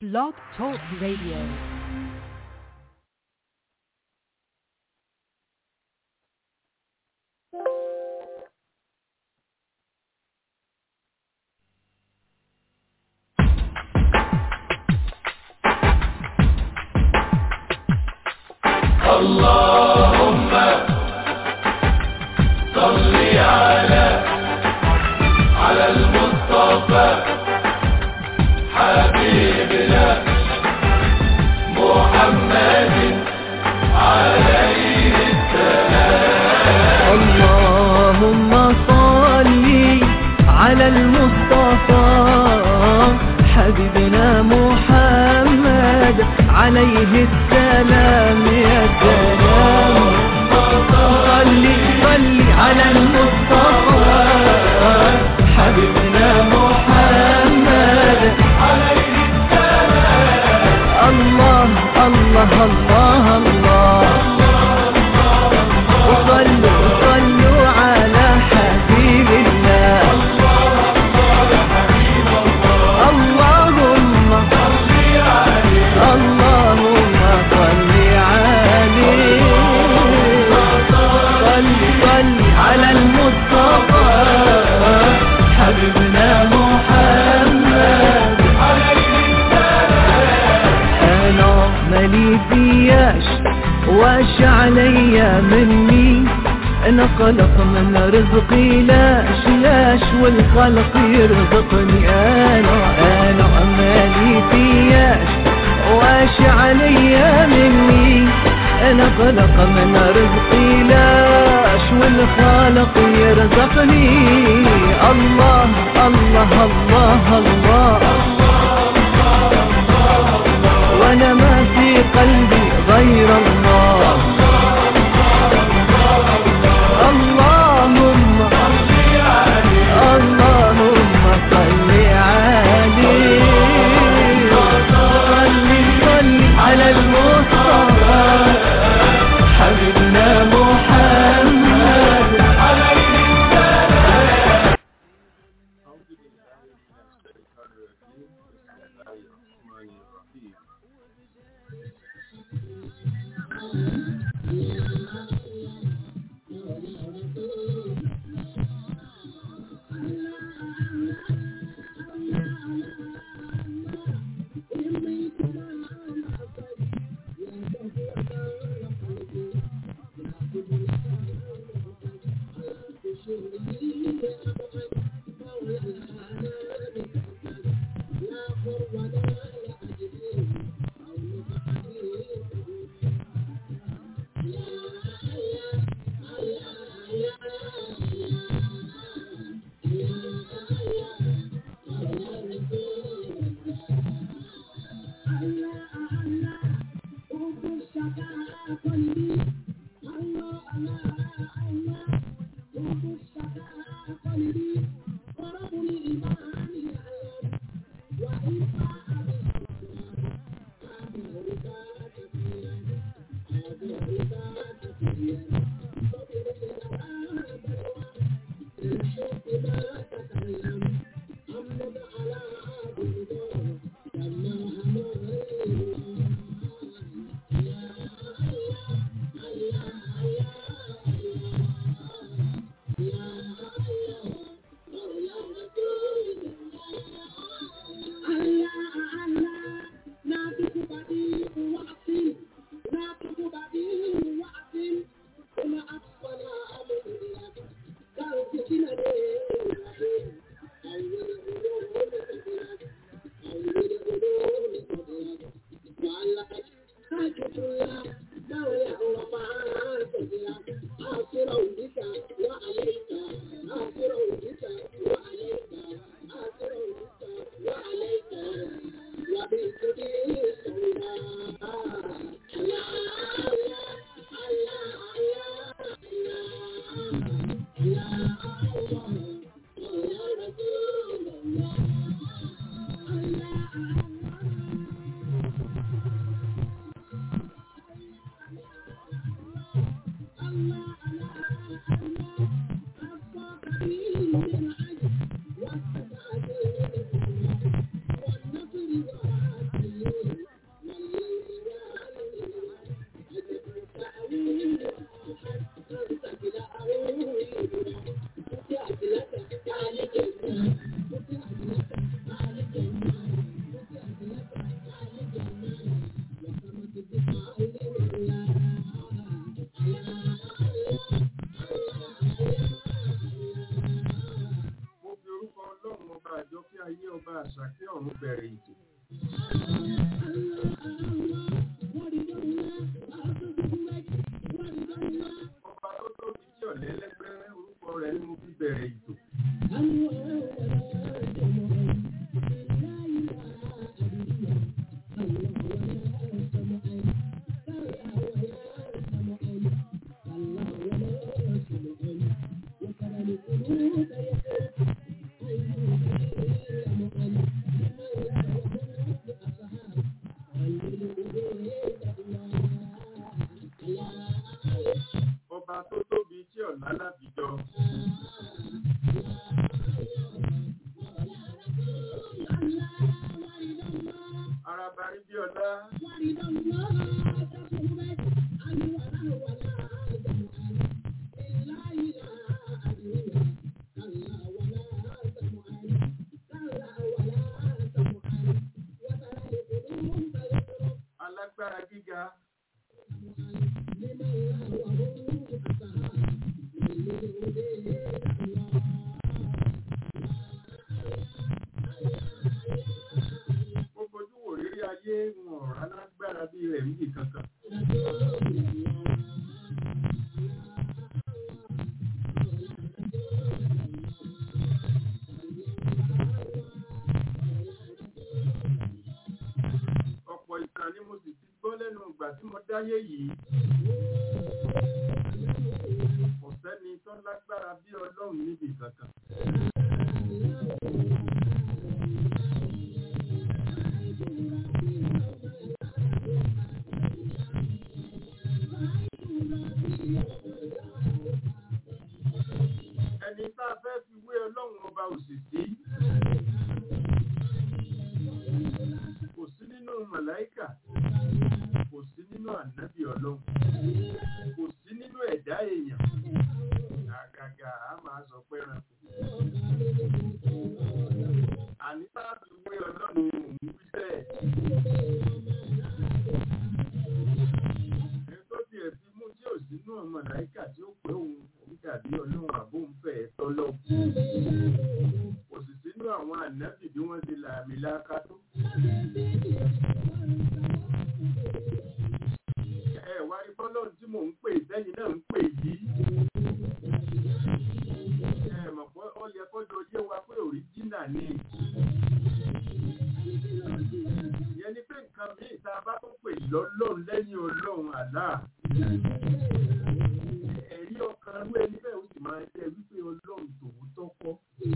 Blog Talk Radio. اللهم صل على على المصطفى حبيبنا محمد عليه اللهم صل على المصطفى حبيبنا محمد عليه السلام يا سلام صل صل على المصطفى حبيبنا محمد عليه السلام الله الله الله الله وصلوا صلوا على حبيب الله اللهم اللهم صل عليه صل صل على المصطفى حبيبنا محمد انا مالي فياش واش عليا مني انا قلق من رزقي لاش لاش والخلق يرزقني انا انا مالي فياش واش عليا مني انا قلق من رزقي لاش والخالق يرزقني الله الله الله, الله وانا ما في قلبي غير الله اللهم اللهم صل عليه صل صل على المصطفى حبيبنا محمد ọlọ́run bẹ̀rẹ̀ ètò. ọba tó tóbi tí ọ̀lẹ́lẹ́gbẹ́ orúkọ rẹ̀ ni mo fi bẹ̀rẹ̀ ètò. ọba tó tóbi tí ọ̀la lábìjọ. araba rí bí ọlá alágbára gíga ó fojú wò rírí ayé wọn ọ̀rá lágbára bí rẹ̀ níbi kankan. ọ̀pọ̀ ìtàn ni mo sì ti gbọ́ lẹ́nu ìgbà tí mo dáyé yìí. kò sẹ́ni tó lágbára bí ọlọ́run níbi kankan. ẹni tá a fẹ́ fi wé ọlọ́run ọba òṣìṣì kò sí nínú màláíkà kò sí nínú ànábì ọlọ́run kò sí nínú ẹ̀dá èèyàn àgàgà á máa sọ pé rántí. àní tá a fi wé ọlọ́run òun wí bẹ́ẹ̀. ẹni tó tiẹ̀ fi mú tí ò sínú màláíkà tí ó pé òun òun dàbí ọlọ́run àbóǹfẹ́ tọ́lọ́ kò sì sínú àwọn ànábì bí wọ́n ti làmì láká tó. ẹ wá rí fọ́lọ́run tí mò ń pè sẹ́yìn náà ń pè yìí. ẹ mọ̀ pé ó yẹ kọ́jọ yé wa pé òríjínà ni. ìyẹn ni pé nǹkan míì tá a bá tó pè lọ́lọ́run lẹ́yìn ọlọ́run àlá. ẹ̀rí ọkàn rú ẹni bẹ́ẹ̀ ó sì máa jẹ́ wípé ọlọ́run tòótọ́ kọ́.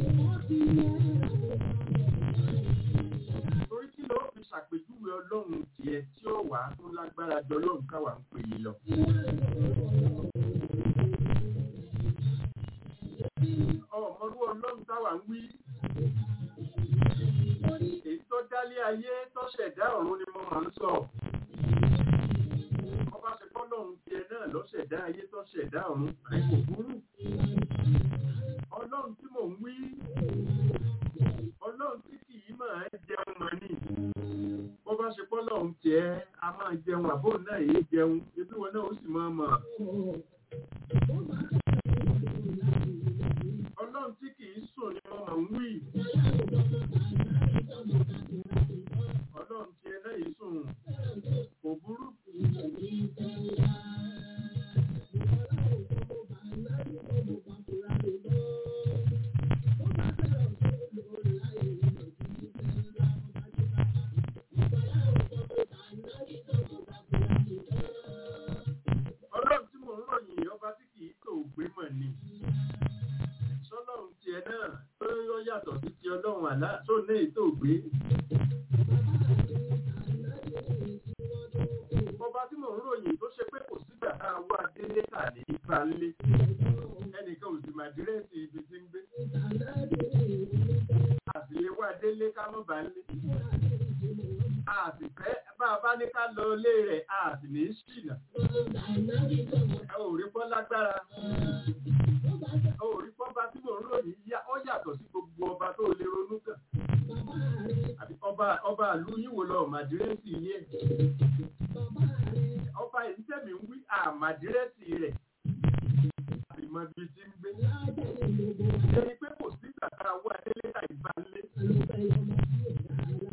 torí kí ló fi ṣàpèjúwe ọlọ́run tiẹ̀ tí ó wà á tó lágbára jọ ọlọ́run káwa ń pè é lọ. ọmọrú ọlọ́run táwa ń wí. èyí tó dálé ayé tó ṣẹ̀dá ọ̀run ni mo máa ń sọ. ọba ṣe fọ́lọ́run tiẹ̀ náà ló ṣẹ̀dá ayé tó ṣẹ̀dá ọ̀run rẹ̀ kò burú. ọlọ́run tí mò ń wí ọlọ́run tí kì í máa ń jẹun mọ́ ni bó bá ṣe pọ́ lọ́hún tiẹ̀ a máa jẹun àbò náà èyí jẹun ebi wọn náà ó sì máa mọ̀. ọlọ́run tí kì í sùn ni wọ́n máa ń wí. ọlọ́run tiẹ̀ náà yìí sùn kò burú. ọlọ́run tí mò ń ròyìn ọba tí kì í tò gbé mọ̀ ni. sọlọ́run tiẹ̀ náà tó yọ yàtọ̀ sí ti ọlọ́run àlá tó ní ètò ògbé. ọba tí mò ń ròyìn tó ṣe pé kò sígbà tá a wá délé tà ní ìgbàlé. ẹnìkan ò sì máa dírẹ́sì ibi tí ń gbé. àbílẹ̀ wá délé ká mọ̀ bá lé. a sì fẹ́ bá a bá ní ká lọ ilé rẹ̀ a sì ní í ṣìnà. ẹ ò rí pọ́ lágbára. ẹ ò rí pọ́ bá tí mò ń ròyìn yá ó yàtọ̀ sí gbogbo ọba tó lè ronú kàn. àbí ọba ọba àlú yín wò lọ màdírẹ́sì yẹn. ọba yìí tẹ̀mí ń wí àmàdírẹ́sì rẹ̀. àbí mọ ibi tí ń gbé. ẹni pé kò sí tàtà wá délé ta ìbálẹ̀.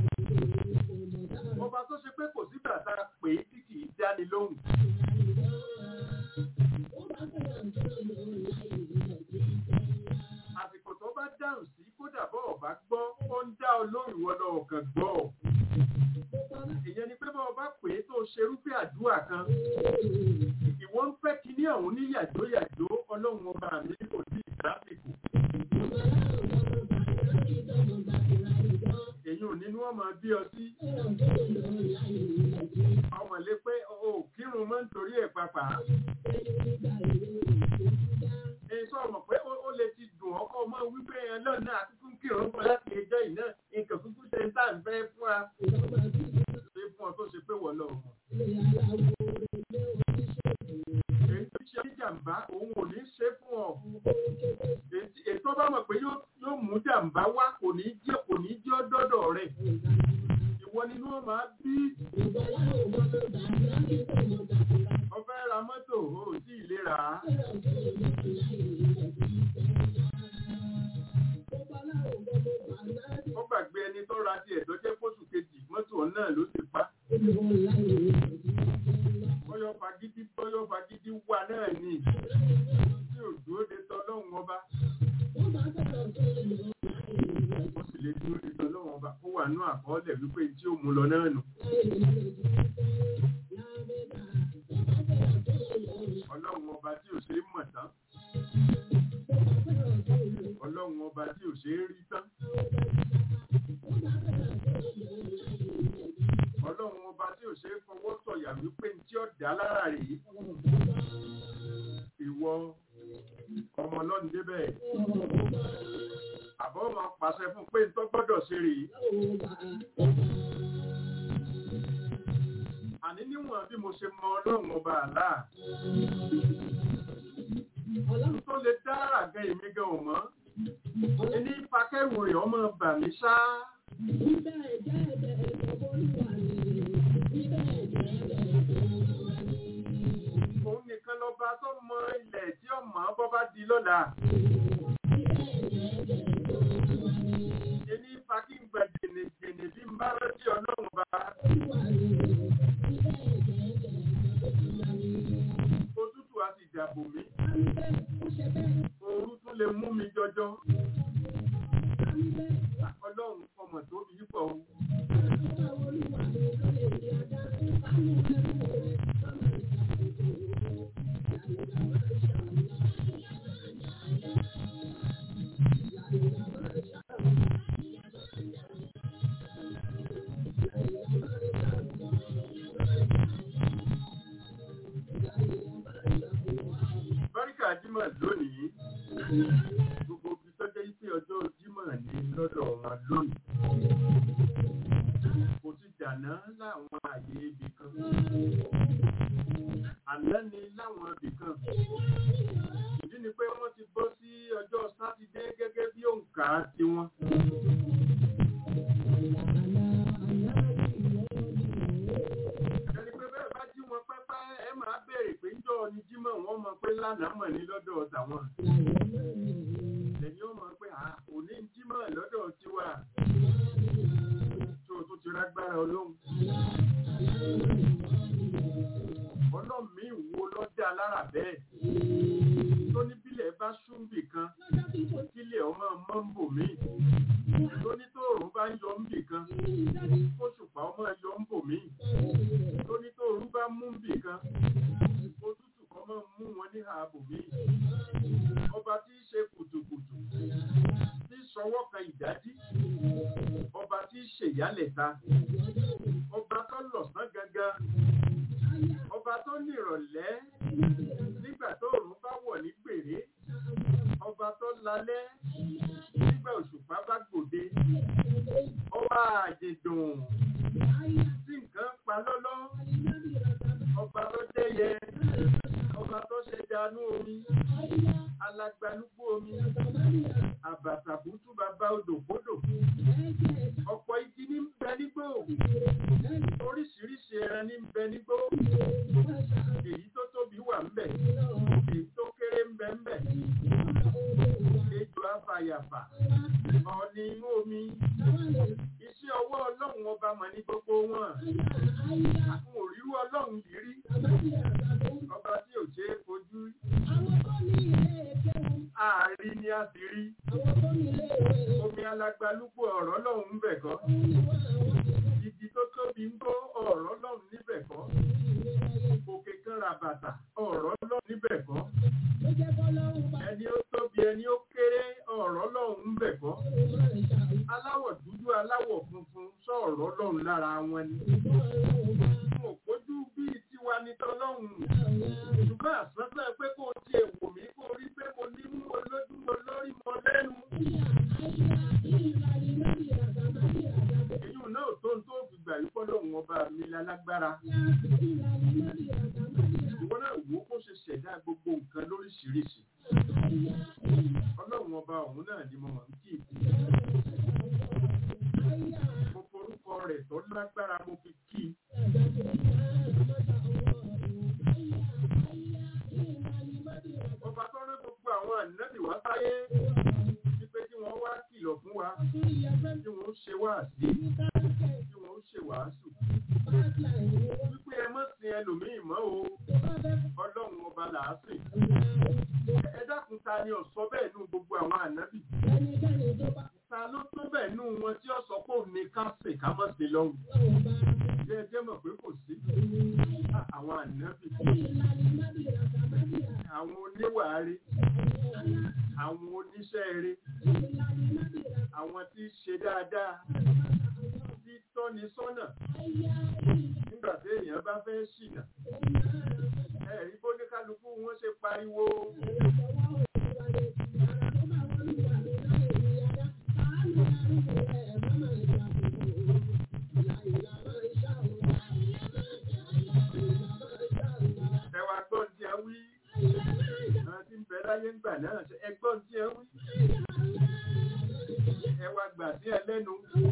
lóhùn. àsìkò tó bá dáhùn sí kódà bọ́ ọ̀bá gbọ́ ó ń dá ọ lóhùn ìwọ lọ ọ̀kan gbọ́ ọ. ìyẹn ni pé bọ́ ọba pè é tó ṣerúfẹ́ àdúrà kan ìwọ ń fẹ́ kíní ọ̀hún ní yàjóyàjó ọlọ́run ọba mi kò sí ìdásìkò. èyí ò nínú ọmọ bí ọ sí ọmọ lé pé o ò kírun mọ́ nítorí ẹ̀ papà. èyí sọ ọmọ pé ó lè ti dùn ọkọ ọmọ wípé ẹ náà náà kúkú ń kírun fún láti ẹjọ́ yìí náà nǹkan kúkú ṣe ń tà ń fẹ́ fún wa. ṣé fún ọ tó ṣe pé wọ́n lọ mọ̀. èyí tó ṣe jàǹbá òun ò ní ṣe fún ọ. ètò bá mọ̀ pé yóò mú jàǹbá wá kò ní jẹ́ kò ní jẹ́ dọ́dọ̀ rẹ̀. ìwọ nínú ọ máa bí. ọfẹ́ ra mọ́tò ó sì lè rà á. ó gbàgbé ẹni tó ra tiẹ̀ tó jẹ́ fóṣù kejì mọ́tò náà ló ti pa. bọ́yọ̀ fagídí bọ́yọ̀ fagídí wà náà ni tí ò dúró de tọ́lọ́hún ọba. ó sì lè dúró de tọ́lọ́hún ọba kó wà nú àkọọ́lẹ̀ wípé tí ó mú lọ náà nù. ọlọ́run ọba tí ò ṣe é mọ̀ tán. ọlọ́run ọba tí ò ṣe é rí tán. ọlọ́run ọba tí ò ṣe é fọwọ́ sọ̀yà wípé tí ó dá lára rèé. ìwọ ọmọ ọlọ́run débẹ̀. àbọ̀ máa pàṣẹ fún pé tó gbọ́dọ̀ ṣe rèé. àní níwọ̀n bí mo ṣe mọ ọlọ́run ọba àlá. ọlọ́run tó lè dá àgẹ́ èmi gan ò mọ́. ẹni fakẹ́rù rẹ̀ ọmọ bà mí ṣá. òun nìkan lọ́ba tó mọ ilẹ̀ tí ó mọ̀ bọ́ bá di lọ́la. ẹni fakíǹgbà jẹ̀nẹ̀jẹ̀nẹ̀ bí n bá rántí ọlọ́run bá. òtútù á sì dàbò mí. Ooru tún lè mú mi jọjọ. Ọlọ́run ọmọ tó bí pọ̀ o. Báríkà Jímọ̀ lónìí, gbogbo ibi tó jẹ́ pé ọjọ́ Jímọ̀ ní lọ́dọ̀ wọn lónìí. Kò ti dàná láwọn àyè ibì kan. Àná ni láwọn ibì kan. Ìdí ni pé wọ́n ti bọ́ sí ọjọ́ Sátidé gẹ́gẹ́ bí òǹkà tiwọn. Ẹni pé bẹ́ẹ̀ bá jí wọn pẹ́pẹ́ ẹ máa béèrè pé ń jọ ni Jímọ̀ wọ́n mọ̀ pé lánàá mọ̀ ní lọ́dọ̀ tàwọn. Ẹ̀yin ó mọ̀ pé à òní ń Jímọ̀ lọ́dọ̀ tiwa. Tó o tún ti rágbára ọlọ́run. Ọlọ́run mi wo lọ́jà lára bẹ́ẹ̀. Tó ní bílẹ̀ bá súnbì kan, kílẹ̀ ọmọ mọ́ ń bò mí. Tó ní tóòrùn bá ń yọ ń bì kan, kóṣùpá ọmọ yọ ń bò mí. Tó ní tóòrùn bá mú ń bì kan, òtútù kan máa ń mú wọn ní ààbò mí. Ọba tí í ṣe kùtùkùtù, tí sọwọ́ kan ìdájí, ọba tí í ṣèyálẹ̀ta, ọba tó lọ̀sán gangan, ọba tó nírọ̀lẹ́ nígbà tó òrùn bá wọ̀ ní gbèrè, ọba tó lalẹ́ nígbà òṣùpá bá gbòde, ọba àjèdùn tí nǹkan pa lọ́lọ́, ọba tó jẹ́yẹ, ọba tó ṣe dánú omi, alagbalúgbó omi, àbàtàbútú bàbá odòkodò, ọ̀pọ̀ igi ní ń bẹ nígbò, oríṣiríṣi ẹran ní ń bẹ nígbò, èyí tó tóbi wà ń bẹ, èyí tó kéré ń bẹ ń bẹ, ejò afàyàfà, ọ̀ọ̀nì inú omi, iṣẹ́ ọwọ́ ọlọ́run ọba mọ̀ ní gbogbo wọn, àwọn òrírú ọlọ́run yìí rí ọba tí ò ṣe é fojú rí ààrí ni a sì rí omi alágbálúgbò ọ̀rọ̀ lọ́hùn ń bẹ̀ kọ́ igi tó tóbi ń gbó ọ̀rọ̀ lọ́hùn níbẹ̀ kọ́ òkè kan ra bàtà ọ̀rọ̀ lọ́hùn níbẹ̀ kọ́ ẹni ó tóbi ẹni ó kéré ọ̀rọ̀ lọ́hùn ń bẹ̀ kọ́ aláwọ̀ dúdú aláwọ̀ funfun sọ̀rọ̀ lọ́hùn lára wọn ni mo kójú bíi tiwa ní tọ́lọ́hùn ṣùgbọ́n àsánsán pé kó o tiẹ̀ wò mí kó o rí pé mo ní mú olójú mo lórí mo lẹ́nu. èyí náà tó ń tó fi gbà yí fọ́lọ́hùn ọba mi lálágbára. ìwọ náà wò ó kó ṣe ṣẹ̀dá gbogbo nǹkan lóríṣiríṣi. ọlọ́run ọba ọ̀hún náà ni mo mọ̀ ń kí ìkú. mo forúkọ rẹ̀ tó lágbára mo fi kí i. ọba tó rán gbogbo àwọn ànábì wá sáyé wípé kí wọ́n wá kìlọ̀ fún wa kí wọ́n ṣe wáàsí kí wọ́n ṣe wàásù wípé ẹ má sin ẹlòmíì mọ́ o ọlọ́run ọba làásìn ẹ dákun ta ni ọ̀sọ́ bẹ́ẹ̀ nú gbogbo àwọn ànábì ta ló tó bẹ́ẹ̀ nú wọn tí ó sọ pé òun ní ká sìn ká má sí lọ́hùn jẹ́ jẹ́ mọ̀ pé kò sí àwọn ànábì àwọn oníwàárí àwọn oníṣẹ́ eré àwọn tí í ṣe dáadáa tí tọ́ni sọ́nà nígbà tí èèyàn bá fẹ́ ṣìnà ẹ̀rí bó ní kálukú wọn ṣe pariwo. ẹwà gbọ́n tí ẹ wí àwọn tí ń bẹ láyé ń gbà náà ṣe ẹgbọ́n tí ẹ wí ẹwà gbà sí ẹ lẹ́nu.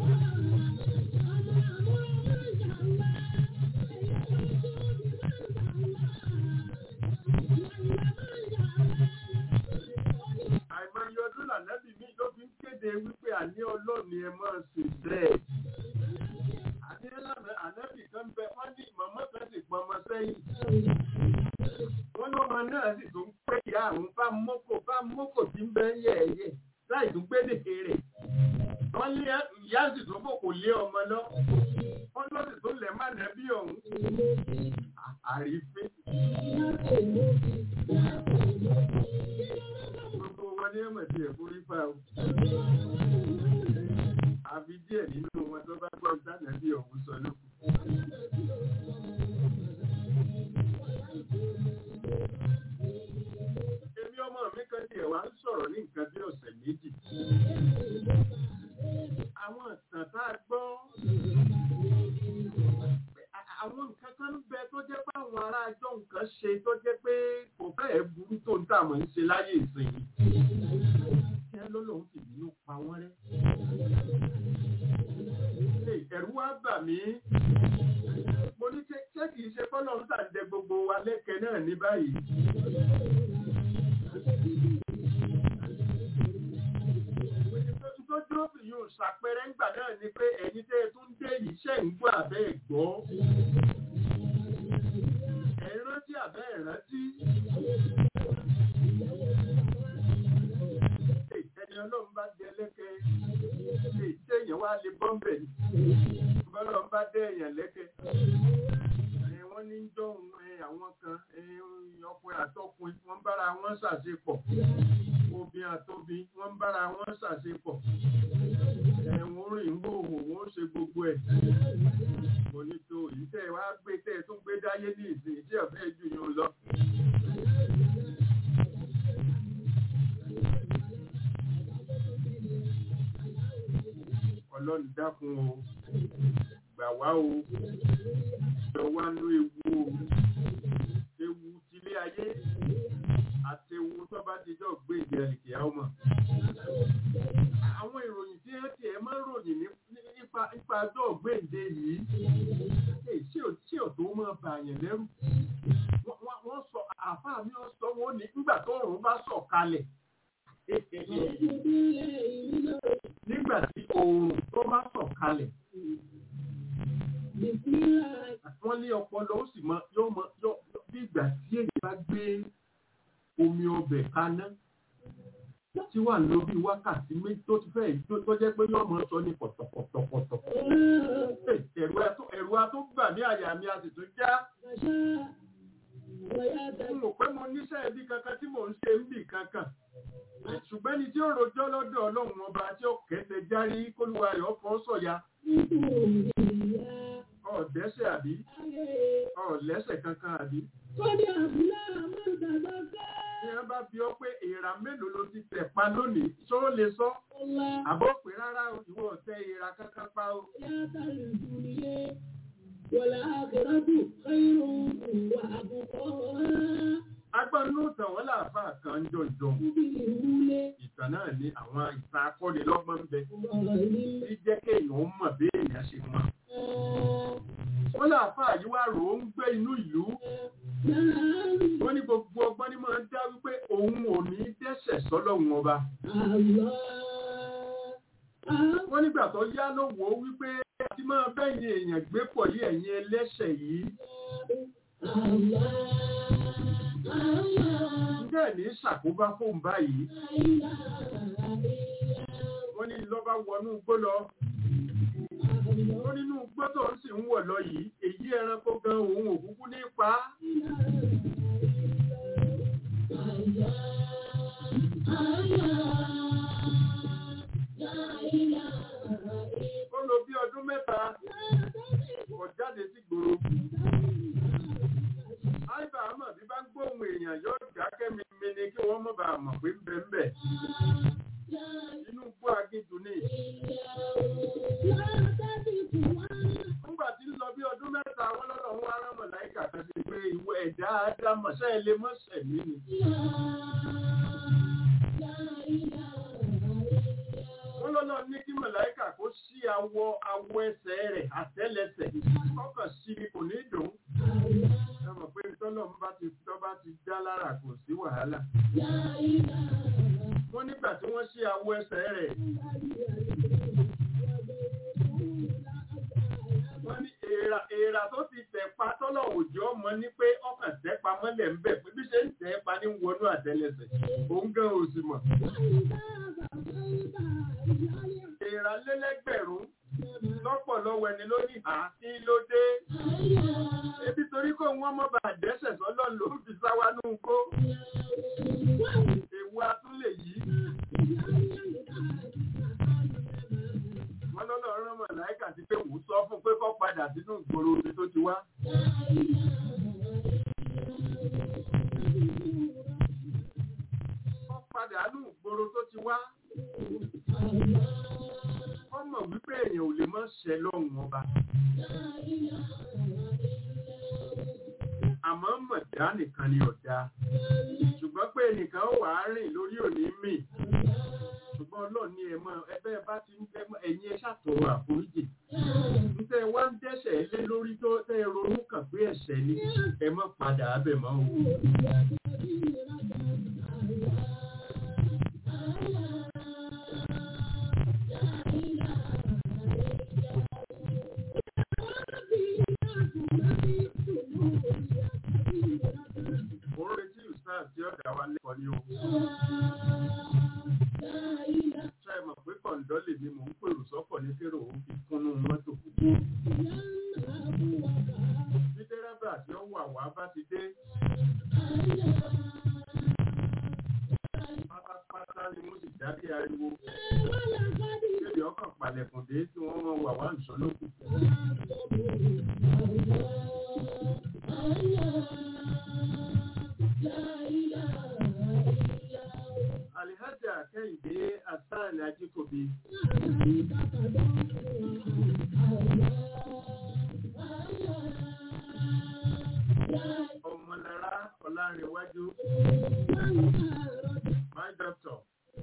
àìmọye ọdún lànàbì mi ló fi ń kéde wípé àní ọlọ́ọ̀ni ẹ máa sìn bẹ́ẹ̀. àní ànábì kan bẹ wọ́n ní màmá kan sì pọnmọ sẹ́yìn wọ́n ní ọmọ náà sì tún pé ìyá àwọn bá mọ́kò bá mọ́kò tí ń bẹ́ yẹ̀ẹ̀yẹ̀ láì tún gbé dèké rẹ̀. wọ́n lé ìyá sì tún kò kò lé ọmọ lọ. wọ́n lọ sì tún lẹ̀ má nẹ́bí ọ̀hún. àrífín. gbogbo wọn ní ẹ̀mọ̀ tí ẹ̀ forí fa o. àfi díẹ̀ nínú wọn tó bá gbọ́ ìdánẹ́bí ọ̀hún sọ lókun. Èmi ọmọ mi kan tiẹ̀ wá ń sọ̀rọ̀ ní nǹkan bí ọ̀sẹ̀ méjì. Àwọn ìtàn tá a gbọ́. Àwọn nǹkan kan ń bẹ tó jẹ́ pé àwọn ará ajọ́ nǹkan ṣe tó jẹ́ pé kò fẹ́ẹ̀ burú tó ń tà mọ́ ń ṣe láyé ìsìn yìí. Kí ẹ lọ́lọ́run sì bínú pa wọ́n rẹ́. Ẹ̀rù wá bà mí mo ní ṣé kìí ṣe kọ́lọ̀ ń tàǹdẹ gbogbo wa lẹ́kẹ̀ẹ́ náà ní báyìí. tó dúró fi yóò ṣàpẹẹrẹ ńgbà náà ni pé ẹ̀yin tẹ́ ẹ tún dé yìí ṣe ń gbọ́ àbẹ́ ẹ̀ gbọ́. ẹ̀ ń rántí àbẹ́ ẹ̀ rántí. ẹni ọlọ́run bá di ẹlẹ́kẹ́ lè téèyàn wá lè bọ́m̀bẹ̀ ni bọ́lọ́run bá dé èèyàn lẹ́kẹ́ wọ́n ní jọ́hun àwọn kan ọkùnrin àtọkùnrin wọ́n bára wọn ṣàṣepọ̀ obìnrin àtobìn wọ́n bára wọn ṣàṣepọ̀ ẹ̀wọ̀n rìn ń gbòòwò wọ́n ṣe gbogbo ẹ̀ kò ní tó yìí tẹ́ ẹ wá gbé tẹ́ ẹ tún gbé dáyé ní ìsìn tí ọ̀fẹ́ jù yín lọ. ọlọ́run dákun o gbà wá o lọ wá nú ewu o ewu tilé ayé àti ewu tó bá ti jọ gbé ìdí ẹnìkì ọmọ. àwọn ìròyìn tí ẹ tiẹ̀ máa ń ròyìn nípa nípa ọjọ́ ògbéǹde yìí ṣé ò tó máa bà yẹn lẹ́rù. wọ́n sọ àfáà mi ò sọ wọn ní nígbà tó òòrùn bá sọ̀ kalẹ̀. nígbà tí oòrùn tó bá sọ̀ kalẹ̀ wọ́n ní ọpọlọ ó sì mọ yóò mọ yóò bí ìgbà tí èyí bá gbé omi ọbẹ̀ kaná tí wà ló bí wákàtí méjì tó ti fẹ́ tó jẹ́ pé yóò mọ sọ ní pọ̀tọ̀pọ̀tọ̀pọ̀tọ̀. ẹ̀rù ató ẹ̀rù ató gbà ní àyà mi a sì tún já. n ò pé mo níṣẹ́ ibi kankan tí mò ń ṣe ń bì kankan. ṣùgbọ́n ẹni tí ó rojọ́ lọ́dọ̀ ọlọ́run ọba tí ó kẹsẹ̀ járí kólúwa rẹ̀ ọ̀fọ̀ sọ̀ya. ọ̀dẹ́sẹ̀ àbí ọ̀lẹ́sẹ̀ kankan àbí. Kọ́dí àbúlá àmọ́ ìdàgbà ká. Ní wọ́n bá bí ọ pé èèrà mélòó ló ti tẹ̀ pa lónìí, ṣó lè sọ? Ọlá Àbọ̀ pé rárá o, ìwọ ọ̀tẹ̀ èèrà kankan pa o. yàtà ìdúnìyẹ. Wọ̀lá àkẹ́rọ́dù kẹ́yìn wà àbùkọ́. Agbọ́nú ìtàn wọn làáfà kan jọjọ. Ibi ìwúlé. Ìtàn náà ní àwọn ìtàn akọ́nilọ́gbọ́n ń bẹ. Ọ̀rọ̀ ìlú. Tí jẹ́ kéèyàn mọ̀ bí èèyàn ṣe mọ̀. Wọ́n làáfà yìí wá rò ó ń gbé inú ìlú. Wọ́n ní gbogbo ọgbọ́n ní máa ń dá wípé òun ò ní dẹ́ṣẹ̀ sọ́lọ́run ọba. Wọ́n nígbà tó yá ló wò ó wípé tí máa bẹ́yìn èèyàn gbé pọ̀ yí ẹ̀yin ẹlẹ́ṣẹ̀ yìí. Ǹjẹ́ ní ṣàkóbá fóun báyìí? Wọ́n ní lọ́ba wọnú igbó lọ. Ó nínú igbó tó ń sì ń wọ̀ lọ yìí, èyí ẹranko gan òun òkúkú ní pa á. Ó lò bí ọdún mẹ́ta, kò jáde sí gbòòrò. Àìbá àmọ̀ bí bá ń gbóhùn èèyàn yóò dákẹ́ mi mi ni kí wọ́n mọ̀ bá mọ̀ pé ń bẹ ń bẹ̀. Inú igbó agéjù ni. Nígbà tí ń lọ bí ọdún mẹ́ta, wọ́n lọ́dọ̀ ń wá rámọ̀ láìka kan sí pé ìwọ ẹ̀dá ádámọ̀ ṣẹ́ ẹ lè mọ́ sẹ̀mí ni. Wọ́n lọ́nà ní kí mọ̀láìkà kó sí awọ awọ ẹsẹ̀ rẹ̀ àtẹ́lẹsẹ̀. Kọ́kàn sí ni kò ní dùn. Ẹ mọ̀ pé tọ́lọ̀ ń bá ti tọ́ bá ti dá lára kò sí wàhálà. Wọ́n nígbà tí wọ́n sí awọ ẹsẹ̀ rẹ̀. Wọ́n ní èèrà èèrà tó ti tẹ̀ pa tọ́lọ̀ òjò ọmọ ní pé ọkàn tẹ́ pa mọ́lẹ̀ ń bẹ̀ pé bí ṣe ń tẹ́ pa ní wọnú àtẹ́lẹsẹ̀. Òun gan ò sì mọ̀. Èèrà lélẹ́gbẹ̀rún lọ́pọ̀ lọ́wọ́ ẹni lónìí àti ló dé. Ebi torí kó wọ́n mọ́ bá dẹ́sẹ̀ sọ́lọ́ ló fi sáwá nù kó. Èwu atúlẹ̀ yìí. Wọ́n lọ́lọ́ rán mọ̀láìkà sí pé wò sọ fún pé kó padà sínú ìgboro omi tó ti wá. Kó padà nù ìgboro tó ti wá. Wọ́n mọ̀ wípé èèyàn ò lè mọ́ ṣẹ lọ́hùn ọba. Àmọ́ mọ̀dá nìkan ni ọ̀dá. Ṣùgbọ́n pé ẹnìkan wà á rìn lórí òní mì. Ṣùgbọ́n Ọlọ́run ní ẹ̀mọ́ ẹbẹ́ bá ti ń fẹ́ ẹ̀yin ẹ ṣàtọ̀rọ̀ àforíjì. Nítorí wá ń dẹ́ṣẹ̀ lé lórí tó tẹ́ ronú kàn pé ẹ̀ṣẹ̀ ni ẹ má padà abẹ̀ mọ́ o. Mo ń retí Ustaz tí ọ̀dà wa lẹ́kọ̀ọ́ ní o. Ṣé ẹ mọ̀ pé kọ̀ǹdọ́ lè ní mò ń pèrò sọ́kọ̀ ní kérò ó fi kúnnú mọ́tò. Bí dẹ́rẹ́bà tí ó wà wá bá ti dé. Pátápátá ni mo sì jáde ariwo. Bébí ọkàn palẹ̀kùn dé tí wọ́n mọ̀ wà wá nìṣó lókù. Alihaja Kẹ́hìndé Asan Ajíkòbí. Ọmọlára Ọlárẹ̀wájú. My doctor.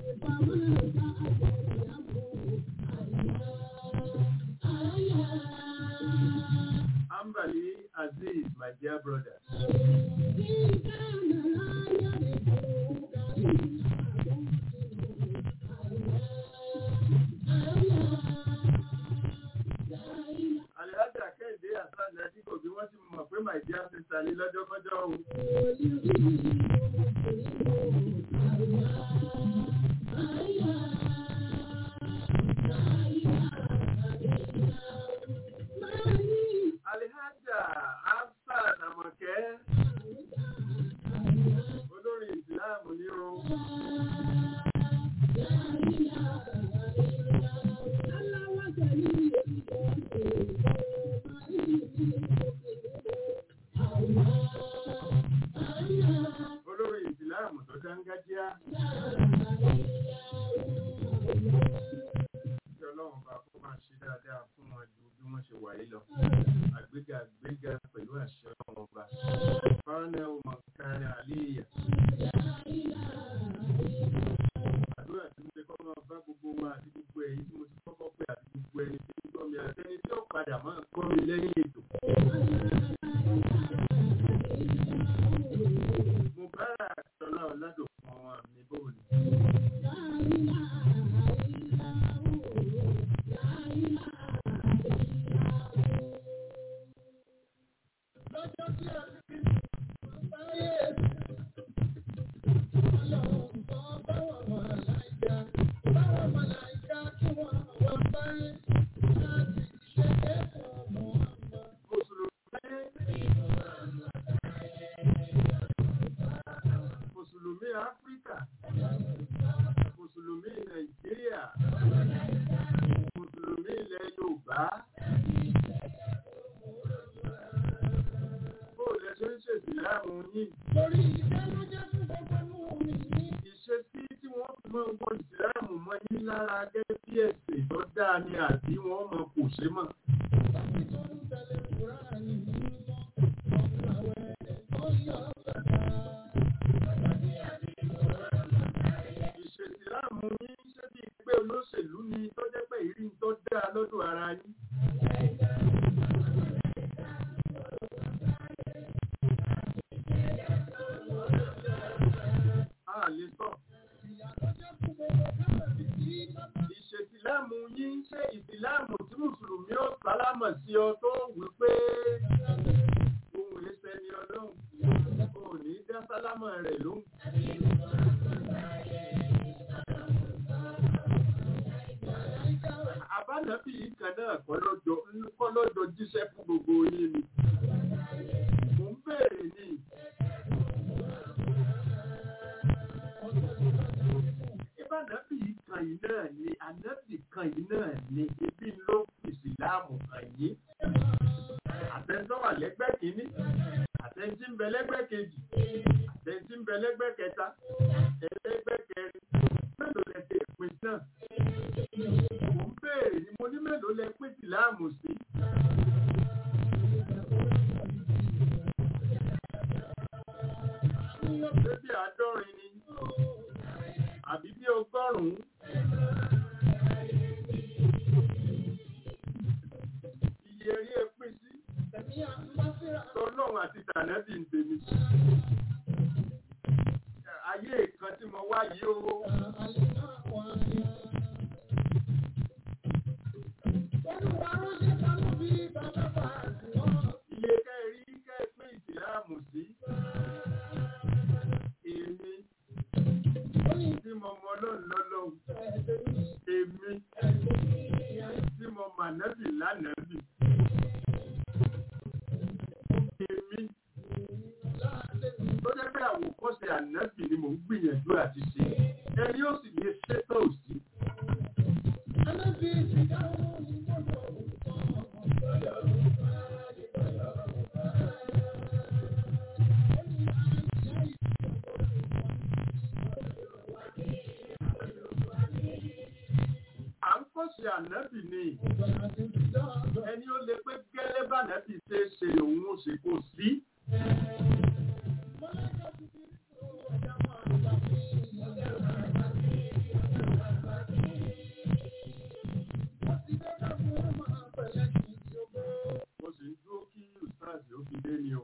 Ambali Aziz, my dear brother. Alihaja Kẹ́hìndé Asan Ajíkòbí wọ́n ti my dear sister ní lọ́jọ́kọ́jọ́ o. Alihaja Hafsat Àmọ̀kẹ́ olórí ìsìláàmù ní o. Olórí ìsìláàmù tó dángájíá. Kí Ọlọ́run bá kó máa ṣe dáadáa fún wọn ju bí wọ́n ṣe wà yìí lọ. Àgbéga àgbéga pẹ̀lú àṣẹ ọmọ ọba. Fáánà ọmọ kárí àlíyà. Àdúrà tí mo ṣe kọ́ máa bá gbogbo wa àti gbogbo ẹ̀yin tí mo ti kọ́kọ́ pé àti gbogbo ẹni tí ń gbọ́ mi àtẹni tí ó padà máa kọ́ mi lẹ́yìn ètò. Mo bára àtọ́lá ọ̀làdò fún ọmọ mi bóòlù. Mùsùlùmí Áfíríkà, Mùsùlùmí Nàìjíríà, Mùsùlùmí ilẹ̀ Yorùbá. Bó lẹ ṣe ń ṣèṣì láàmú yín? Ìṣesí tí wọ́n fi máa ń wọ ìsìláàmù mọ́ yín lára gẹ́gẹ́ bí ẹ̀sìn tó dáa ni àbí wọ́n mọ kò ṣe mọ̀. Ìṣèsìláàmù yín ṣé bí pé olóṣèlú ni tó jẹ́ pé ìrí tó dáa lọ́dọ̀ ara yín. A lè sọ. Ìṣèsìláàmù yín ṣé ìsìláàmù tí Mùsùlùmí ó sálámọ̀ sí ọ tó wí pé ohun ẹsẹ̀ ni ọlọ́run. O ò ní dá sálámọ̀ rẹ̀ lóhùn. Àbánàbí yìí kan náà kọ́ lọ́jọ́ kọ́ lọ́jọ́ jíṣẹ́ fún gbogbo yín ni. Mò ń béèrè ni. Ìbánàbí yìí kan yìí náà ni, ànábì kan yìí náà ni, ibi ló fi ìsìláàmù kan yìí. Àtẹ̀ntọ́ wà lẹ́gbẹ́ kìíní, àtẹ̀ntí ń bẹ lẹ́gbẹ́ kejì, àtẹ̀ntí ń bẹ lẹ́gbẹ́ kẹta, ẹlẹ́gbẹ́ kẹrin, mélòó lẹ ti pín náà? Mo ń béèrè ni mo ní mélòó lẹ pín ìsìláàmù sí? Ṣé bí àádọ́rin ni? Àbí bí ọgọ́rùn-ún? Iye rí ẹ pín sí. Tọ́lọ́run àti tànẹ́bì ń tèmi. Ayé kan tí mo wá yìí o. Iye ká ẹ rí ká ẹ pín ìsìláàmù sí. Èmi tí mo mọ lọ́nà lọ́lọ́hùn. Èmi tí mo mà nábì lánàbì. Èmi tó jẹ́ pé àwòkọ́ṣe ànábì ni mò ń gbìyànjú àti ṣe. Ẹni ó sì lè ṣètò òsì. À ń kọ́ṣe ànábì ni. Ẹni ó lè pé gẹ́lẹ́ bá ànábì ṣe é ṣe òun ó ṣe kò sí. Mo sì ń dúró kí Ustaz ó fi dé ni o.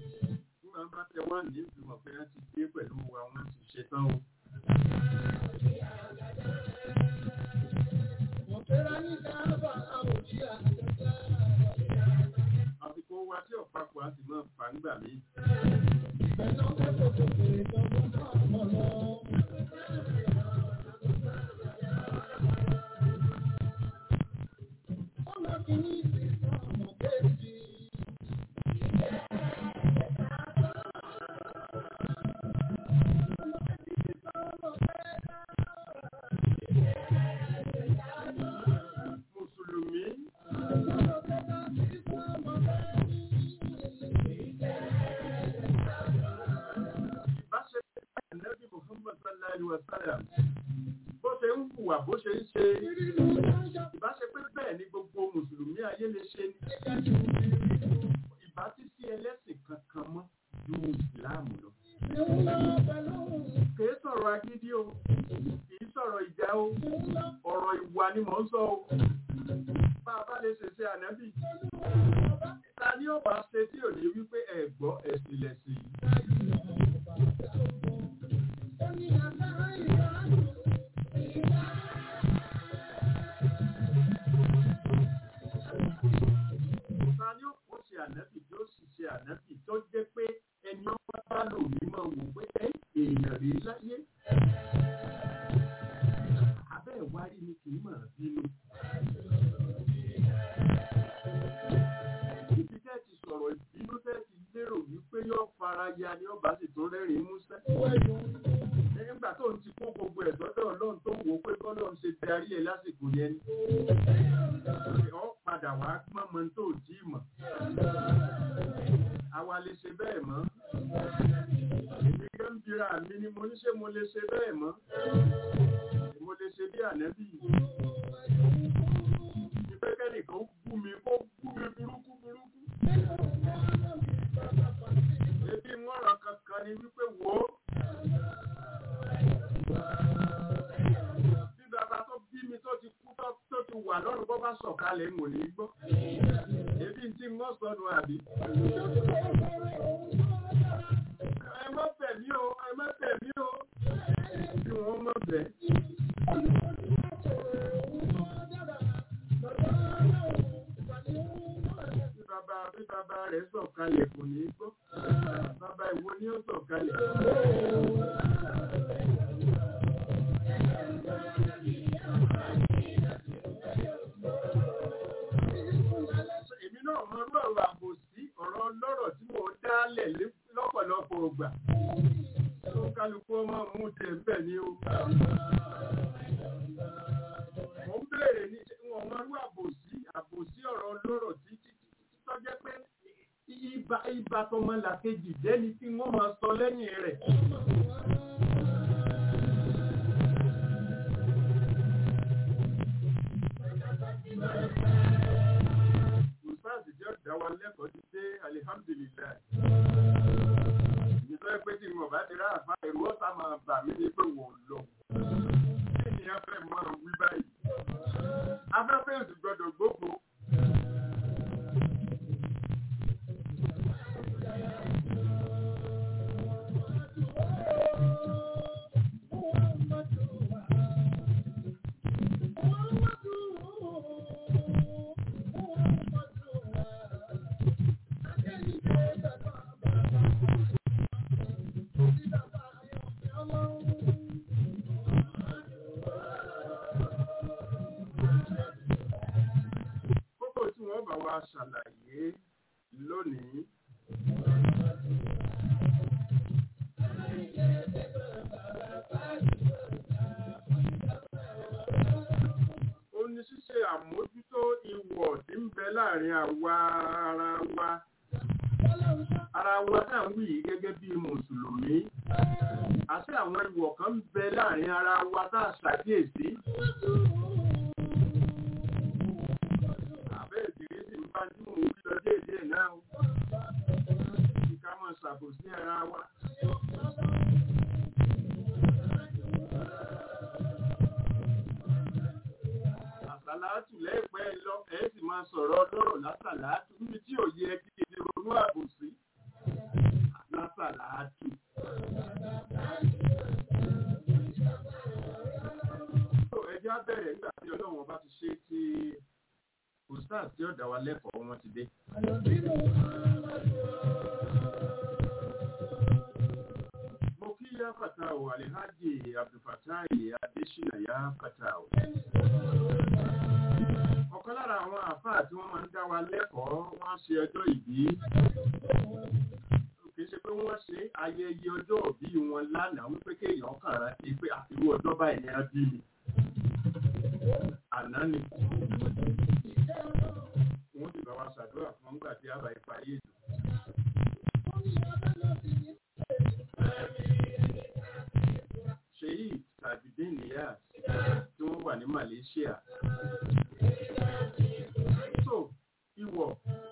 Bí wọ́n bá tẹ wá ní ìgbìmọ̀ pé wọ́n ti dé pẹ̀lú wa, wọ́n ti ṣe tán o. ń gbà mí. Mùsùlùmí ìbáṣepọ̀ Ànábì Muhammad sallallahu alaihi wa sallam bó ṣe ń hùwà bó ṣe ń ṣe ìbáṣepọ̀ bẹ́ẹ̀ ni gbogbo mùsùlùmí ayé lè ṣe ní ìbá tí sí ẹlẹ́sìn kankan mọ́ ju ìsìláàmù lọ. kìí sọ̀rọ̀ agídí o kìí sọ̀rọ̀ ìjà o ọ̀rọ̀ ìwà ni mò ń sọ o bá a bá lè ṣèṣe ànábì ta ni ó bá ṣe tí ò ní wípé ẹ gbọ́ ẹ̀sìn lẹ̀sìn yìí. ta ni ó kó ṣe ànábì tí ó sì ṣe ànábì tó jẹ́ pé ẹni ọba bá lò ní máa wò pé ẹ èèyàn rí láyé. abẹ́ ìwárí ni kì í mọ̀ bínú. ibi tẹ́ ti sọ̀rọ̀ ìbínú tẹ́ ti lérò wípé yóò fara ya ni ọba sì tún rẹ́rìn-ín músẹ́. nígbà tó ń ti kó gbogbo ẹ̀ sọ́dọ̀ ọlọ́run tó wò ó pé bọ́lọ́run ṣe darí ẹ̀ lásìkò yẹn ni ọ padà wá pọ́n mọ́ tó jí mọ̀. Àwa lè ṣe bẹ́ẹ̀ mọ́. Èmi gan ń bira mi ni mo ní ṣé mo lè ṣe bẹ́ẹ̀ mọ́. Mo lè ṣe bí ànẹ́bí. Ìpé kẹ́nìkan bú mi kó bú mi burúkú burúkú. Ebi mọ́ràn kankan ni wípé wò ó. Bí bàbá tó bí mi tó ti kú tó tó ti wà lọ́rùn bọ́ bá sọ̀kalẹ̀ mò ní gbọ́. Ebi ń tí wọ́n sọnù àbí. Ẹ má bẹ̀ mí o, ẹ má bẹ̀ mí o. Bí wọ́n má bẹ̀. Bí bàbá bí bàbá rẹ̀ sọ̀kalẹ̀ kò ní gbọ́. Bàbá ìwo ni ó sọ̀kalẹ̀. èmi náà mọ irú ọ̀rọ̀ àbòsí ọ̀rọ̀ ọlọ́rọ̀ tí mò ń dálẹ̀ lé- lọ́pọ̀lọpọ̀ ọgbà tó kálukú ọmọ mú tẹ̀ ń bẹ̀ ní o. mo ń béèrè ní ṣé wọn mọ irú àbòsí àbòsí ọ̀rọ̀ ọlọ́rọ̀ tí tí tí tí tó jẹ́ pé ibà ibà tọmọlàkejì jẹ́ni tí wọ́n máa sọ lẹ́yìn rẹ̀. Ustaz jẹ́ ọ̀dà wa lẹ́kọ̀ọ́ ti dé alihamdulilayi. Ìjọba pé tí mo bá ti rá àfa ẹ̀rù ọ̀sà máa bà mí ní pé wò lọ. Kí ni a fẹ́ máa wí báyìí? Afẹ́fẹ́ òsì gbọ́dọ̀ gbófo. Kókó tí wọ́n bá wa ṣàlàyé lónìí. Ó ní ṣíṣe àmójútó ìwọ̀ tí ń bẹ láàrin àwa ara wa. Ara wa náà ń wí yìí gẹ́gẹ́ bí Mùsùlùmí. Àti àwọn ìwọ̀ kan ń bẹ láàrin ara wa tá a ṣàkíyèsí. Àbẹ́ ìdílé sì ń bá tí mò ń wí lọ déédéé náà. o. Kí ká máa ṣàbòsí ara wa. Àsàlátù lẹ́ẹ̀pẹ́ lọ, ẹ̀ sì máa sọ̀rọ̀ ọlọ́rọ̀ lásàlátù níbi tí ò yẹ kí èdè ronú àbòsí. Lásàlátù. So, Ẹjẹ́ á bẹ̀rẹ̀ nígbà tí ọlọ́run ọba ti ṣe tí ustaz tí ó dá wa lẹ́kọ̀ọ́ wọn ti dé. mo kí yá fata o alihaji abdulfatai adesina yá fata o. ọ̀kan lára àwọn àfáà tí wọ́n máa ń dá wa lẹ́kọ̀ọ́ wọ́n ṣe ọjọ́ ìbí kì í ṣe pé wọ́n ṣe ayẹyẹ ọjọ́ òbí wọn lánàá wípé kéèyàn kàn rántí pé àfiwọ́ ọjọ́ báyìí ni a bí mi àná ni wọ́n sì bá wa ṣàdúrà fún nígbà tí a bá ìparí ètò. ṣèyí tàbídé nìyà tí wọ́n wà ní Malaysia. so ìwọ̀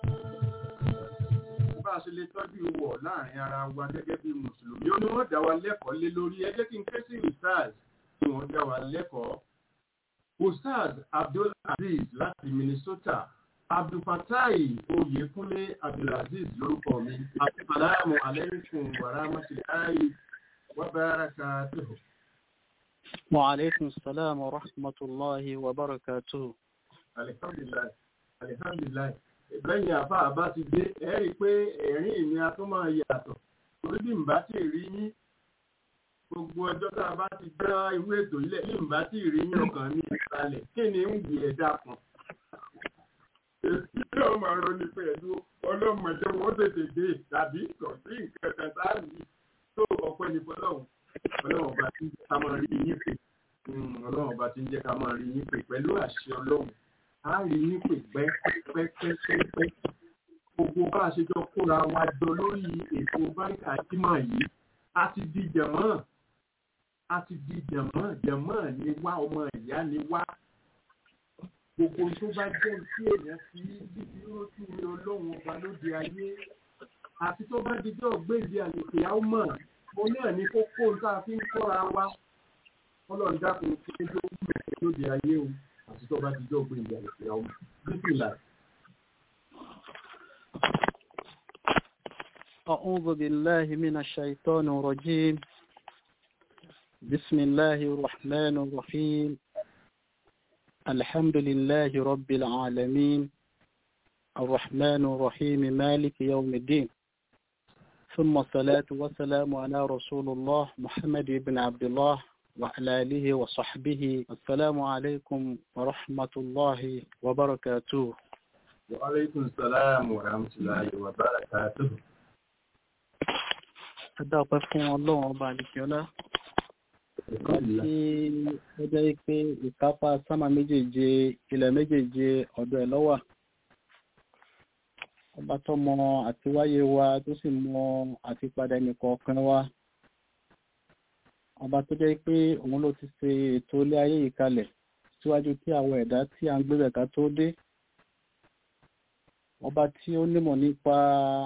bá a ṣe lè tọ́jú ìwọ̀ láàrin ara wa gẹ́gẹ́ bí mùsùlùmí ó ní wọ́n dá wa lẹ́kọ̀ọ́ lé lórí ẹ jẹ́ kí n ké sí ustaz tí wọ́n dá wa lẹ́kọ̀ọ́ ustaz abdul aziz láti minnesota abdulfatai oyekunle abdulaziz lórúkọ mi asalaamu aleykum wa rahmatulahi wa barakatuhu. وعليكم السلام ورحمة الله وبركاته alihamdulilayi alihamdulilayi lẹ́yìn àfa àbá ti dé ẹ rí i pé ẹ̀rín mi a tún máa yàtọ̀ torí bí n bá ti rí yín gbogbo ọjọ́ tá a bá ti dá irú ètò ilẹ̀ bí n bá ti rí yín ọkàn mi ìsàlẹ̀ kí ni ń gbé ẹ̀dá kan. èsì yóò máa ronú pẹ̀lú ọlọ́mọdé wọn tètè dé tàbí kò sí nǹkan kan sáàbì tó ọpẹ́ ní fọlọ́hún ọlọ́run ọba tí ń jẹ́ ká máa rí yín pè ọlọ́run ọba tí ń jẹ́ ká máa rí yín pè pẹ̀lú àṣẹ ọlọ́run á rí yín pè pẹ́pẹ́pẹ́pẹ́ gbogbo bá a ṣe jọ kóra wa jọ lórí ètò báńkì àjímọ̀ yìí a ti di jẹ̀mọ́ a ti di jẹ̀mọ́ jẹ̀mọ́ ni wá ọmọ ìyá ni wá gbogbo tó bá jẹ́ tí èèyàn fi bíbí rótú ní ọlọ́run ọba lóde ayé àti tó bá dijọ́ gbèsè àlèkè àwòmọ̀ mo náà ní kókó tá a fi ń kọ́ra wa ọlọ́run dákun kí ló ń bẹ̀rẹ̀ lóde ayé o àti tó bá dijọ́ gbèsè àlèkè àwòmọ̀ bíbí là. أعوذ بالله من الشيطان الرجيم بسم الله الرحمن الرحيم الحمد لله رب العالمين الرحمن الرحيم مالك يوم الدين ثم الصلاة والسلام على رسول الله محمد بن عبد الله وعلى آله وصحبه السلام عليكم ورحمة الله وبركاته وعليكم السلام ورحمة الله وبركاته adáwọ̀pẹ́ fún ọlọ́run ọba àdìsíọ́lá ọba tí ó jẹ́ pé ìkápá sámà méjèèje ilẹ̀ méjèèje ọ̀dọ̀ ẹ̀ lọ́wà ọba tó mọ àtiwáyé wa tó sì mọ àtipadà ẹnìkọ̀ọ̀kan wa ọba tó jẹ́ pé òun ló ti ṣe ètò ilé ayé yìí kalẹ̀ síwájú kí àwọn ẹ̀dá tí a ń gbé bẹ̀ká tó dé ọba tí ó nímọ̀ nípa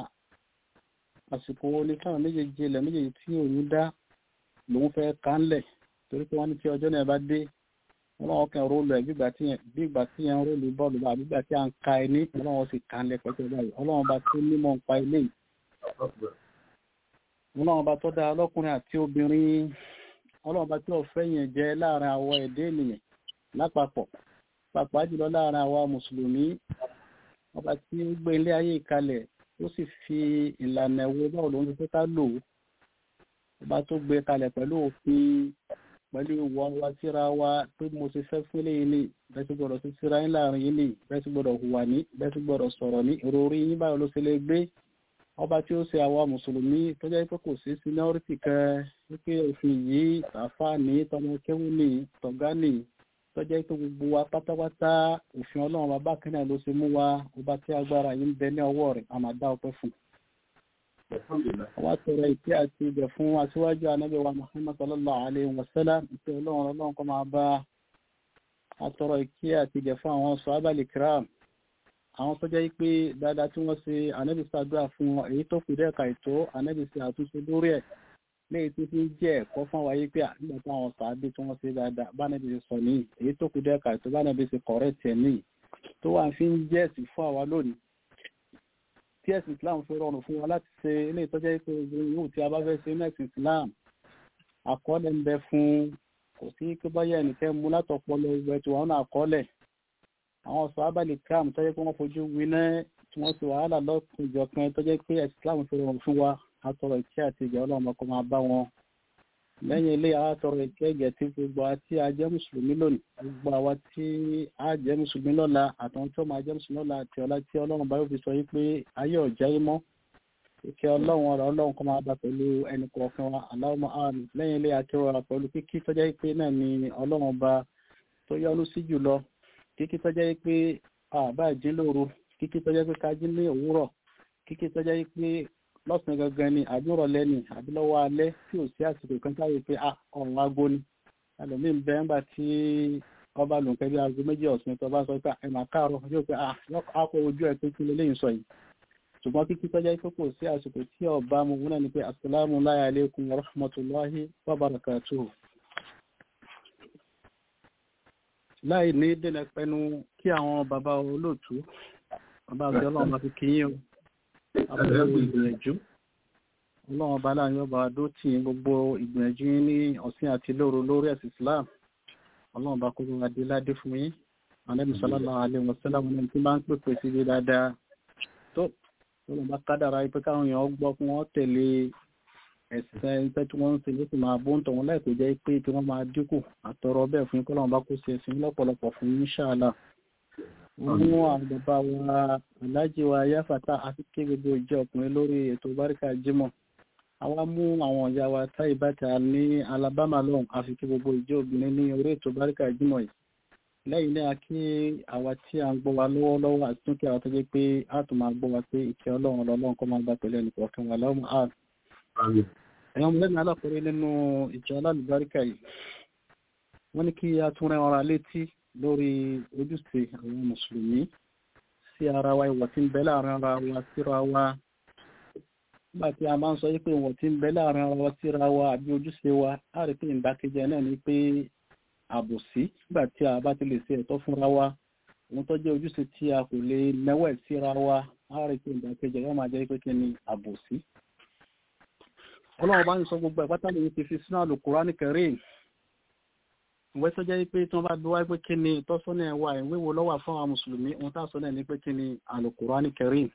àsìkò wo ni káwọn méjèèjì ilẹ̀ méjèèjì tí òun dá lòun fẹ́ kánlẹ̀ torí pé wọ́n ní tí ọjọ́ náà bá dé ọlọ́wọ́ kan róòlù ẹ̀ bí ìgbà tí yẹn ń róòlù bọ́ọ̀lù bá àbígbà tí a ń ka ẹni ọlọ́wọ́ sì kánlẹ̀ pẹ̀lú báyìí ọlọ́wọ́ bá tó nímọ̀ ń pa ilé yìí ọlọ́wọ́ bá tó dá ọlọ́kùnrin àti obìnrin ọlọ́wọ́ bá tí ọ̀fẹ́ yẹn jẹ́ láàrin àwọ̀ ẹ̀dẹ́ ènìyàn lápapọ̀ pàápàá jùlọ láàrin àwa mùsùlùmí ọba tí ó gbé ilé ayé ìkalẹ̀ ó sì fi ìlànà ẹ̀wọ̀ báwo ló ń fi ká lò ó ọba tó gbé kalẹ̀ pẹ̀lú òfin pẹ̀lú ìwọ wa síra wa pé mo ti fẹ́ fún eléyìí ní bẹ́ẹ̀ sì gbọ́dọ̀ sí síra yín láàrin yín ní bẹ́ẹ̀ sì gbọ́dọ̀ hùwà ní bẹ́ẹ̀ sì gbọ́dọ̀ sọ̀rọ̀ ní ìròrí yín báwo ló ṣe lè gbé ọba tí ó ṣe àwa mùsùlùmí tó jẹ́ pé kò sí seniority kan wípé òfin yìí tàfà ní tọmọ kéwù ní tọ̀gá ní tó jẹ́ pé gbogbo wa pátápátá òfin ọlọ́run bàbá kínní ló ṣe mú wa ọba tí agbára yìí ń bẹ ní ọwọ́ rẹ̀ àmàdá ọpẹ́ fún un àwọn àtọ̀rọ̀ ìpí àti ibẹ̀ fún aṣíwájú anábẹ́ wa Muhammad sallallahu alayhi wa sallam ìpé ọlọ́run ọlọ́run kọ́ máa bá àtọ̀rọ̀ ìpí àti ibẹ̀ fún àwọn sọ́ábàlì kiram àwọn tó jẹ́ pé dáadáa tí wọ́n ṣe anábì ṣàdúrà fún wọn èyí tó kù dẹ́ ka ètò anábì ṣe àtúnṣe lórí ẹ̀ léyìí tí fi ń jẹ́ ẹ̀kọ́ fún wa yìí pé nígbà táwọn sàábì tí wọ́n ṣe dáadáa bánabi ṣe sọ níyì èyí tó kù dẹ́ ka ètò bánabi ṣe kọ̀rẹ́ tiẹ̀ níyì tó wà fi ń jẹ́ ẹ̀sìn fún àwa lónìí tí ẹ̀sìn islam fi rọrùn fún wa láti ṣe ilé ìtọ́jẹ́ ìpè yóò tí a bá fẹ́ ṣe ní ẹ̀sìn islam àkọọ́lẹ̀ ń bẹ fún kò sí pé báyà ẹnìkẹ́ mú látọpọlọ ìwẹ̀ tí wọ́n náà àkọọ́lẹ̀ àwọn sọ̀hábà lè kíram tó jẹ́ pé wọ́n fojú winá tí wọ́n ti wàhálà lọ́kùnjọ kan tó jẹ́ pé islam fi rọrùn fún wa àtọ̀rọ̀ ìkẹ́ àti ìjà ọlọ́run ọkọ̀ máa bá wọn lẹ́yìn ilé àtọ̀rọ̀ ìkẹ́ ìgẹ̀ tí gbogbo àti ajẹ́ mùsùlùmí lónìí gbogbo àwa tí a jẹ́ mùsùlùmí lọ́la àtàwọn tí ó máa jẹ́ mùsùlùmí lọ́la àti ọ̀la tí ọlọ́run bá yóò fi sọ yí pé ayé ọ̀já yín mọ́ ìkẹ́ ọlọ́run ọ̀rọ̀ ọlọ́run kọ́ máa bá pẹ̀lú ẹnì kọ̀ọ̀kan wa aláwọ̀ àmì lẹ́yìn ilé akẹ́wà pẹ̀lú kíkí tọ́jà yí pé náà ni ọlọ́run ọba tó yọ́nú sí jùlọ kíkí tọ́jà yí pé àbá ìjí lóru kíkí tọ́jà pé ká jí ní òwúrọ̀ kíkí tọ́jà yí pé lọ́sàn gangan ni àbúrò lẹ́ni àbí lọ́wọ́ alẹ́ tí ò sí àsìkò kan táyé pé ọ̀run aago ni ẹlòmíì ń bẹ ńgbà tí ọba lòǹkẹ́ bí aago méjì ọ̀sìn tó bá sọ pé ẹ̀ máa káàárọ̀ yóò pé àpò ojú ẹ̀ pé kí lélẹ́yìn sọ yìí ṣùgbọ́n kíkí tọ́jà pé kò sí àsìkò tí ọba mu wọn náà ni pé asalaamu alaykum wa rahmatulahi wa barakatuhu. láì ní dènà pẹnu kí àwọn bàbá olóòtú bàbá àti ọlọ́run máa fi kíyìn o àbúrò ìgbìyànjú ọlọ́run ọba láàrin ọba adó tì í gbogbo ìgbìyànjú yín ní ọ̀sìn àti lóru lórí ẹ̀sìn Islam ọlọ́run ọba kó ló adé ládé fún yín alẹ́ musálàlá alẹ́ wọ̀sálà wọn tí máa ń pèpè sí ibi dáadáa tó ọlọ́run bá kádàrá pé káwọn èèyàn gbọ́ fún wọn tẹ̀lé ẹ̀sìn ẹgbẹ́ tí wọ́n ń ṣe ló sì máa bó ń tọ̀ wọn láìpẹ́ jẹ́ pé tí wọ́n máa dínkù àtọrọ bẹ́ẹ̀ fún yín kọ́lọ́run bá kó ṣe ẹ̀sìn lọ́pọ̀lọpọ̀ fún yín ṣáàlà wọ́n mú àwọn bàbá wa aláàjì wa yáfàtà àti ké gbogbo ìjọ ọkùnrin lórí ètò báríkà jímọ̀ àwa mú àwọn ìyá wa táì bàtà ní Alabama lọ́hùn àfi ké gbogbo ìjọ obìnrin ní orí ètò báríkà jímọ̀ yìí lẹ́yìn náà kí àwa tí a ń gbọ́ wa lọ́wọ́lọ́wọ́ àti tún kí àwọn tó jẹ́ pé a tún máa gbọ́ wa pé ìkẹ́ ọlọ́run ọlọ́run kọ́ máa gbà pẹ̀lú ẹnì kọ̀ọ̀kan wà lọ́wọ́ ààrùn ẹ̀yọ́n lẹ́nu alákùnrin nínú ìjọ alálùbáríkà yìí wọ́n ní kí a tún rẹ́ ọ̀rọ̀ létí lórí ojúṣe àwọn mùsùlùmí sí ara wa ìwọ̀ tí ń bẹ láàrin ara wa síra wa nígbà tí a máa ń sọ wípé ìwọ̀ tí ń bẹ láàrin ara wa síra wa àbí ojúṣe wa á rí pé ìdákejì náà ni pé àbòsí nígbà tí a bá ti lè ṣe ẹ̀tọ́ fúnra wa ohun tó jẹ́ ojúṣe tí a kò lè mẹ́wẹ̀ síra wa á rí pé ìdákejì yóò máa jẹ́ pé kí ni àbòsí ọlọ́run bá ń sọ gbogbo ẹ̀pátá lè ti fi sínú Al-Qur'ani Karim ìwé tó jẹ́ pé tí wọ́n bá bí wáyé pé kí ni ìtọ́sọ́nà ẹ̀wà ìwé wo lọ́wọ́ fún àwọn mùsùlùmí ohun tá a sọ náà ni pé kí ni Al-Qur'ani Karim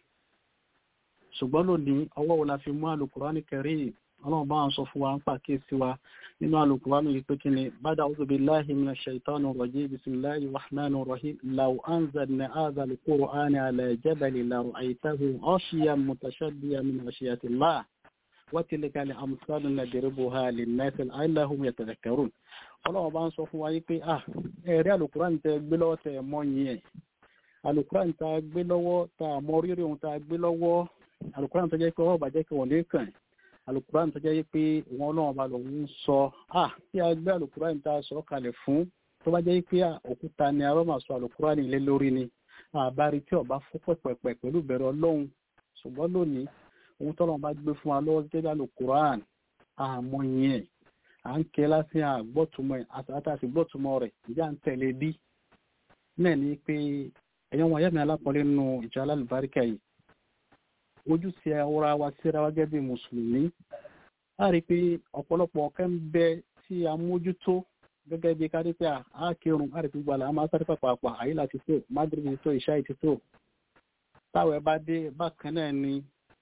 ṣùgbọ́n lónìí ọwọ́ wo la fi mú Al-Qur'ani Karim ọlọ́run bá ń sọ fún wa ń pàkíyèsí wa nínú Al-Qur'ani yìí pé kí ni ba'da a'udhu billahi minash shaitanir rajim bismillahir rahmanir rahim law anzalna hadha al-Qur'ana ala jabalin la ra'aytahu khashiyan mutashaddiyan min khashyatillah وتلك الأمثال نضربها للناس لعلهم يتذكرون ọlọ́run bá ń sọ fún wa yí pé ah ẹ̀rí alukuran tẹ gbé lọ́wọ́ tẹ mọ́ yín ẹ̀ alukuran tá a gbé lọ́wọ́ tá a mọ rírì ohun tá a gbé lọ́wọ́ alukuran tó jẹ́ pé ọ̀rọ̀ bàjẹ́ kí wọ́n lè kàn alukuran tó jẹ́ pé wọn ọlọ́run bá lòun ń sọ ah tí a gbé alukuran tá a sọ kalẹ̀ fún tó bá jẹ́ pé òkúta ni arọ́ máa sọ alukuran ilé lórí ni àbárí tí ọba fún pẹ̀pẹ̀pẹ̀ pẹ̀lú bẹ̀rẹ̀ ọlọ́run ṣùgbọ́n lónìí ohun tọ́lọ́ bá gbé fún wa lọ́wọ́ gẹ́gẹ́ bí alukuran àmọ́ yẹn à ń kẹ́ lásì àgbọ́tùmọ̀ àtàtàsí gbọ́tùmọ̀ rẹ̀ ìjà ń tẹ̀lé bí náà ni pé ẹ̀yọ́ wọn ayẹ́mi alápọ̀lẹ́ nínú ìjọ alálùbáríkà yìí ojúṣe ọ̀rọ̀ wa síra wa gẹ́gẹ́ bí mùsùlùmí a rí i pé ọ̀pọ̀lọpọ̀ ọ̀kẹ́ ń bẹ tí a mójútó gẹ́gẹ́ bí kárí pé a kírun a rí i pé gbàlà a máa sáré pàpàpà àyílà ti tó madrid ti tó ìṣá ti tó táwọn ẹ bá dé bákan náà ni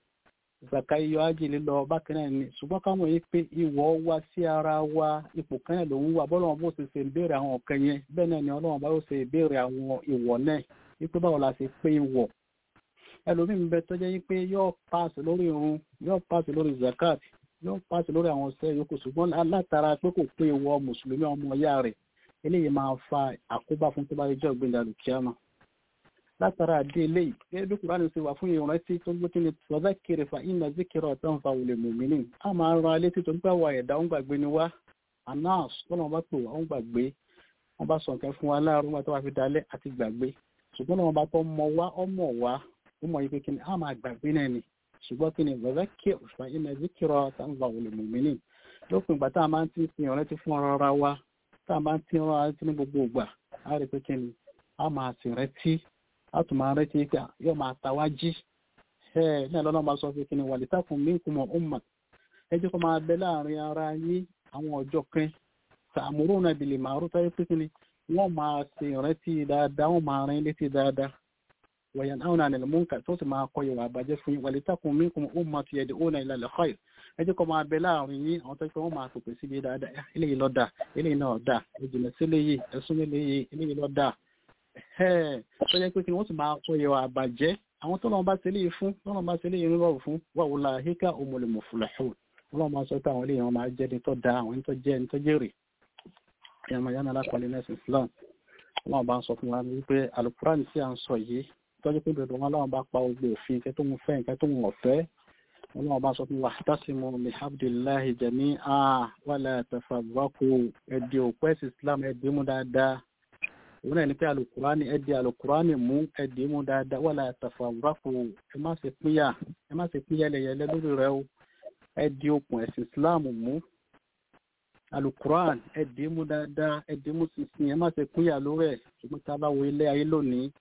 zaka iyọ ájì lílọ bákan náà ni ṣùgbọ́n káwọn yìí pé ìwọ̀ wa sí ara wa ipò kan náà lòun wà bọ́lọ́wọ́n bó ṣe ṣe ìbéèrè àwọn ọ̀kan yẹn bẹ́ẹ̀ náà ni ọlọ́wọ́n bá yóò ṣe ìbéèrè àwọn ìwọ̀ náà wípé báwo la ṣe pé ìwọ̀ ẹlòmíín bẹ tó jẹ́ wípé yóò paasi lórí irun yóò paasi lórí zakat yóò paasi lórí àwọn ọ̀sẹ̀ yòókù ṣùgbọ́n látara pé kò pé ìwọ̀ mùsùlùmí ọmọ ọ̀yá rẹ̀ eléyìí máa fa àkóbá fún tó bá yẹ jọ́ gbẹ̀dẹ̀ àlùkíyàmá látara àdé eléyìí gẹ́gẹ́ bí kùránì ṣe wà fún ìrántí tó gbé kí ni tọ́lá kiri fa iná zikiri ọ̀tọ́ fa olè mòmìnì a máa ń ran alé tí tó ń gbà wà ẹ̀dá ń gbàgbé ni wá anas tọ́lá wọn bá pè wá ń gbàgbé wọn bá sọ nǹkan fún wa láàárọ̀ wọn tó wá fi dalẹ̀ àti gbàgbé ṣùgbọ́n wọn bá tọ́ mọ wá ọmọ wá ó mọ ipe kí ni a máa gbàgbé náà ni ṣùgbọ́n kí ni tọ́lá kiri fa iná zikiri ọ̀tọ́ fa olè mòmìnì lópin ìgbà tá a máa ń tí fi ìrántí fún ara wa tá a máa ń tí wọn rántí ní gbogbo ìgbà a rí pé kí ni a máa sì rántí láti máa rẹ́ pé yóò máa tàwá jí ẹ̀ náà lọ́nà máa sọ pé kí ni wà lítàkùn minkum ummah ẹ jẹ́ kó máa bẹ láàrin ara yín àwọn ọjọ́ kan ta'muruna bil ma'ruf táyé pé kí ni wọ́n máa ṣe ìrántí dáadáa wọ́n máa rìn létí dáadáa wọ̀yàn àwọn àna ìlmúnkà tó sì máa kọ ìwà àbájẹ́ fún yín walitakun minkum ummatun yad'una ila al-khayr ẹ jẹ́ kó máa bẹ láàrin yín àwọn tó ṣe wọ́n máa pèpè síbi dáadáa eléyìí ló dà eléyìí náà dà ìjìnlẹ̀ sí eléyìí ẹ̀sùn eléyìí eléyìí ló dà tó jẹ́ pé kí wọ́n sì máa kọ ìwà àbájẹ́ àwọn tó lọ́n bá ṣe léyìí fún tó lọ́n bá ṣe léyìí rírọ̀ fún wa ulaika humul muflihun wọ́n máa sọ pé àwọn eléyìí wọn máa jẹ́ ní tó da àwọn ní tó jẹ́ ní tó jèrè ẹ̀yàmọ̀ yánà alápàlẹ̀ nẹ́sìn Islam wọ́n bá ń sọ fún wa wípé alukuran tí a ń sọ yìí tọ́jú pé bẹ̀rẹ̀ wọn láwọn bá pa gbogbo òfin nǹkan tó ń fẹ́ nǹkan tó ń ọ̀fẹ́ wọn náà bá sọ fún wa tasimu bihamdillahi jami'an wala tafarraqu ẹ̀dì òpó ẹ̀sìn Islam ẹ̀dì mú dáadáa òun náà ní pé alukurani ẹ̀dì alukurani mú ẹ̀dì mú dáadáa wala tafarraqu ẹ má ṣe pínyà ẹ má ṣe pínyà lẹ́yẹlẹ́ lórí rẹ o ẹ̀dì òkun ẹ̀sìn Islam mú alukuran ẹ̀dì mú dáadáa ẹ̀dì mú sísìn ẹ má ṣe pínyà lórí ẹ̀ ṣùgbọ́n tá a bá wo ilé ayé lónìí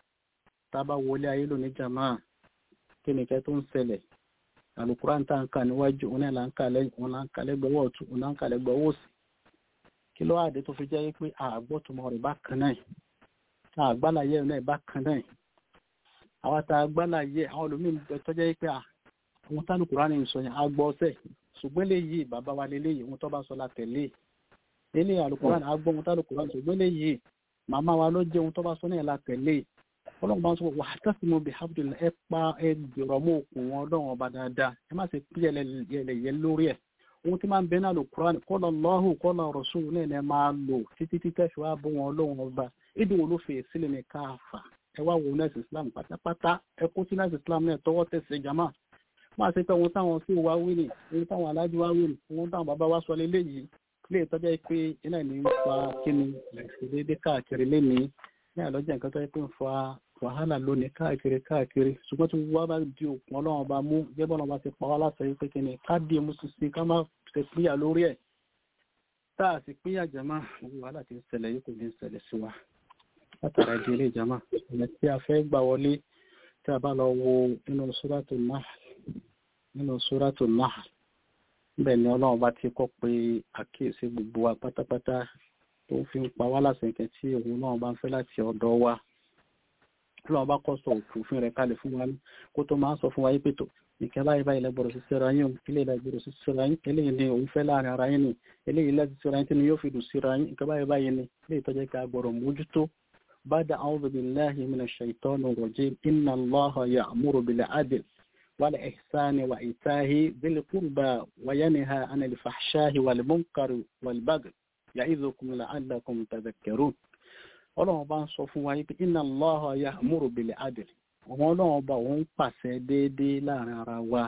tá a bá wo ilé ayé lónìí jàmáà kí ni kẹ́ tó ń ṣẹlẹ̀ alukuran tá n kà níwájú òun náà là ń kà lẹ́yìn òun là ń kà lẹ́gbẹ̀ẹ́ ọwọ́ ọ̀tún òun là ń kà lẹ́gbẹ̀ẹ́ ọwọ́ òsì kí ló àdé tó fi jẹ́ pé àgbọ́tùmọ̀ rẹ̀ bá kan náà àgbàláyé náà bá kan náà àwọn tá a gbàláyé àwọn olómìn tó jẹ́ pé àwọn tálùkùrán ní sọ yẹn agbọ́ ọ̀sẹ̀ ṣùgbọ́n léyìí bàbá wa léléyìí ohun tó bá sọ la tẹ̀lé eléyìí alukuran agbọ́ ohun tálùkùrán ṣùgbọ́n léyìí màmá wa ló jẹ́ ohun tó bá sọ náà la tẹ̀lé ọlọ́run bá ń sọ wà á tẹ́sí bí habdul ẹ pa ẹ gbèrò mọ́ òkun wọn ọlọ́run ọba dáadáa ẹ má ṣe pí ẹlẹ́yẹ lórí ẹ̀ ohun tí máa ń bẹ náà lò kúránì kọ́lọ̀ lọ́hù kọ́lọ̀ rọ̀ṣùn náà ẹ máa lò títí títẹ́ fi wá bọ́ wọn ọlọ́run ọba ìdí wo ló fè sílẹ̀ ní káàfà ẹ wá wo nẹ́ẹ̀sì islam pátápátá ẹ kó sí nẹ́ẹ̀sì islam náà tọwọ́ tẹ̀sẹ̀ jama máa ṣe pé ohun táwọn sí wa wí ni ohun táwọn alájú wa wí ni ohun táwọn bàbá wa sọ lélẹ́yìí lè tọ́jà pé iná ní ń fa kíni ìṣèdédé káàkiri lénìí ní àlọ́jà nǹkan tó yẹ pé ń fa wàhálà lónìí káàkiri káàkiri ṣùgbọ́n tí wọ́n bá di òkun ọlọ́run bá mú gẹ́gẹ́ ọlọ́run bá ti pa wá láṣẹ yìí pé kí ni ká di mú sísìn ká má ṣe pínyà lórí ẹ̀ tá a sì pínyà jàmá gbogbo wàhálà ti ń ṣẹlẹ̀ yìí kò ní ṣẹlẹ̀ sí wa látara di ilé jàmá ọ̀nà tí a fẹ́ gbà wọlé tí a bá lọ wo nínú sóràtò Nahl nínú sóràtò Nahl níbẹ̀ ni ọlọ́run bá ti kọ́ pé àkíyèsí gbogbo wa pátápátá tó fi ń pa wá láṣẹ kẹ tí òun náà bá ń fẹ́ láti ọ̀dọ̀ wa lọ́wọ́ bá kọ́ sọ òfin rẹ̀ kalẹ̀ fún wa ní kó tó máa ń sọ fún wa yí pé tó ìkẹ́ báyìí báyìí lẹ́gbọ̀rọ̀ sí síra yín ilé ìlẹ́gbọ̀rọ̀ sí síra yín eléyìí ni òun fẹ́ láàrin ara yín ni eléyìí lẹ́sí síra yín tí ni yóò fi dùn síra yín ìkẹ́ báyìí báyìí ni ilé ìtọ́jẹ́ ká gbọ́rọ̀ mójútó bada a'udhu billahi minash shaitani rajim inna allaha ya'muru bil adl wal ihsani wa itahi dhil qurba wa yanha 'anil fahsha'i wal munkari wal baghi ya'idhukum la'allakum tadhakkarun ọlọ́run bá ń sọ fún wa yí pé inna Allaha ya'muru bil adl àwọn ọlọ́run bá òun pàṣẹ déédéé láàrin ara wa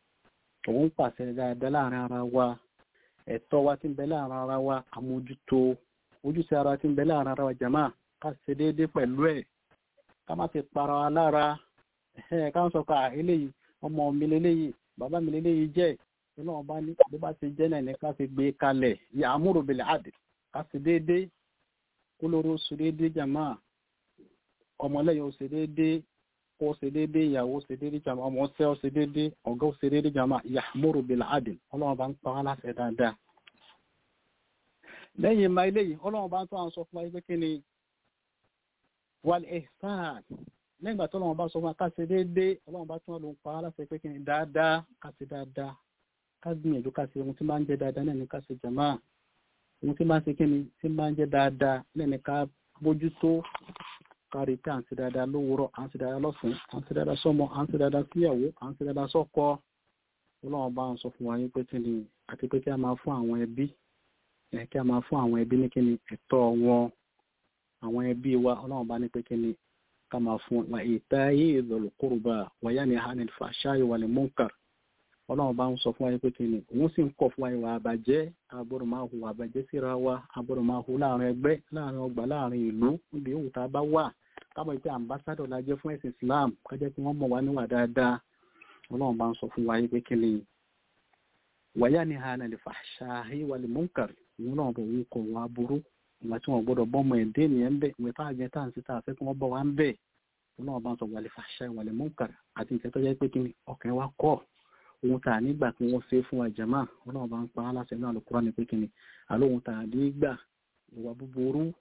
òun pàṣẹ dáadáa láàrin ara wa ẹ̀tọ́ wa tí ń bẹ láàrin ara wa àmójútó ojúṣe ara tí ń bẹ láàrin ara wa jàmá ká ṣe déédéé pẹ̀lú ẹ̀ ká má ti para wa lára ká ń sọ pé eléyìí ọmọ mi lélẹ́yìí bàbá mi lélẹ́yìí jẹ́ ọlọ́run bá ní bó bá ti jẹ́ náà ní ká fi gbé kalẹ̀ ya'muru bil adl ká ṣe déédéé kólóró ṣe déédé jàmá ọmọlẹ́yìn ó ṣe déédé kó ṣe déédé ìyàwó ṣe déédé jàmá ọmọ ṣẹ́ ó ṣe déédé ọ̀gá ó ṣe déédé jàmá ya'muru bil adl ọlọ́run bá ń pa wá láṣẹ dáadáa. lẹ́yìn ìmọ̀ eléyìí ọlọ́run bá ń tó àwọn sọ fún wa pé kí ni wal ihsan lẹ́yìn ìgbà tó ọlọ́run bá sọ fún wa ká ṣe déédé ọlọ́run bá tún lòun pa wá láṣẹ pé kí ni dáadáa ká ṣe dáadáa ká gbìyànjú ká ṣe ohun tí máa ń jẹ dáadáa náà ní ká ṣe jàmá ohun tí máa ń ṣe kí ni tí máa ń jẹ́ dáadáa lẹ́ni ká bójútó kárí pé à ń ṣe dáadáa lówùúrọ̀ à ń ṣe dáadáa lọ́sàn-án à ń ṣe dáadáa sọ́mọ à ń ṣe dáadáa síyàwó à ń ṣe dáadáa sọ́kọ ọlọ́run bá ń sọ fún wa yín pé kí ni àti pé kí a máa fún àwọn ẹbí ẹ̀ kí a máa fún àwọn ẹbí ní kí ni ẹ̀tọ́ wọn àwọn ẹbí wa ọlọ́run bá ní pé kí ni ká máa fún wa ìtayé dhul qurba wa yanha 'anil fahsha'i wal munkar ọlọ́run bá ń sọ fún wa pé kí ni òun sì ń kọ̀ fún wa ìwà àbàjẹ́ agbọ́dọ̀ máa hu àbàjẹ́ síra wa agbọ́dọ̀ máa hu láàrin ẹgbẹ́ láàrin ọgbà láàrin ìlú níbi òun tá a bá wà kábọ̀ pé ambassadọ̀ la jẹ́ fún ẹ̀sìn Islam kájẹ́ kí wọ́n mọ̀ wá níwà dáadáa ọlọ́run bá ń sọ fún wa pé kí ni wàyà ni hàn lè fahshahi wal munkar òun náà bọ̀ òun kọ̀ wá burú ìgbà tí wọ́n gbọ́dọ̀ bọ́ ọmọ ẹ̀dẹ́ nìyẹn bẹ́ẹ̀ ìwé tá a jẹ tá à ń sí tá a fẹ́ kí wọ́n bọ̀ wá ń bẹ́ẹ̀ ọlọ́run bá ń sọ wal fahshahi wal munkar àti ìkẹ́ tó jẹ́ pé kí ni ọkàn wa kọ́ ohun tà nígbà tí wọ́n ṣe fún àjàmá ọlọ́run bá ń pa á láṣẹ náà lókùrọ́ ní pé kí ni àlóhun tà nígbà ìwà búburú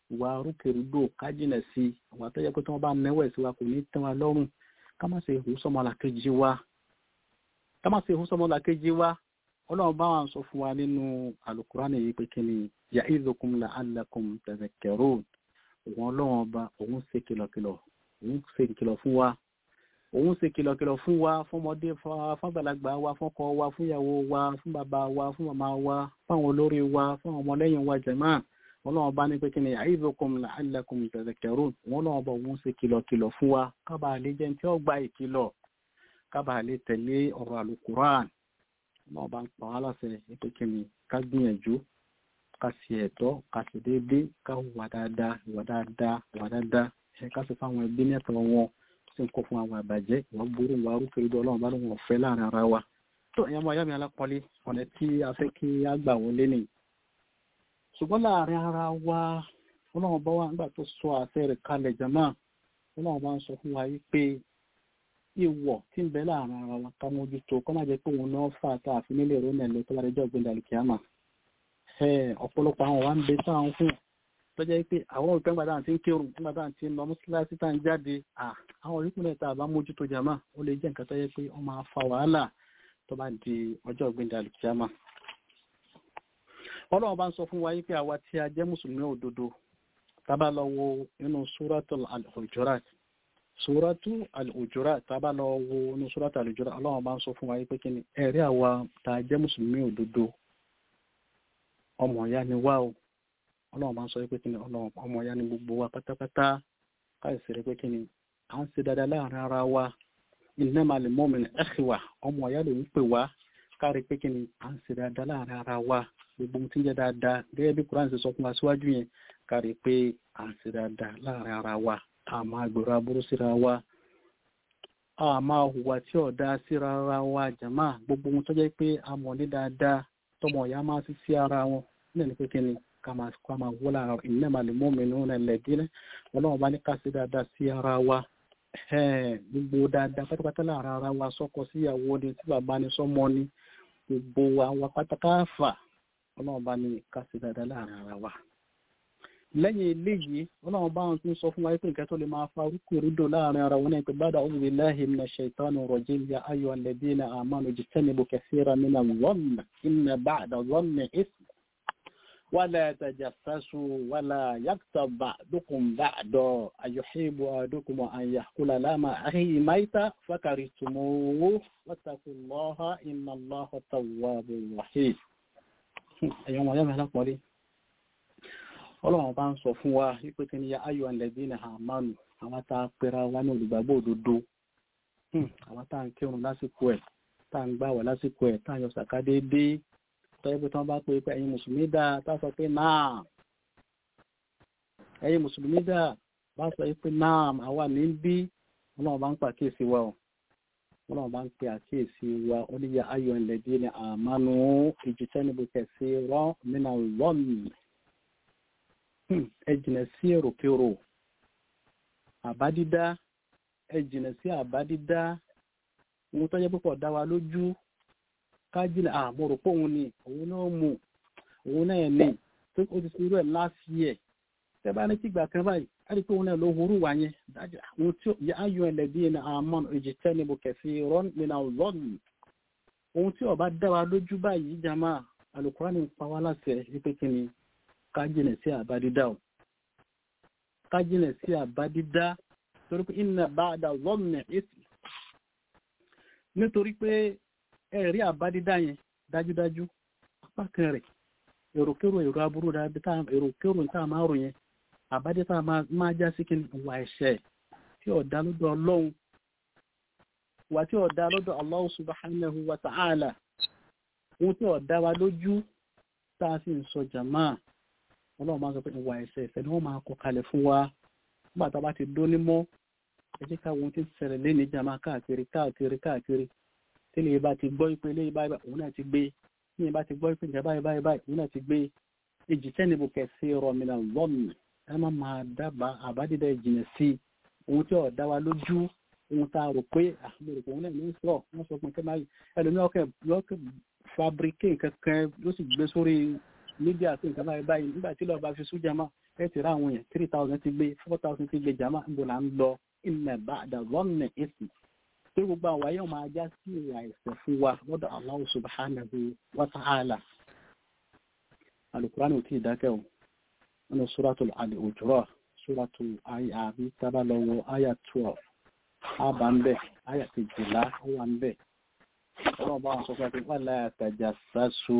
ìwà rúkèrúdò ká jìnà sí ìwà tó yẹ pé tí wọ́n bá nẹ́wẹ̀ sí wa kò ní tẹ́ wa lọ́rùn ká má ṣe hù sọmọlàkejì wa ká má ṣe hù sọmọlàkejì wa ọlọ́run bá wa sọ fún wa nínú alukurani yìí pé kí ni ya'idukum la'allakum tadhakkarun òun ọlọ́run ọba òun ṣe kìlọ̀kìlọ̀ òun ṣe kìlọ̀ fún wa òun ṣe kìlọ̀kìlọ̀ fún wa fọmọdé fàgbàlagbà wa fọkọ wa fúnyàwó wa fún bàbá wa fún màmá wa fáwọn olórí wa fáwọn ọmọlẹ́yìn wa jẹ̀mọ́ ọlọ́run bá ní pé kí ni ya'idukum la'allakum tadhakkarun òun ọlọ́run ọba òun ṣe kìlọ̀kìlọ̀ fún wa kábàá lè jẹ́ ní tí ó gba ìkìlọ̀ kábàá lè tẹ̀lé ọ̀rọ̀ àlùkùrán náà bá ń pa wá láṣẹ pé kí ni ká gbìyànjú ká ṣe ẹ̀tọ́ ká ṣe déédéé ká wà dáadáa ìwà dáadáa ìwà dáadáa ẹ ká ṣe fáwọn ẹbí nẹ́tọ̀ wọn sì ń kọ́ fún àwọn àbàjẹ́ ìwà burú ìwà arúgbó ọlọ́run bá lóun ọ̀fẹ́ láàrin ara wa tó ẹ̀yà máa yá mi alápọ̀lé ọ̀nà tí a fẹ́ kí a gbà wọlé nì ṣùgbọ́n láàrin ara wa ọlọ́run bá wà nígbà tó sọ àṣẹ rẹ̀ kalẹ̀ jama ọlọ́run bá ń sọ fún wa yìí pé ìwọ̀ tí ń bẹ láàrin ara wa ká mójútó kọ́ má jẹ́ pé òun náà fà tá a fi nílé ìró nẹ̀lẹ́ tó bá dẹjọ́ ìgbéǹda ìkíámà ọ̀pọ̀lọpọ̀ àwọn wa ń bẹ sáwọn fún tó jẹ́ pé àwọn òpin gbàdá àti ń kírun gbàdá àti ń lọ mọ́síláṣí tá ń jáde àwọn orípìnlẹ̀ tá a bá mójútó jàmá ó lè jẹ́ nǹkan tó yẹ pé ó máa fa wàhálà tó bá di ọjọ́ ìgbéǹda ìkíámà ọlọ́run bá ń sọ fún wa yí pé àwa tí a jẹ́ mùsùlùmí òdodo tá bá lọ wo inú súratul al-Hujurat Suratu al-Hujurat tàbá lọ wo ní Suratu al-Hujurat Ọlọ́run bá ń sọ fún wa pé kí ni ẹ̀rí àwa tá a jẹ́ mùsùlùmí òdodo ọmọ ìyá ni wá o Ọlọ́run bá ń sọ pé kí ni ọmọ ìyá ni gbogbo wa pátápátá káyọ̀sí rẹ̀ pé kí ni à ń ṣe dáadáa láàrin ara wa innamal mu'minu ikhwa ọmọ ìyá ló ń pè wá kárí pé kí ni à ń ṣe dáadáa láàrin ara wa gbogbo ohun tí ń jẹ́ dáadáa gẹ́gẹ́ bí Kùránì ṣe sọ fún wa síwájú yẹn kárí pé à ń ṣe dáadáa láàrin ara wa a máa gbèrò aburú síra wa a máa hùwà tí ọ̀dá síra ara wa jàmá gbogbo ohun tó jẹ́ pé a mọ̀ ní dáadáa tọmọ ìyá máa sí sí ara wọn nílẹ̀ ní pé kí ni ká máa kó a máa wó lára innamal mu'minuna alladhina ọlọ́run bá ní ká sí dáadáa sí ara wa gbogbo dáadáa pátápátá lára ara wa sọ́kọ síyàwó ni tí bàbá ni sọ́mọ ni gbogbo àwọn pátákáfà ọlọ́run bá ní ká sí dáadáa lára ara wa lẹ́yìn eléyìí ọlọ́run bá wọn tún sọ fún wa pé nǹkan tó lè máa fa orúkọ ìrúdò láàrin ara wọn náà pé bada a'udhu billahi minash shaitani rajim ya ayyuhal ladhina amanu ijtanibu kathiran minadh dhanni inna ba'da dhanni ithm wala tajassasu wala yaghtab ba'dukum ba'dan ayuhibbu ahadukum an ya'kula lahma akhihi maytan fakarihtumuhu wattaqullaha innallaha tawwabur rahim ẹ̀yọ́ wọn yẹ́ mi lápọ̀lẹ́ ọlọ́run bá ń sọ fún wa wípé kí ni ya ayọ̀ ẹ̀lẹ́bí ní àmánu àwọn tá a pera wa ní olùgbàgbọ́ òdodo àwọn tá à ń kírun lásìkò ẹ̀ tá à ń gbàwẹ̀ lásìkò ẹ̀ tá à ń yọ sàká déédéé tọ́jú pé tí wọ́n bá pè pé ẹ̀yin mùsùlùmí dáa tá a sọ pé náà ẹ̀yin mùsùlùmí dáa bá sọ pé náà àwa ní bí ọlọ́run bá ń pa àkíyèsí wa o ọlọ́run bá ń pe àkíyèsí wa ó ní ya ayọ̀ ẹ̀lẹ́bí ní àmánu ìjìtẹ́nibù kẹsì rán nínú lọ́nà ẹ jìnà sí èròkérò àbádídá ẹ jìnà sí àbádídá ohun tó jẹ́ púpọ̀ dá wa lójú ká jìnà àmọ́ pé òun ni òun náà mú òun náà ní tó ó ti sírú ẹ̀ last year tẹ́ bá ní kígbà kan báyìí á rí pé òun náà ló horú wa yẹn dájú àwọn tí yẹ ayọ̀ ẹlẹ́bí ní àmọ́ èjì tẹ́ni mo kẹ̀sí rọ́n nínú ọlọ́ọ̀nù ohun tí ó bá dá wa lójú báyìí jama Al-Qur'ani ń pa wá láṣẹ wípé kí ni kájìnà sí àbádídá o kájìnà sí àbádídá torí pé iná bá dá lọ́nà èsì nítorí pé ẹ̀rí àbádídá yẹn dájúdájú apá kan rẹ̀ èròkérò èrò aburú èròkérò tá a máa rò yẹn àbádídá máa já sí kí ni wà ẹ̀ṣẹ̀ tí ọ̀dá lọ́dọ̀ ọlọ́run wà tí ọ̀dá lọ́dọ̀ Allah subhanahu wa ta'ala ohun tí ọ̀dá wa lójú tá a sì ń sọ jàmáà ọlọ́run máa ń sọ pé ìwà ẹ̀ṣẹ̀ ẹ̀ṣẹ̀ ni wọ́n máa kọ kalẹ̀ fún wa nígbà tá a bá ti dó ní mọ́ ẹ jẹ́ ká wọn ti ṣẹlẹ̀ lé níjà máa káàkiri káàkiri káàkiri tí lè bá ti gbọ́ ìpele báyìí òun náà ti gbé tí lè bá ti gbọ́ ìpele báyìí báyìí báyìí òun náà ti gbé èjì tẹ́nibù kẹsì rọmìnà lọ́mì ẹ má máa dábàá àbádídá ìjìnà sí ohun tí ò dá wa lójú ohun tá a rò pé àmọ̀ròpọ̀ òun náà ní sọ wọ́n sọ pé kẹ́máyì ẹlòmí ọkẹ́ lọ́kẹ́ fabricate kankan ló sì gbé sórí mídíà àti nǹkan báyìí báyìí nígbà tí lọ́ọ́ bá fi sún jama ẹ ti rá àwọn èèyàn three thousand ti gbé four thousand ti gbé jama ń bò là ń lọ ilẹ̀ bá àdàlọ́nà èsì pé gbogbo àwọn ayé máa já sí ìwà ẹ̀sẹ̀ fún wa lọ́dọ̀ Allah subhanahu wa ta'ala alukurani ò tí ì dákẹ́ o nínú suratul al-Hujurat suratul ayé àbí tábà lọ́wọ́ àyà twelve àbá ń bẹ̀ àyà kejìlá ó wà ń bẹ̀ ọlọ́run bá wọn sọ pé wala tajassasu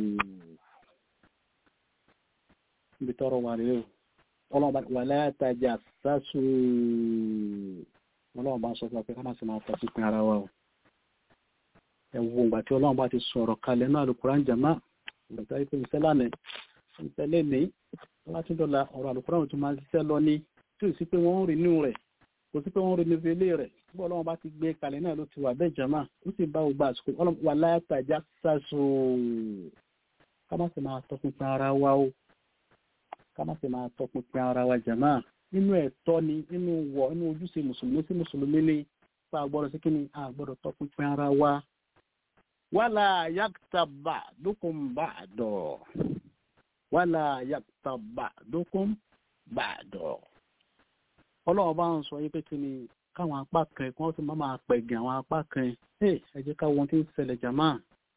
níbi tọrọ wà rèé o ọlọ́run bá wala tajassasu ọlọ́run bá sọ pé ká má sì máa tọ́ sí pin ara wa o ẹ wo ìgbà tí ọlọ́run bá ti sọ̀rọ̀ kalẹ̀ náà Al-Qur'an jama ìgbà tí wọ́n ti sẹ́lá ní ìtẹ́lẹ̀ ní láti dọ̀la ọ̀rọ̀ Al-Qur'an tó máa ṣiṣẹ́ lọ ní tí ò sí pé wọ́n ń rí inú rẹ̀ kò sí pé wọ́n ń rí inú ilé rẹ̀ bí ọlọ́run bá ti gbé kalẹ̀ náà ló ti wà bẹ́ẹ̀ jama ó sì bá gbogbo àsìkò ọlọ́run wà látàjà sàṣọ ká má sì máa tọpinpin ara wa o ká má sì máa tọpinpin ara wa jama nínú ẹ̀tọ́ ni nínú wọ̀ nínú ojúṣe mùsùlùmí sí mùsùlùmí ni pa àgbọ̀dọ̀ sí kíni àgbọ̀dọ̀ tọpinpin ara wa wàlà yàtàbà dúkùn bàdọ̀ wàlà yàtàbà dúkùn bàdọ̀ ọlọ́run bá ń sọ yí pé kí ni káwọn apá kan kí wọ́n sì máa máa pẹ̀gẹ̀ àwọn apá kan ẹ jẹ́ ká wọn tí ń ṣẹlẹ̀ jàmá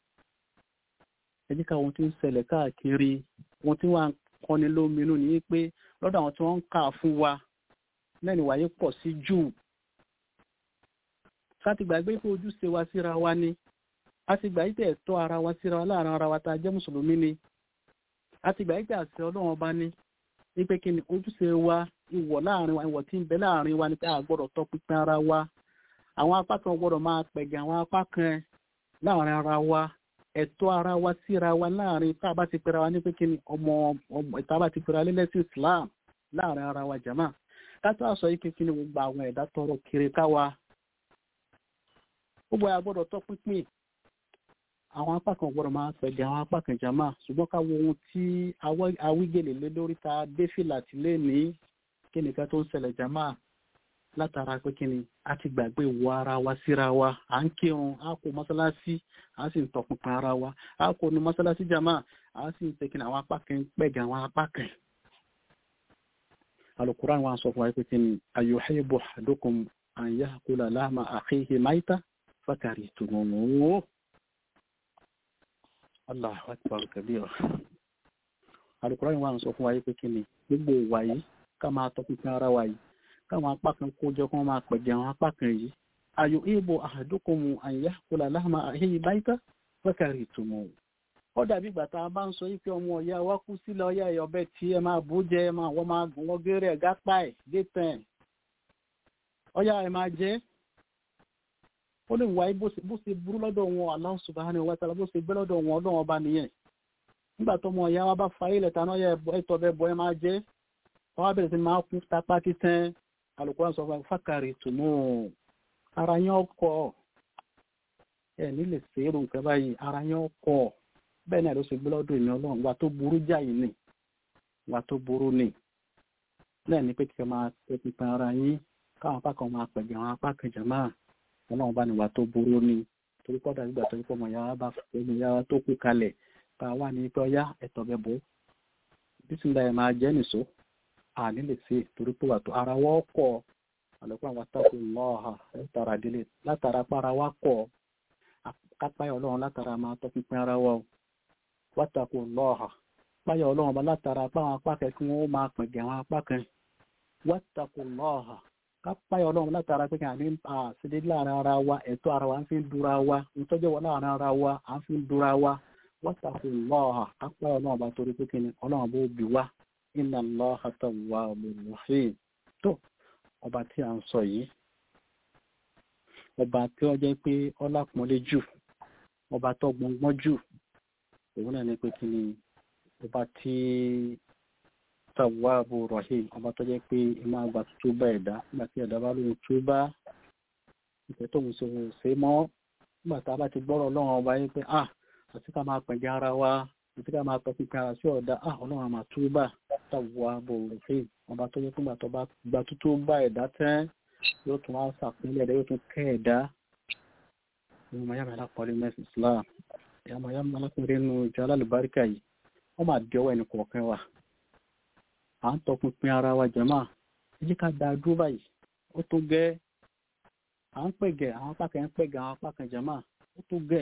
ẹ jẹ́ ká wọn tí ń ṣẹlẹ̀ káàkiri wọn tí wọ́n kọ́ni lóminú ní pé lọ́dọ̀ àwọn tí wọ́n ń kà fún wa lẹ́nu wáyé pọ̀ sí jù láti gbàgbé pé ojúṣe wa síra wa ni a ti gbà yípe ẹ̀tọ́ ara wa síra wa láàrin ara wa tá a jẹ́ mùsùlùmí ni a ti gbà yípe àṣẹ ọlọ́run ọba ní wípé kí ni ojúṣe wa ìwọ̀ láàrin wa ìwọ̀ tí ń bẹ láàrin wa ni pé a gbọ́dọ̀ tọ́ pínpín ara wa àwọn apá kan gbọ́dọ̀ máa pẹ̀gẹ̀ àwọn apá kan láàrin ara wa ẹ̀tọ́ ara wa síra wa láàrin tá a bá ti pera wa ní pé kí ni ọmọ ọmọ tá a bá ti pera lẹ́lẹ́sìn Islam láàrin ara wa jama ká tó àṣọ yìí pé kí ni gbogbo àwọn ẹ̀dá tọrọ kiri káwa gbogbo ẹ̀ gbọ́dọ̀ tọ́ pínpín àwọn apá kan gbọ́dọ̀ máa pẹ̀lú àwọn apá kan jama ṣùgbọ́n ká wo ohun tí awígèlè lé lórí ta défìlà tí lé ní kí nìkan tó ń ṣẹlẹ̀ jama látara pé kí ni a ti gbàgbé ìwọ ara wa síra wa à ń kírun a kò mọ́sálásí a sì ń tọpinpin ara wa a kò nu mọ́sálásí jama a sì ń tẹkìn àwọn apá kan pẹ̀gẹ̀ àwọn apá kan. alukuran wa sọ fún wa pé kí ni ayuhibbu ahadukum an ya'kula lahma akhihi mayta fakarihtumuhu. Allahu akbar kabira. Àlùkùránì wà ń sọ fún wa yí pé kí ni gbogbo ìwà yìí ká máa tọpinpin ara wa yìí káwọn apá kan kó jọ kí wọ́n máa pẹ̀jẹ̀ àwọn apá kan yìí. Ayò ìbò ahadukum an ya'kula lahma akhihi mayta fakarihtumuhu. Ó dàbí ìgbà tá a bá ń sọ yí pé ọmọ ọ̀yá wa kú sílẹ̀ ọ̀yá ẹ̀ ọbẹ̀ tí ẹ máa bú jẹ ẹ máa wọ́n máa gùn wọ́n géré ẹ̀ gápá ẹ̀ dé tẹ̀. Ọ̀yá ẹ̀ máa jẹ́ ó lè wáyé bó ṣe burú lọ́dọ̀ wọn Allah subhanahu wa ta'ala bó ṣe gbé lọ́dọ̀ wọn ọlọ́wọ́n bá nìyẹn nígbà tó mọ ìyá wa bá fa ilẹ̀ tánà yẹ ẹ̀tọ́ bẹ bọ́ ẹ máa jẹ́ wọ́n á bẹ̀rẹ̀ sí máa kún tapá títẹ́ Al-Qur'an sọ fún fákàrí tùmù ara yẹn ọkọ̀ ẹ nílè sèrò nǹkan báyìí ara yẹn ọkọ̀ bẹ́ẹ̀ náà ló ṣe gbé lọ́dọ̀ ìní ọlọ́run wà tó burú jáì ni wà tó burú ni náà ní pé kí ẹ máa pẹpẹ ara yín káwọn apá kan máa pẹ̀gẹ̀ àwọn apá kan jẹ̀ máa ọlọ́run bá ní wà tó burú ni torí pọ́dà nígbà tó ń pọ́ ọmọ yàrá bá ọmọ yàrá tó kú kalẹ̀ bá wà ní pé ọyá ẹ̀tọ́ bẹ bọ́ bísíńdà ẹ̀ máa jẹ́ nìṣó àní lè ṣe torí pé wà tó ara wọ́ kọ̀ àlọ́pọ̀ àwọn àtàkù lọ́ọ̀hà látara délé látara para wá kọ̀ kápáyà ọlọ́run látara máa tọ́ pínpín ara wa o wátàkù lọ́ọ̀hà páyà ọlọ́run bá látara apá àwọn apá kan kí wọ́n máa pẹ̀gẹ̀ àwọn apá kan wátàkù lọ́ọ̀hà kápáyà ọlọ́run látara pé kí a ní àṣírí láàrin ara wa ẹ̀tọ́ ara wa ń fi ń dúra wa ìtọ́jọ́ wa láàrin ara wa à ń fi ń dúra wa wọ́tàkù lọ́ọ̀hà kápáyà ọlọ́run bá torí pé kí ni ọlọ́run bó bí wa inna Allaha tawwabur rahim tó ọba tí a ń sọ yìí ọba tí ó jẹ́ pé ọlápọ̀nlé jù ọba tó gbọngbọ́n jù òun náà ní pé kí ni ọba tí tawwabu rahim ọba tó jẹ́ pé ìmọ̀ àgbà tó bá ẹ̀dá nígbà tí ẹ̀dá bá lóun tó bá ìfẹ́ tó ń sòwò ṣe mọ́ nígbà tá a bá ti gbọ́rọ̀ ọlọ́run ọba yìí pé ah àti ká máa pẹ̀jẹ́ ara wa àti ká máa tọ́pí ara sí ọ̀dà ah ọlọ́run àmà tó bá tawwabu rahim ọba tó jẹ́ pé nígbà tó bá gba tó tó bá ẹ̀dá tẹ́ yóò tún wá sàpínlẹ̀ ẹ̀dá yóò tún kẹ́ ẹ̀dá ìmọ̀ yàrá alápọ̀lẹ́ mẹ́sì Islam ìyàmọ̀ yàrá alápọ̀lẹ́ nínú ìjọ alálùbáríkà yìí wọ́n máa di ọwọ́ ẹnì kọ̀ọ̀kan wa à ń tọpinpin ara wa jẹ̀mọ́ ẹ jẹ́ ká da dúró báyìí ó tó gẹ́ à ń pẹ̀gẹ̀ àwọn apá kan ń pẹ̀gẹ̀ àwọn apá kan jẹ̀mọ́ ó tó gẹ́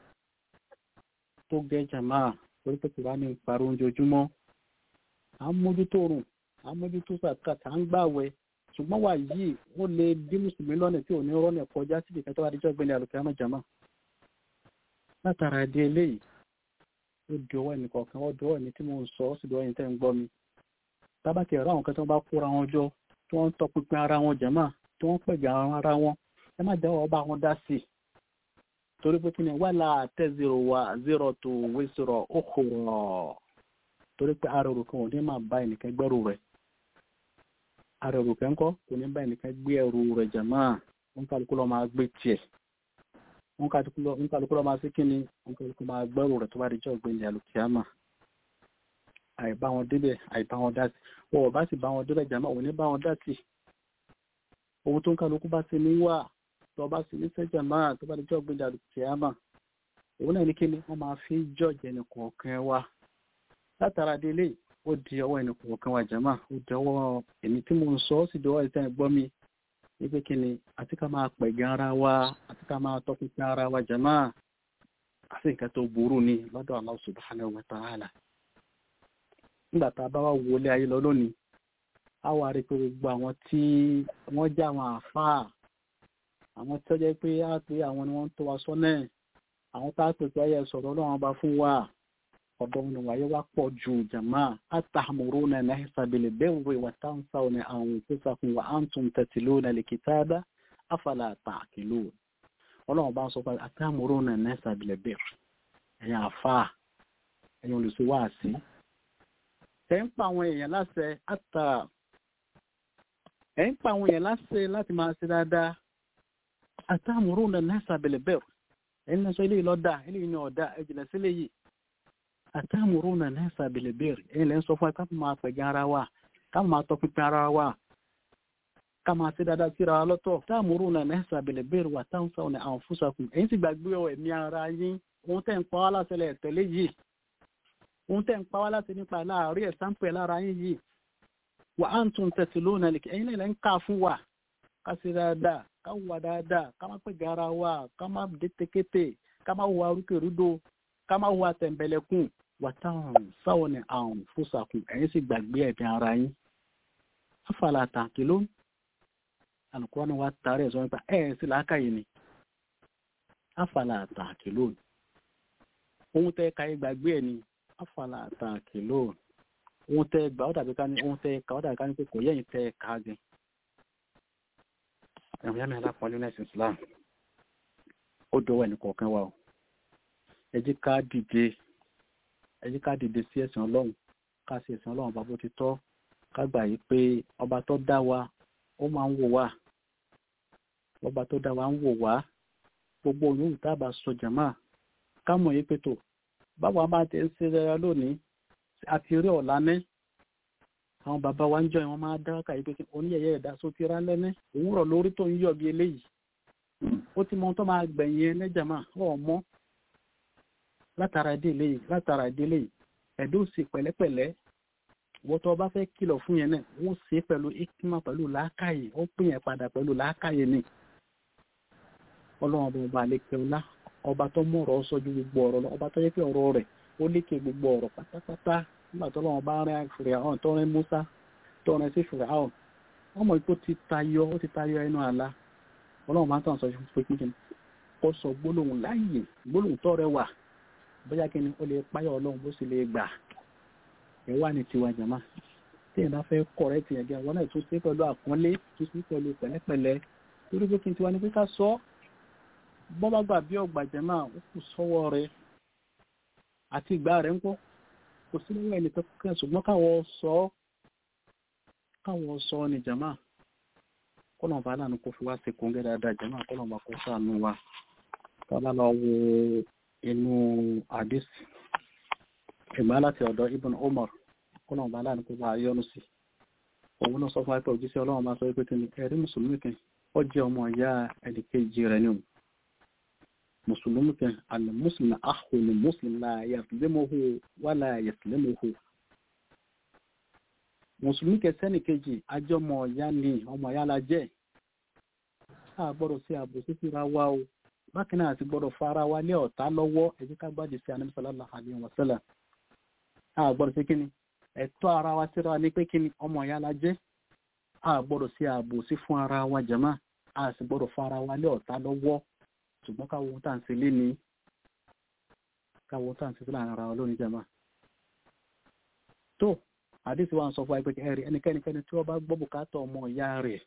tó gẹ́ jẹ̀mọ́ torí pé kò bá ní ìparí oúnjẹ ojúmọ́ à ń mójútó oorun à ń mójútó sàkàtà à ń gbàwẹ̀ ṣùgbọ́n wà yìí ó lè bí mùsùlùmí lọ́nà tí ò ní rọ́nà kọjá síbi kan tó wà díjọ́ gbẹ̀lẹ̀ àlùkìyámà jẹ̀mọ́ látara ẹdí eléyìí ó di ọwọ́ ẹnì kọ̀ọ̀kan ó di ọwọ́ ẹni tí mo ń sọ ó sì di ọwọ́ ẹni tẹ́ ń gbọ́ mi tábàkì ẹ̀rọ àwọn kan tí wọ́n bá kóra wọn jọ tí wọ́n ń tọpinpin ara wọn jẹ̀mọ́ tí wọ́n ń pẹ̀gà ara wọn ẹ má jẹ́wọ́ ọba wọn dá sí i torí pé kí ni wà láà tẹ́ zero wa zero tó wé zero ó kòrò torí pé ara òrùkan ò ní máa bá ẹnìkan gbẹ́rù rẹ̀ ara òrùkan ńkọ́ kò ní bá ẹnìkan gbé ẹrù rẹ̀ jẹ̀mọ́ wọn kálukú lọ́ máa gbé tiẹ̀ wọn kálukú lọ́ máa sí kí ni wọn kálukú máa gbẹ́rù rẹ̀ tó bá di jọ́ gbẹ̀yìn àlùkìyàmà àìbá wọn débẹ̀ àìbá wọn dá sí wọn ò bá sì bá wọn débẹ̀ jàmá òun ní bá wọn dá sí ohun tó ń kálukú bá ti ní wà tó bá sì ní sẹ́jà máa tó bá di jọ́ gbẹ̀dẹ̀ àlùkìyàmà òun náà ní kí ni wọ́n máa fi jọ́ọ̀jì ẹnì kọ̀ọ̀kan wa látara délé ó di ọwọ́ ẹnì kọ̀ọ̀kan wa jàmá ó di ọwọ́ èmi tí mo ń sọ ó sì di ọwọ́ ìtẹ́ gbọ́ mi wípé kí ni àti ká máa pẹ̀gàn ara wa àti ká máa tọpinpin ara wa jàmá àti nǹkan tó burú ni lọ́dọ̀ Allah subhanahu wa ta'ala nígbà tá a bá wá wọlé ayé lọ lónìí a wá rí pé gbogbo àwọn tí wọ́n já àwọn àáfàá àwọn tí ó jẹ́ pé á pé àwọn ni wọ́n ń tó wa sọ́nà àwọn tá a pè pé ayé sọ̀rọ̀ ọlọ́run bá fún wa ọ̀dọ̀ wọn wáyé wá pọ̀ ju jàmá àtàmúrúnà nahsa bil birri wa tansawna anfusakum wa antum tatluna al-kitaba afala ta'qilun ọlọ́run bá ń sọ pé àtàmúrúnà nahsa bil birri ẹ̀yin àáfàá ẹ̀yin olùsíwáàsí ẹ̀ ń pa àwọn èèyàn láṣẹ àtà ẹ̀ ń pa àwọn èèyàn láṣẹ láti máa ṣe dáadáa àtàmúrò náà nẹ́sà bẹ̀lẹ̀bẹ̀rù ẹ̀ ń lọ sọ eléyìí lọ́dà eléyìí ní ọ̀dà ẹ̀jìnlẹ̀ sílẹ̀ yìí àtàmúrò náà nẹ́sà bẹ̀lẹ̀bẹ̀rù ẹ̀ lẹ́ ń sọ fún ẹ ká máa pẹ̀gàn ara wa ká máa tọpinpin ara wa ká máa ṣe dáadáa síra wa lọ́tọ̀ àtàmúrò náà nẹ́sà bẹ̀lẹ̀bẹ̀rù wà táwọn sáwọn ní àwọn fúnṣakùn ẹ̀yin sì gbàgbé ẹ̀mí ara yín ohun tẹ́ ń pa wá láṣẹlẹ̀ tẹ́lẹ̀ yìí ohun tẹ́ ń pa wá láti nípa láàárí ẹ̀sánpẹ̀ lára yín yìí wà á ń tún tẹ̀sí lónà lè ẹ̀yin lẹ́lẹ́ ń ká fún wa ká sí dáadáa ká wà dáadáa ká má pè gara wa ká má détékété ká má wà rúkèrúdò ká má wà tẹ̀m̀bẹ̀lẹ̀kùn wà táwọn sáwọn ní àwọn fúsàkùn ẹ̀yin sì gbàgbé ẹ̀bí ara yín afàlà tàǹkì ló alùpùpù ni wà á tarí ẹ̀sọ́ nípa ẹ̀ sí làákàyè ni afàlà tàǹkì ló ohun tẹ́ ka gbàgbé ẹ̀ ni afala àtàkì lóòn ohun tẹ gbà ó dàbí ká ní ohun tẹ ká ó dàbí ká ní pé kò yẹ́yìn tẹ ká gan ẹ̀rọ yá mi alápọ̀lẹ́ ní ẹ̀sìn Islam ó dọwọ́ ẹnì kọ̀ọ̀kan wa o ẹ jẹ́ ká dìde ẹ jẹ́ ká dìde sí ẹ̀sìn Ọlọ́run ká sí ẹ̀sìn Ọlọ́run bá bó ti tọ́ ká gbà yí pé ọba tó dá wa ó máa ń wò wá ọba tó dá wa ń wò wá gbogbo òyìnbó tá a bá sọ jàmáà ká mọ̀ yí pé tó báwa máa tẹ̀ ń ṣe rẹra lónìí àti rí ọ̀la ní àwọn bàbá wa ń jọ ìwọ̀n máa dá kàyí pé oníyẹ̀yẹ́ ẹ̀dá só ti rá lẹ́ní òun rọ̀ lórí tó ń yọ̀ bí eléyìí ó ti mọ tó máa gbẹ̀yìn ẹnẹ́jàmá ọ̀mọ́ látara ìdílé yìí látara ìdílé yìí ẹ̀dọ́ sì pẹ̀lẹ́pẹ̀lẹ́ wọ́n tó bá fẹ́ kìlọ̀ fún yẹn náà wọ́n ṣe pẹ̀lú ikima pẹ̀lú làákàyè ó pín yẹn padà pẹ̀lú làákàyè ni ọlọ́run ọba ọba àlekẹ́ ọlá ọba tó mú ọ̀rọ̀ sọ ju gbogbo ọ̀rọ̀ lọ ọba tó yẹ pé ọ̀rọ̀ rẹ̀ ó lékè gbogbo ọ̀rọ̀ pátápátá nígbà tó lọ́wọ́ bá rìn Fìràhàn tó rìn Musa tó rìn sí Fìràhàn wọ́n mọ̀ pé ó ti tayọ ó ti tayọ ẹnu àlá ọlọ́run máa ń tàn sọ fún pé kíkì ó sọ gbólóhùn láàyè gbólóhùn tó rẹwà bóyá kí ni ó lè páyọ̀ ọlọ́run bó sì lè gbà ẹ̀ wà ní tiwa jàmá tí ẹ̀ bá fẹ́ kọ̀rẹ́ ti yẹn gẹ́ àwọn náà tún sí pẹ̀lú àpọ́nlé tún sí pẹ̀lú pẹ̀lẹ́pẹ̀lẹ́ torí pé kí n tiwa ni pé ká sọ bọ́bá gbà bí ọgbàjẹ́ náà ó kù sọ́wọ́ rẹ̀ àti ìgbà rẹ̀ ń kọ́ kò sí lọ́wọ́ ẹni tó kẹ́ ṣùgbọ́n káwọ́ sọ káwọ́ sọ ní jama kọ́nà bá lánàá kó fi wá sí kóńgẹ́ dáadáa jama kọ́nà bá kó sànú wa tọ́lá lọ wo inú àdís ìgbà láti ọ̀dọ̀ Ibn Umar kọ́nà bá lánàá kó bá yọnu sí òun náà sọ fún àìpẹ́ òjíṣẹ́ ọlọ́run máa sọ pé kí ni ẹ̀rí mùsùlùmí kan ó jẹ́ ọmọ ìyá ẹnìkejì rẹ̀ ni òun mùsùlùmí kan al-muslim akhu lil-muslim la yazlimuhu wa la yaslimuhu mùsùlùmí kẹsẹ́nì kejì ajọ́mọ̀ ọ̀yá ni ọmọ ọ̀yá la jẹ́ a gbọ́dọ̀ sí àbòsí síra wa o bákan náà ti gbọ́dọ̀ fara wa lé ọ̀tá lọ́wọ́ ẹ jẹ́ ká gbájú sí Ànábì sallallahu alaihi wasallam a gbọ́dọ̀ sí kíni ẹ̀tọ́ ara wa síra wa ní pé kíni ọmọ ọ̀yá la jẹ́ a gbọ́dọ̀ sí àbòsí fún ara wa jàmá a sì gbọ́dọ̀ fara wa lé ọ̀tá lọ́wọ́ ṣùgbọ́n káwọn ohun tá à ń ṣe lé ní káwọn ohun tá à ń ṣe sílẹ̀ ara wa lónìí jàmá tó àdìsí wa ń sọ fún wa pé ẹ̀rí ẹnikẹ́nikẹ́ni tí wọ́n bá gbọ́ bùkátà ọmọ ìyá rẹ̀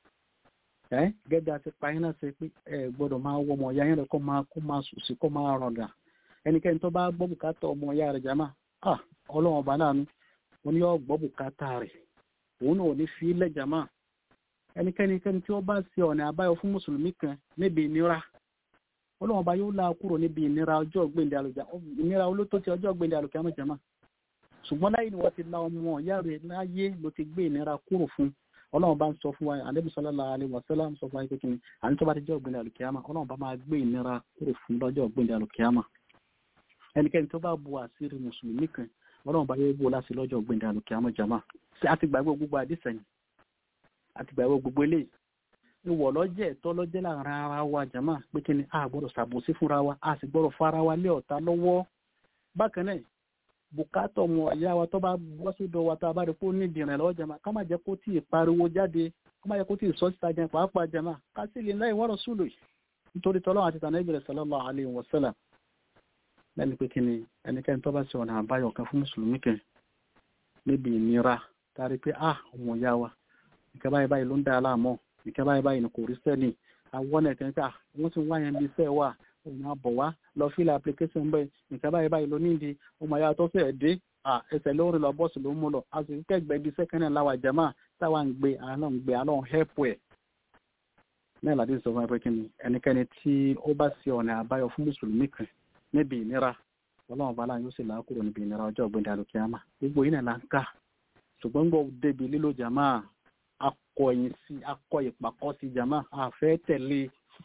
ẹ́ gẹ́gẹ́ àti pààyàn náà ṣe pé ẹ gbọ́dọ̀ máa wọ ọmọ ìyá yẹn rẹ̀ kó máa kó máa sùn sí kó máa rọ̀gà ẹnikẹ́ni tó bá gbọ́ bùkátà ọmọ ìyá rẹ̀ jàmá ah ọlọ́run ọba náà ni wọ́n ní yóò gbọ́ bùkátà rẹ̀ òun náà ò ní fi ilẹ̀ jàmá ẹnikẹ́nikẹ́ni tí wọ́n bá ṣe ọ̀nà àbáyọ fún mùsùlùmí kan níbi ìnira ọlọ́run ọba yóò la kúrò níbi ìnira ọjọ́ gbèndé àlùjá ìnira olótó ti ọjọ́ gbèndé àlùkà mọ̀ jàmá ṣùgbọ́n láyé ni wọ́n ti la ọmọ ìyá rẹ̀ láyé ló ti gbé ìnira kúrò fún ọlọ́run bá ń sọ fún wa ànábì sallallahu alaihi wasallam sọ fún wa pé kí ni àní tó bá ti jẹ́ ọ̀gbìn àlùkìyàmà ọlọ́run bá máa gbé ìnira kúrò fún lọ́jọ́ ọ̀gbìn àlùkìyàmà ẹnikẹ́ni tó bá bu àṣírí mùsùlùmí kan ọlọ́run bá yóò bó láti lọ́jọ́ ọ̀gbìn àlùkìyàmà jama àti gbàgbé gbogbo àdìsẹ́yìn àti gbàgbé gbogbo eléyìí ìwọ lọ́jẹ́ ẹ̀tọ́ lọ́jẹ́ láàrin ara wa jama pé kí ni a gbọ́dọ̀ ṣàbòsí fúnra wa a sì gbọ́dọ̀ fara wa lé ọ̀tá lọ́wọ́ bákan náà bùkátọ̀ ọmọ ìyá wa tó bá wọ́ sódò wa tá a bá rí kó nídìí rẹ̀ lọ́wọ́ jama ká má jẹ́ kó tí ì pariwo jáde ká má jẹ́ kó tí ì sọ síta jẹun pàápàá jama ká sì lè láì wọ́rọ̀ súlò yìí nítorí tọ́lọ́ àti tànà ìbẹ̀rẹ̀ sallallahu alaihi wasallam lẹ́nu pé kí ni ẹnikẹ́ni tó bá ṣe ọ̀nà àbáyọ kan fún mùsùlùmí kan níbi ìnira tá a rí pé ah ọmọ ìyá wa nǹkan báyìí báyìí ló ń dá a láàmú nǹkan báyìí báyìí ni kò rí sẹ́ni àwọn ẹ̀kẹ́ pé ah wọ́n ti wá yẹn bí iṣẹ́ wà òun àbọ̀ wá lọ fílẹ̀ application bẹ́ẹ̀ nǹkan báyìí báyìí ló nídìí ọmọ ìyá tó fẹ́ dé ẹsẹ̀ lórí lọ bọ́ọ̀sì ló ń mú lọ a sì ń kẹ́gbẹ́ bí sẹ́kẹ́ndì láwa jama táwa ń gbé àlọ́ ń gbé àlọ́ ń hẹ́pù ẹ̀. náà làdí sọ fún ẹ pé kí ni ẹnikẹ́ni tí ó bá ṣe ọ̀nà àbáyọ fún mùsùlùmí kan níbi ìnira ọlọ́run bá láyé ó sì láàkúrò níbi ìnira ọjọ́ ọ̀gbìn àlùkìyàmà gbogbo yìí náà là ń kà ṣùgbọ́n gbọ́ débi lílo jama akọ ẹ̀yìn sí akọ ìpàkọ́ sí jama àfẹ́ tẹ̀lé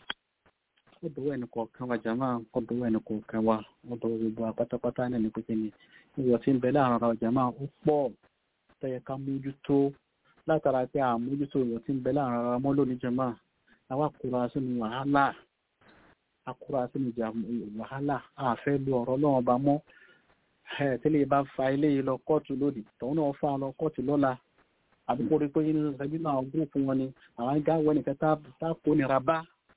ọdọwọ ẹni kọ̀ọ̀kan wa jama ọdọwọ ẹni kọ̀ọ̀kan wa ọdọwọ gbogbo apátápátá náà ní pípé ni ìwọ tí ń bẹ láàrin ara jama ó pọ̀ tẹyẹ ká mójútó látara pé àmójútó ìwọ tí ń bẹ láàrin ara mọ́ lónìí jama àwa kóra sínú wàhálà akóra sínú wàhálà àfẹ́ lu ọ̀rọ̀ lọ́wọ́ bá mọ́ tẹ́lẹ̀ bá fa ilé yìí lọ kóòtù lónìí tòun náà fa lọ kóòtù lọ́la àdúgbò rí pé ẹbí náà gúrùpù wọn ni àwọn gáwọ́ nìkan tá kó nira bá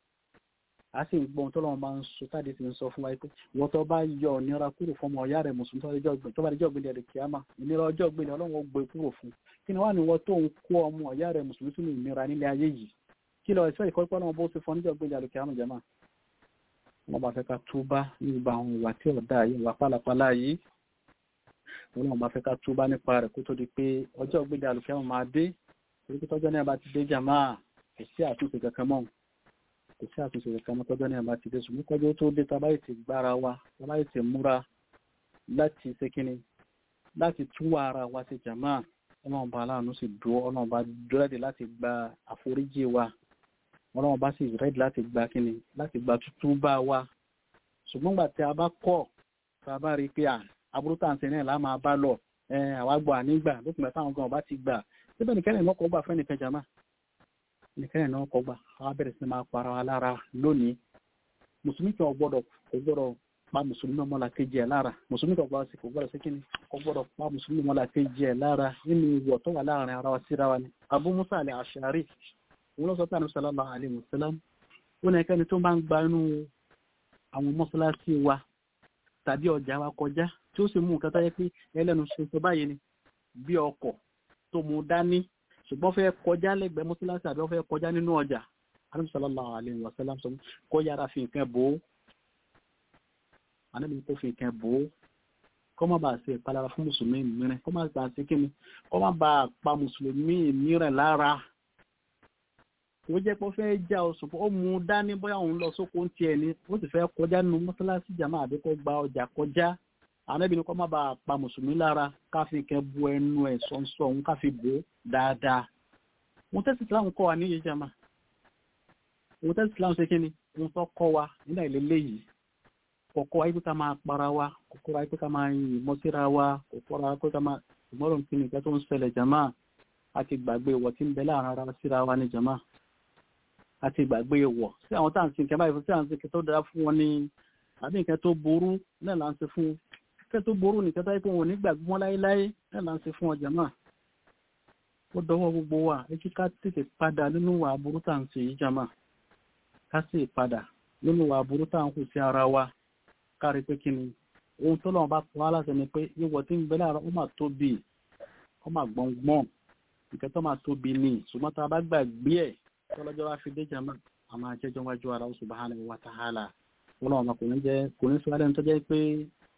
a sì ń gbọ́n tọ́lọ́wọ́n bá ń sọ táde sì ń sọ fún wa pé wọ́n tó bá yọ ìnira kúrò fún ọmọ ọ̀yá rẹ̀ mùsùlùmí tó bá dẹjọ́ gbélé rẹ̀ kíámà ìnira ọjọ́ gbélé ọlọ́run gbé kúrò fún kí ni wá ní wọ́n tó ń kó ọmọ ọ̀yá rẹ̀ mùsùlùmí sínú ìnira nílé ayé yìí kí lọ ìfẹ́ ìkọ́ pọ́nà bó ti fọ́ níjọ́ gbélé rẹ̀ kíámà jẹ́mà wọ́n bá fẹ́ ká túbá nígbà àwọn ìwà tí ọ̀dà yìí wà pálapàla yìí wọ́n bá fẹ́ ká túbá nípa rẹ̀ kó tó di pé ọjọ́ gbélé rẹ̀ kíámà máa dé torí pé tọ́jọ́ náà bá ti dé jàmá kò sí àtúnṣe kankan mọ́ kò sí àtúnṣe kankan mọ́ tọ́jọ́ náà bá ti dé ṣùgbọ́n kọjọ́ tó dé tábàyè ti gbára wa tábàyè ti múra láti ṣe kíni láti túwà ara wa sí jàmá ọlọ́run bá aláàánú sì dúró ọlọ́run bá rẹ́dì láti gba àforíjì wa ọlọ́run bá sì rẹ́dì láti gba kíni láti gba tútú bá wa ṣùgbọ́n gbà tí a bá kọ̀ tá a bá rí i pé àbúrò tàǹsẹ̀ náà lá máa bá lọ àwa gbọ́ ànígbà lópin táwọn gan ọba ti gbà síbẹ̀ nìkẹ́rẹ̀ náà kọ́ gbà fẹ́ nìkan jama nìkẹ́rẹ̀ náà kọ́ gbà àwọn abẹ́rẹ́ sí máa para wa lára lónìí mùsùlùmí kan gbọ́dọ̀ kò gbọ́dọ̀ pa mùsùlùmí ọmọlá kejì ẹ̀ lára mùsùlùmí kan gbọ́dọ̀ sí kò gbọ́dọ̀ sí kíni kò gbọ́dọ̀ pa mùsùlùmí ọmọlá kejì ẹ̀ lára nínú ìwọ̀ tó wà láàrin ara wa síra wa ni Abu Musa al-Ash'ari òun ló sọ pé ànúṣe sallallahu alaihi wasallam ó ní ẹkẹ́ni tó máa ń gba inú àwọn mọ́ṣáláṣí wa tàbí ọjà wa kọjá tí ó sì mú nǹkan tó yẹ pé ẹlẹ́nu ṣe sọ báyìí ni bí ọkọ̀ tó mú dání ṣùgbọ́n fẹ́ kọjá lẹ́gbẹ̀ẹ́ mọ́sálásí àbí wọ́n fẹ́ kọjá nínú ọjà Ànábì sallallahu alaihi wasallam sọ kó yára fi nǹkan bò ó Ànábì kó fi nǹkan bò ó kó má bàa ṣe ìpalára fún mùsùlùmí mìíràn kó má bàa ṣe kíni kó má bàa pa mùsùlùmí mìíràn lára ó jẹ́ pé ó fẹ́ já oṣù ó mú dání bóyá òun lọ sóko ń tiẹ̀ ni ó sì fẹ́ kọjá nínú mọ́sálásí jàmáà àbí kó gba ọjà kọjá ànábì ní kó má bàa pa mùsùlùmí lára káfí kẹ bu ẹnu ẹ sọ̀nsọ̀ òun káfí bò ó dáadáa mo tẹ́sí tí láwọn kọ́ wa níyì jama òun tẹ́sí islam ṣe kí ni òun tó kọ́ wa nígbà ìlélẹ́ yìí kọ̀kọ́ ayé pé ká máa para wa kọ̀kọ́ ayé pé ká máa yìnbọn síra wa kọ̀kọ́ ayé pé ká máa ìmọ̀ràn kí ni ìgbà tó ń ṣẹlẹ̀ jama àti gbàgbé ìwọ̀ tí ń bẹ láàrin ara síra wa ní jama àti gbàgbé ìwọ̀ sí àwọn tá à ń sin kẹ́ báyìí sí àwọn sin kẹ́ tó dára fún wọn ní àbí nǹkan tó burú náà là ń ṣe fún nǹkan tó burú nìkan tó yẹ pé wọn ò ní gbàgbé wọn láéláé náà là ń ṣe fún wọn jama ó dọwọ́ gbogbo wa ẹ kí ká tètè padà nínú ìwà aburú tá à ń ṣe yìí jama ká sì padà nínú ìwà aburú tá à ń kù sí ara wa kárí pé kí ni ohun tó lọ́wọ́ bá pọ̀ wá láti ẹni pé ìwọ̀ tí ń bẹ láàárọ̀ ó máa tóbi ó máa gbọ̀ngbọ̀n nǹkan tó máa tóbi ni ṣùgbọ́n tá a bá gbàgbé ẹ̀ tó lọ́jọ́ wá fi dé jama a máa jẹ́jọ́ wájú ara subhanahu wa ta'ala wọn lọ́wọ́ máa kò ní jẹ́ kò ní sọ alẹ́ tó jẹ́ pé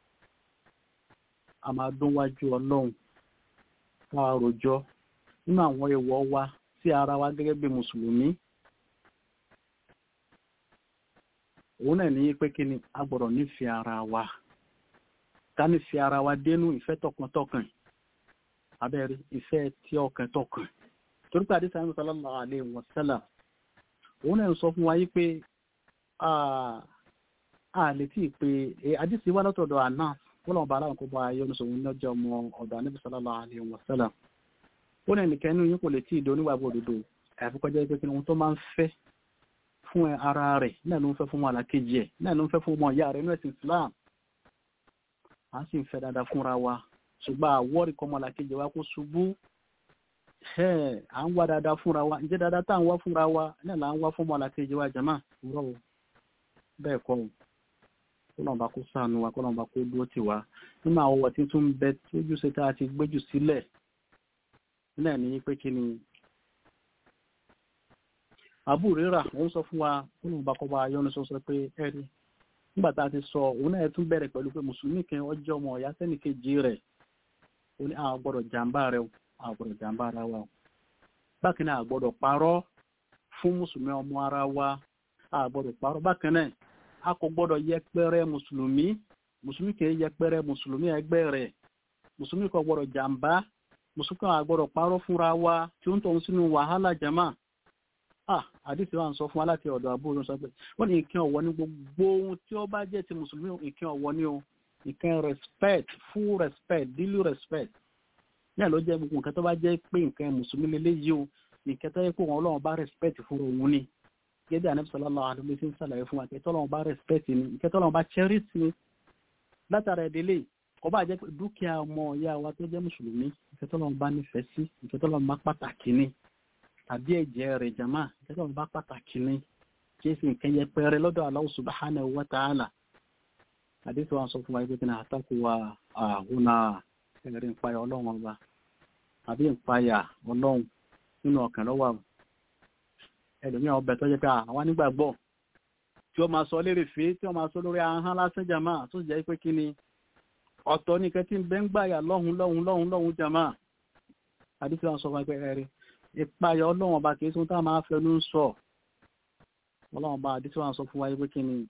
a máa dún wájú ọlọ́run ká rojọ́ nínú àwọn ìwọ̀ wa sí ara wa gẹ́gẹ́ bí mùsùlùmí òun náà ní pé kí ni a gbọ́dọ̀ nífẹ̀ẹ́ ara wa ká nífẹ̀ẹ́ ara wa dénú ìfẹ́ tọkàntọkàn abẹ́rẹ́ ìfẹ́ tí ọkàn tọkàn torí pé àdìsá ní sallallahu alaihi wasallam òun náà ń sọ fún wa yí pé a lè tí ì pé àdìsí wà látọ̀dọ̀ àná wọ́n lọ́wọ́ bá aláwọ̀ kó bá ayé oníṣòwò lọ́jọ́ ọmọ ọ̀dọ̀ àníbi sallallahu alaihi wasallam ó náà nìkan inú yín kò lè tí ì do oníwàgbọ́ òdodo àfikọ́jọ́ pé kí ni ohun tó máa ń fẹ́ fún ara rẹ̀ náà ló ń fẹ́ fún ọmọ àlàkejì ẹ̀ náà ló ń fẹ́ fún ọmọ ìyá rẹ̀ nínú ẹ̀sìn Islam a sì ń fẹ́ dáadáa fúnra wa ṣùgbọ́n àwọ́rì kọ́ ọmọ àlàkejì wa kó ṣubú à ń wá dáadáa fúnra wa ǹjẹ́ dáadáa tá à ń wá fúnra wa náà là ń wá fún ọmọ àlàkejì wa jàmá rọ o bẹ́ẹ̀ kọ́ o kó lọ́nba kó sànù wa kó lọ́nba kó dúró tì wá nínú àwọn ọ̀wọ̀ tí tún ń bẹ tójú ṣe tá a ti gbéjù sílẹ̀ náà ní pé kí ni àbú rírà òun sọ fún wa nínú ìbákọ́bá yọ́nu sọ sọ pé ẹ̀rí nígbà tá a ti sọ òun náà tún bẹ̀rẹ̀ pẹ̀lú pé mùsùlùmí kan ọjọ́ ọmọ ọ̀yá sẹ́nìkejì rẹ̀ ó ní àwọn gbọ́dọ̀ jàǹbá rẹ̀ o àwọn gbọ́dọ̀ jàǹbá ara wa o bákan náà àgbọ́dọ̀ parọ́ fún mùsùlùmí ọmọ ara wa àgbọ́dọ̀ parọ́ bákan náà a kò gbọ́dọ̀ yẹpẹrẹ mùsùlùmí mùsùlùmí kì í yẹpẹrẹ mùsùlùmí ẹgbẹ́ rẹ̀ mùsùlùmí kò gbọ́dọ̀ jàǹbá mùsùlùmí kò gbọ́dọ̀ parọ́ fúnra wa tí ó ń tọ́ sínú wàhálà jama ah àdìsí wa ń sọ fún wa láti ọ̀dọ̀ àbúrò sọ pé wọ́n ní ìkín ọ̀wọ́ ní gbogbo ohun tí ó bá jẹ́ ti mùsùlùmí ìkín ọ̀wọ́ ní o ìkín respect full respect daily respect ní àlọ́ jẹ́ gbogbo nǹkan tó bá jẹ́ pé nǹkan mùsùlùmí lélẹ́yìí o nǹkan tó yẹ pé wọn ọlọ́run bá respect fún òun ni gẹ́gẹ́ ànábì sallallahu alaihi wasallam ń sàlàyé fún wa nǹkan tó ọlọ́run bá respect ni nǹkan tó ọlọ́run bá cherish ni látara ìdílé kò bá jẹ́ pé dúkìá ọmọ ìyá wa tó jẹ́ mùsùlùmí nǹkan tó ọlọ́run bá nífẹ̀ẹ́ sí nǹkan tó ọlọ́run bá pàtàkì ni tàbí ẹ̀jẹ̀ rẹ̀ jama ìjọba bá pàtàkì ní kí sì nǹkan yẹ pẹ́rẹ́ lọ́dọ̀ Allah subhanahu wa ta'ala àdéhùn wa sọ fún wa ìgbésẹ̀ náà àtàkù wa àhúnà ẹ̀rí ìpayà ọlọ́run ọba àbí ìpayà ọlọ́run nínú ọkàn lọ́wọ́ ẹlòmíràn ọbẹ̀ tó jẹ́ pé àwọn nígbàgbọ́ tí ó máa sọ lérè fèé tí ó máa sọ lórí ahọ́n lásán jama tó sì jẹ́ pé kí ni ọ̀tọ̀ nìkan tí ń bẹ́ ń gbàyà lọ́hùn lọ́hùn lọ́hùn lọ́hùn jama àdéhùn wa sọ fún wa pé ẹ̀rí ìpayà ọlọ́run ọba kìí sún tá a máa fẹnu sọ ọlọ́run ọba àdísí wọn sọ fún wa pé kí ni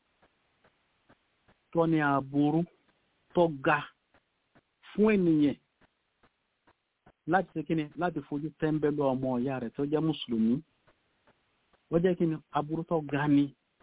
tó ní aburú tó ga fún ènìyàn láti ṣe kí ni láti fojú tẹ́ńbẹ́lú ọmọ ìyá rẹ̀ tó jẹ́ mùsùlùmí wọ́n jẹ́ kí ni aburú tó ga ni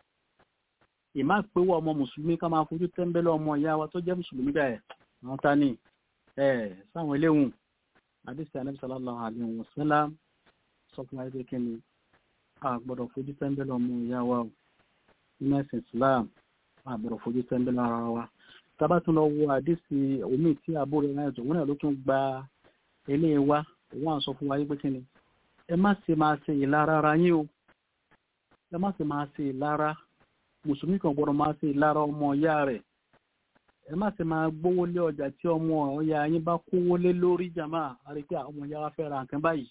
ìmá péwọ́ ọmọ mùsùlùmí ká máa fojú tẹ́ńbẹ́lú ọmọ ìyá wa tó jẹ́ mùsùlùmí bẹ́ẹ̀ àwọn ta ni ẹ̀ sáwọn eléhùn àdísí ànábì sallallahu alaihi wasallam sọ fún wa pé kí ni a gbọ́dọ̀ fojú tẹ́ńbẹ́lú ọmọ ìyá wa o nínú ẹ̀sìn Islam a gbọ́dọ̀ fojú tẹ́ńbẹ́lú ara wa tábà tún lọ wo àdísì omi tí àbúrò náà tó wọn náà ló tún gba ilé wa òun à ń sọ fún wa pé kí ni ẹ má ṣe máa ṣe ìlara ara yín o ẹ má ṣe máa ṣe ìlara mùsùlùmí kan gbọ́dọ̀ máa ṣe ìlara ọmọ ìyá rẹ̀ ẹ má ṣe máa gbówó lé ọjà tí ọmọ ọ̀ya yín bá kówó lé lórí jàmá àrí pé ọmọ ìyá wa fẹ́ ra nǹkan báyìí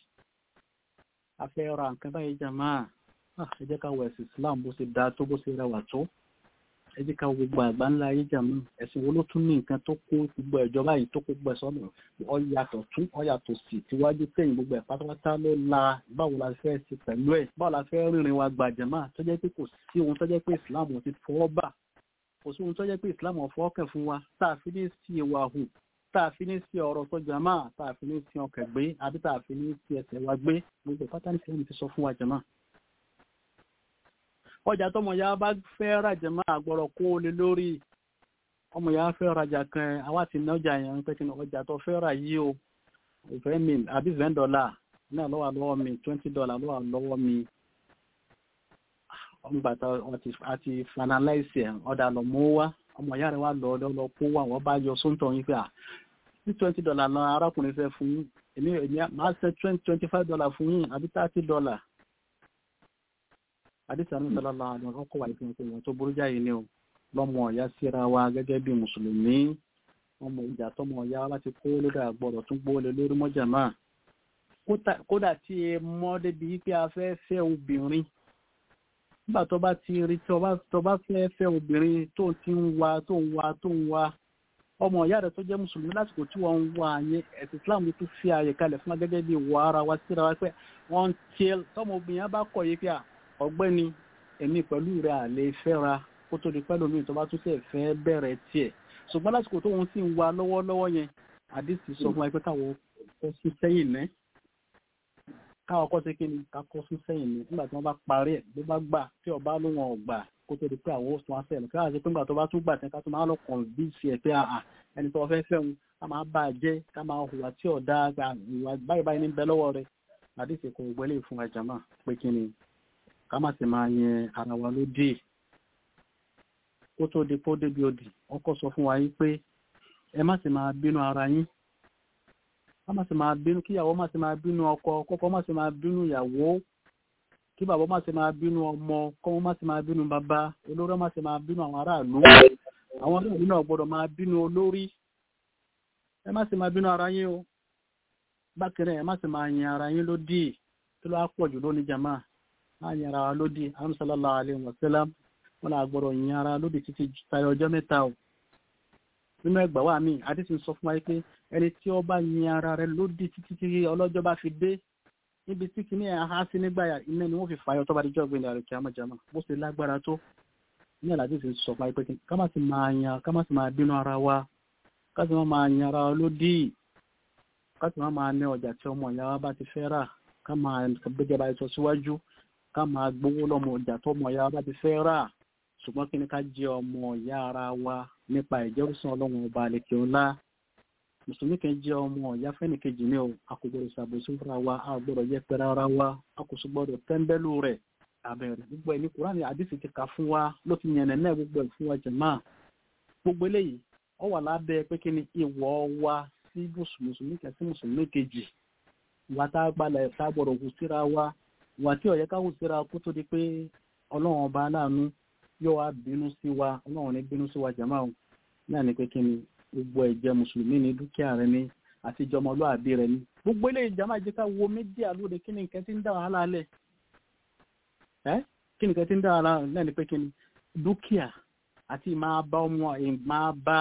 a fẹ́ ra nǹkan báyìí jàmá ẹ jẹ́ ká wọ ẹ̀sìn Islam bó ṣe dáa tó bó ṣe rẹwà tó ẹ jẹ́ ká gbogbo àgbà ńlá ayé jàmá ẹ̀sìn wo ló tún ní nǹkan tó kó gbogbo ẹ̀jọba yìí tó kó gbogbo ẹ̀sọ́ ọ̀yàtọ̀ tún ọ̀yàtọ̀ sí tíwájú tẹ̀yìn gbogbo ẹ̀ pátápátá ló la báwo la fẹ́ ṣe pẹ̀lú ẹ̀ báwo la fẹ́ rìnrìn wa gbà jàmá tó jẹ́ pé kò sí ohun tó jẹ́ pé Islam ti fọwọ́ bà kò sí ohun tó jẹ́ pé Islam ọ̀fọ́ kẹ̀ fún wa tá a fi ní sí ìwà hù tá a fi ní sí ọ̀rọ̀ tó jàmá tá a fi ní sí ọkẹ̀ gbé àbí tá a fi ní sí ẹsẹ̀ wa gbé gbogbo pátá ní fẹ́mi ti sọ fún wa jàmá ọjà tọmọ ya bá fẹ́ rajà máa gbọ́dọ̀ kó o lé lórí ọmọ ya fẹ́ rajà kan àwa ti ná ọjà yẹn pé kí ni ọjà tó fẹ́ rà yìí o ìfẹ́ mi àbí ten dollar náà lọ́wọ́ lọ́wọ́ mi twenty dollar lọ́wọ́ lọ́wọ́ mi ọgbàtà àti finalize ẹ̀ ọ̀dà lọ mú wá ọmọ ìyá rẹ̀ wá lọ ọdọ lọ kó wá wọ́n bá yọ sóńtọ̀ yín pé à ní twenty dollar lọ arákùnrin fẹ́ fún yín èmi èmi máa ṣe twenty twenty five dollar fún yín àbí thirty dollar àdìsá ní sọlá la àwọn ọkọ̀ wà nípa ìpínlẹ̀ tó burú jáde ni o lọ́mọ ọ̀yá síra wa gẹ́gẹ́ bí mùsùlùmí ọmọ ìjà tọmọ ọ̀yá wa láti kó lórí àgbọ̀dọ̀ tún gbóòlè lórí mọ́jà náà kódà tí ẹ mọ́ débi wípé a fẹ́ fẹ́ obìnrin nígbà tó bá ti rí tó bá fẹ́ fẹ́ obìnrin tó ti ń wa tó ń wa tó ń wa ọmọ ìyá rẹ̀ tó jẹ́ mùsùlùmí lásìkò tí wọ́n ń wá yẹn ẹ̀sìn islam tó fi ààyè kalẹ̀ fún wa gẹ́gẹ́ bí ìwà ara wa síra wa pé wọ́n ti tọ́mọ obìnrin yẹn bá kọ̀ yìí pé ọ̀gbẹ́ni èmi pẹ̀lú rẹ̀ à lè fẹ́ra kó tó di pẹ́lú mi tó bá tún tẹ̀ fẹ́ bẹ̀rẹ̀ tiẹ̀ ṣùgbọ́n lásìkò tó wọn sì ń wa lọ́wọ́lọ́wọ́ yẹn àdìsí sọ fún wa pé káwọn kọ́ sí sẹ́yìn náà káwọn kọ́ sí kí ni ká kọ́ sí sẹ́yìn ní nígbà tí wọ́n bá parí ẹ̀ ló bá gbà tí ọba ló wọn ò gbà kó tó di pé àwọn oṣù wọn sẹ́yìn káwọn àti pé nígbà tó bá tún gbà tí ká tó máa lọ kàn bí sí ẹ̀ pé àà ẹni tó fẹ́ fẹ́ wọn ká máa bá a jẹ́ ká máa hùwà tí ọ̀dà ìwà báyìí báyìí ní bẹ lọ́wọ́ rẹ̀ àdìsí kò gbẹ́lẹ̀ fún ẹja náà pé kí ni ká má sì máa yẹn ara wa lódì kó tó di pé ó débi òdì ọkọ sọ fún wa yín pé ẹ má sì máa bínú ara yín ká má sì máa bínú kíyàwó má sì máa bínú ọkọ kọ́kọ́ má sì máa bínú ìyàwó kí bàbá má sì máa bínú ọmọ kọ́mọ má sì máa bínú bàbá olórí má sì máa bínú àwọn aráàlú àwọn aráàlú náà gbọ́dọ̀ máa bínú olórí ẹ má sì máa bínú ara yín o bákan náà ẹ má sì máa yin ara yín lódì tó lọ́ pọ̀ jù lónìí jàmá má yin ara wa lódì àwọn sallallahu alaihi wasallam wọn là gbọ́dọ̀ yin ara lódì títí tayọ ọjọ́ mẹ́ta o nínú ẹgbà wa mi àdìsí sọ fún wa pé ẹni tí ó bá yin ara rẹ̀ lódì títí tí ọlọ́jọ́ bá fi dé níbi tí kìíní ẹ̀ há sí nígbà iná ni wọ́n fi fàyọ tó bá dijọ́ gbé ìlànà kí a máa jama bó ṣe lágbára tó ní àlàdìsí sọ fún wa pé ká má sì máa yan ká má sì máa bínú ara wa ká sì má máa yin ara wa lódì ká sì má máa ní ọjà tí ọmọ ìyá wa bá ti fẹ́ rà ká máa gbẹjẹ bá sọ síwájú ká máa gbowó lọ́mọ ọjà tó ọmọ ìyá wa bá ti fẹ́ rà ṣùgbọ́n kí ni ká jẹ́ ọmọ ìyá ara wa nípa ìjẹ́rùsàn ọlọ́run ọba àlekè ńlá mùsùlùmí kan jẹ́ ọmọ ìyá fẹ́ni kejì ní o a kò gbọdọ̀ ṣàbòsí fúnra wa a gbọdọ̀ yẹpẹrẹ ara wa a kò sì gbọdọ̀ tẹ́ńbẹ́lú rẹ̀ àbẹ̀rẹ̀ gbogbo ẹ̀ ní kúránì àdìsí ti kà fún wa ló ti yànnẹ̀ náà gbogbo ẹ̀ fún wa jẹ̀má gbogbo eléyìí ó wà lábẹ́ pé kí ni ìwọ wa sí mùsùlùmí kan sí mùsùlùmí kejì wa tá a gbalẹ̀ tá a gbọdọ̀ hù síra wa wà tí ó yẹ ká hù síra kó tó di pé ọlọ́run ọba aláàánú yóò wá bínú sí wa ọlọ́run ní bínú sí wa jẹ̀má o náà ni pé kí ni gbogbo ẹ̀jẹ̀ mùsùlùmí ní dúkìá rẹ ní àti ìjọmọlúàbí rẹ ní gbogbo ilé ìjàmbá jẹ́ ká wo mídíà lóde kí ni nǹkan tí ń dá wàhálà lẹ̀ ẹ́ kí ni nǹkan tí ń dá wàhálà lẹ̀ ní pé kí ni dúkìá àti ìmáa bá ọmọ ìmáa bá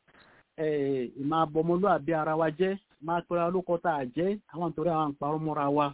ìmáa bọ ọmọlúàbí ara wa jẹ́ máa pẹ́ra olókọ́ tá a jẹ́ àwọn àtòrí àwọn àǹparọ́ mọ́ra wa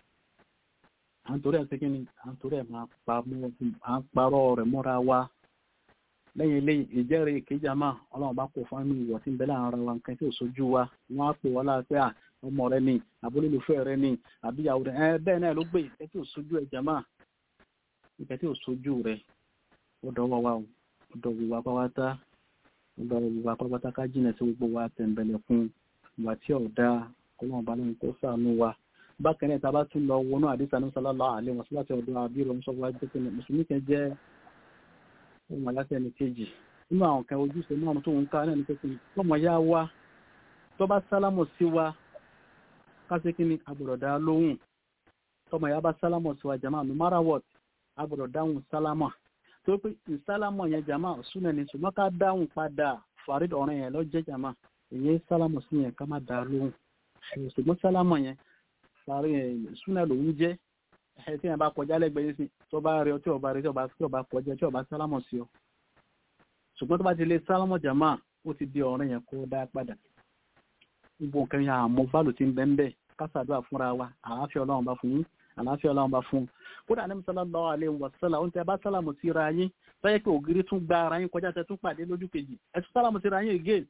àǹtorí ẹ̀ sí kí ni àǹtorí ẹ̀ máa parọ́ rẹ̀ mọ́ra wa lẹ́yìn ilé ìjẹ́rìí ìkéjà máa ọlọ́run bá kó fún inú ìwọ̀ tí ń bẹ láàrin ara wa nǹkan tí ò sojú wa wọ́n á pè wọ́n láti à ọmọ rẹ ni àbólólùfẹ́ rẹ ni àbíyàwó rẹ ẹ bẹ́ẹ̀ náà ló gbé nǹkan tí ò sojú ẹ̀jẹ̀ máa nǹkan tí ò sojú rẹ ó dọwọ́ wa ó dọwọ́ wa pátá ó dọwọ́ wa pátá ká jìnà sí gbogbo wa tẹ̀m̀bẹ̀lẹ̀ fún ìwà tí ò dá ọlọ́run bá lóyún kó ṣàánú wa bákan náà tá a bá tún lọ wọnú àdìsá ní sallallahu alaihi wasallam láti ọ̀dọ̀ àbírò ń sọ wá jẹ́ pé mùsùlùmí kan jẹ́ ohun aláṣẹ ní kejì nínú àwọn kan ojúṣe náà tó ń ká náà ní pé tọmọ yá wá tó bá sálámọ̀ sí wa kásí kí ni agbọ́dọ̀ dá lóhùn tọmọ yá bá sálámọ̀ sí wa jama no matter what agbọ́dọ̀ dáhùn sálámọ̀ tó pé ìsálámọ̀ yẹn jama súnà ní ṣùgbọ́n ká dáhùn padà farid ọ̀rẹ́ yẹn lọ́jẹ́ jama èyí sálámọ̀ sí yẹn ká má dá lóhùn ṣùgbọ́n sálámọ̀ yẹn súnà lòún jẹ́ ẹ tí yẹn bá kọjá lẹ́gbẹ̀ẹ́ yìí sí tó bá rí ọ tí ọba rí tí ọba tí ọba kọjá tí ọba sálámọ̀ sí ọ ṣùgbọ́n tó bá ti lé sálámọ̀ jàmá ó ti di ọ̀rẹ́ yẹn kó dá padà gbogbo nǹkan yẹn àmọ́ bálò ti ń bẹ́ ń bẹ́ kásàdúrà fúnra wa àlàáfíà ọlọ́run bá fún yín àlàáfíà ọlọ́run bá fún kódà ní sallallahu alaihi wasallam ó ń tẹ bá sálámù sí ra yín tọ́yẹ́ pé ògiri tún gba ara yín kọjá tẹ tún pàdé lójú kejì ẹ tún sálámù sí ra yín again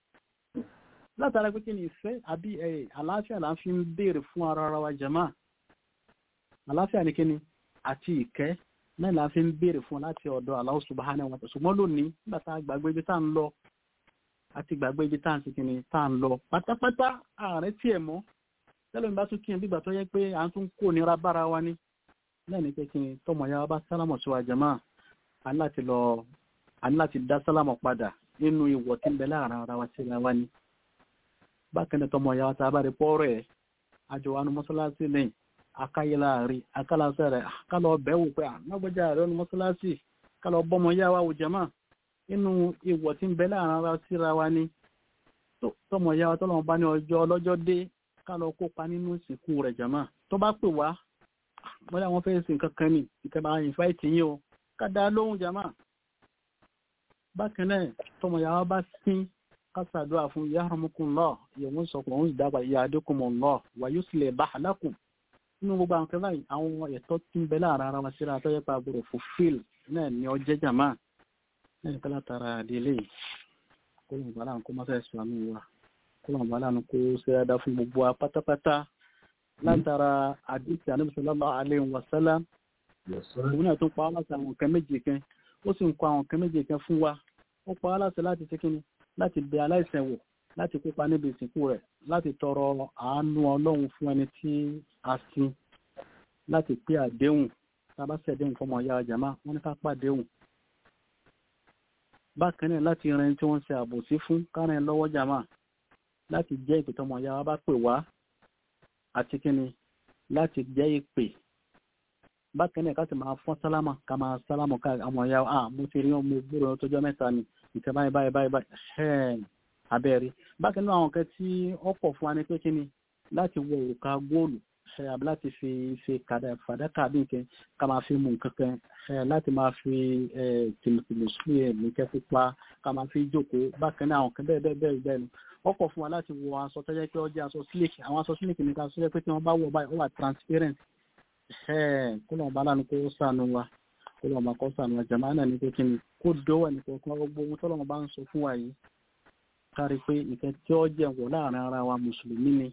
látara pé kí ni ìfẹ́ àbí àlàáfíà là ń fi ń béèrè fún ara wa jàmá àlàáfíà ní kíni àti ìkẹ́ náà la fi ń béèrè fún láti ọ̀dọ̀ Allah subhanahu wa ta'ala ṣùgbọ́n lónìí nígbà tá a gbàgbé ibi tá à ń lọ àti gbàgbé ibi tá à ń sikin ní tá à ń lọ pátápátá ààrẹ tiẹ̀ mọ́ tẹ́lẹ̀ mi bá tún kíyàn bígbà tó yẹ pé à ń tún kó nira bára wa ní lẹ́ni pé kí n tọmọ ya wa bá sálámọ̀ sí wa jàmá a ní láti lọ a ní láti dá sálámọ̀ padà nínú ìwọ̀ tí ń bẹ láàrin ara wa síra wa ní bákan náà tọmọ ya wa tá a bá rí pọ́ọ̀rọ̀ ẹ̀ àjọ wa ní mọ́sálásí lẹ́yìn akáyé láàrin akálàsẹ́ rẹ̀ kálọ̀ bẹ̀wò pé ànágbọ́jà rẹ̀ ní mọ́sálásí kálọ̀ bọ́mọ yá wa wò jàmá nínú ìwọ̀ tí ń bẹ láàrin ara síra wa ní tọmọ ya wa tọ́lọ́mọ bá ní ọjọ́ ọlọ́jọ́ dé kálọ̀ kópa nínú ìsìnkú rẹ̀ jàmá tó bá pè wá wọ́n láwọn fẹ́ sin kankan ní ìkẹba ìfáìtì yín o ká dá lóhùn jàmá bákan náà tọmọ ya wa bá sín kásàdúrà fún yarhamukumullah ìyẹ̀wò sọ̀kùn òun ìdábà yahdikumullah wa yuslih balakum nínú gbogbo àwọn kẹfà àwọn ẹ̀tọ́ tí ń bẹ láàrin ara wa síra tó yẹ pa àbúrò fulfill náà ni ọjẹ́ jàmá náà ní kálá tara àdélé kó lóun bá láàánú kó má fẹ́ sọ àmì wa kó lóun bá láàánú kó ṣe dáadáa fún gbogbo wa pátápátá látara àdìsí Ànábì sallallahu alaihi wasallam òun náà tún pa á láti àwọn nǹkan méje kan ó sì ń kọ àwọn nǹkan méje kan fún wa ó pa á láti láti ṣe kíni láti bẹ aláìsàn wò láti kópa níbi ìsìnkú rẹ̀ láti tọrọ àánú ọlọ́run fún ẹni tí a sin láti pé àdéhùn tàbá sẹ̀déhùn fọmọ ìyá jàmá wọ́n ní ká pàdéhùn bákan náà láti rin tí wọ́n ṣe àbòsí fún kárìn lọ́wọ́ jàmá láti jẹ́ ìpè tọmọ ìyá wa bá pè wá àti kíni láti jẹ́ ìpè bákan náà ká sì máa fọ́n sálámà ká máa sálámà ká ọmọ ìyá wa ah mo ti rí ọmọ gbúrò tọjọ́ mẹ́ta ni ìtẹ́ báyìí báyìí báyìí báyìí abẹ́rí bákan náà àwọn kan tí ó pọ̀ fún wa ní pé kíni láti wọ òrùka góòlù àbí láti fi fi kàdà fàdákà bí nǹkan ká máa fi mú nǹkan kan láti máa fi tìmùtìmù sí nǹkan pupa ká máa fi jókòó bákan náà àwọn kan bẹ́ẹ̀ bẹ́ẹ̀ bẹ́ẹ̀ bẹ́ẹ̀ ni ó pọ̀ fún wa láti wọ aṣọ tó jẹ́ pé ó jẹ́ aṣọ slick àwọn aṣọ slick ní ká sọ jẹ́ pé tí wọ́n bá wọ̀ báyìí ó wà transparent kó lọ́n bá lánàá kó sànù wa kó lọ́n bá kó sànù wa jàmáà náà ní pé kíni kó dówó ẹnì kọ̀ọ̀kan gbogbo ohun tó lọ́n bá ń sọ fún wa yìí kárí pé ìfẹ́ tí ó jẹ́ wọ̀ láàrin ara wa mùsùlùmí ni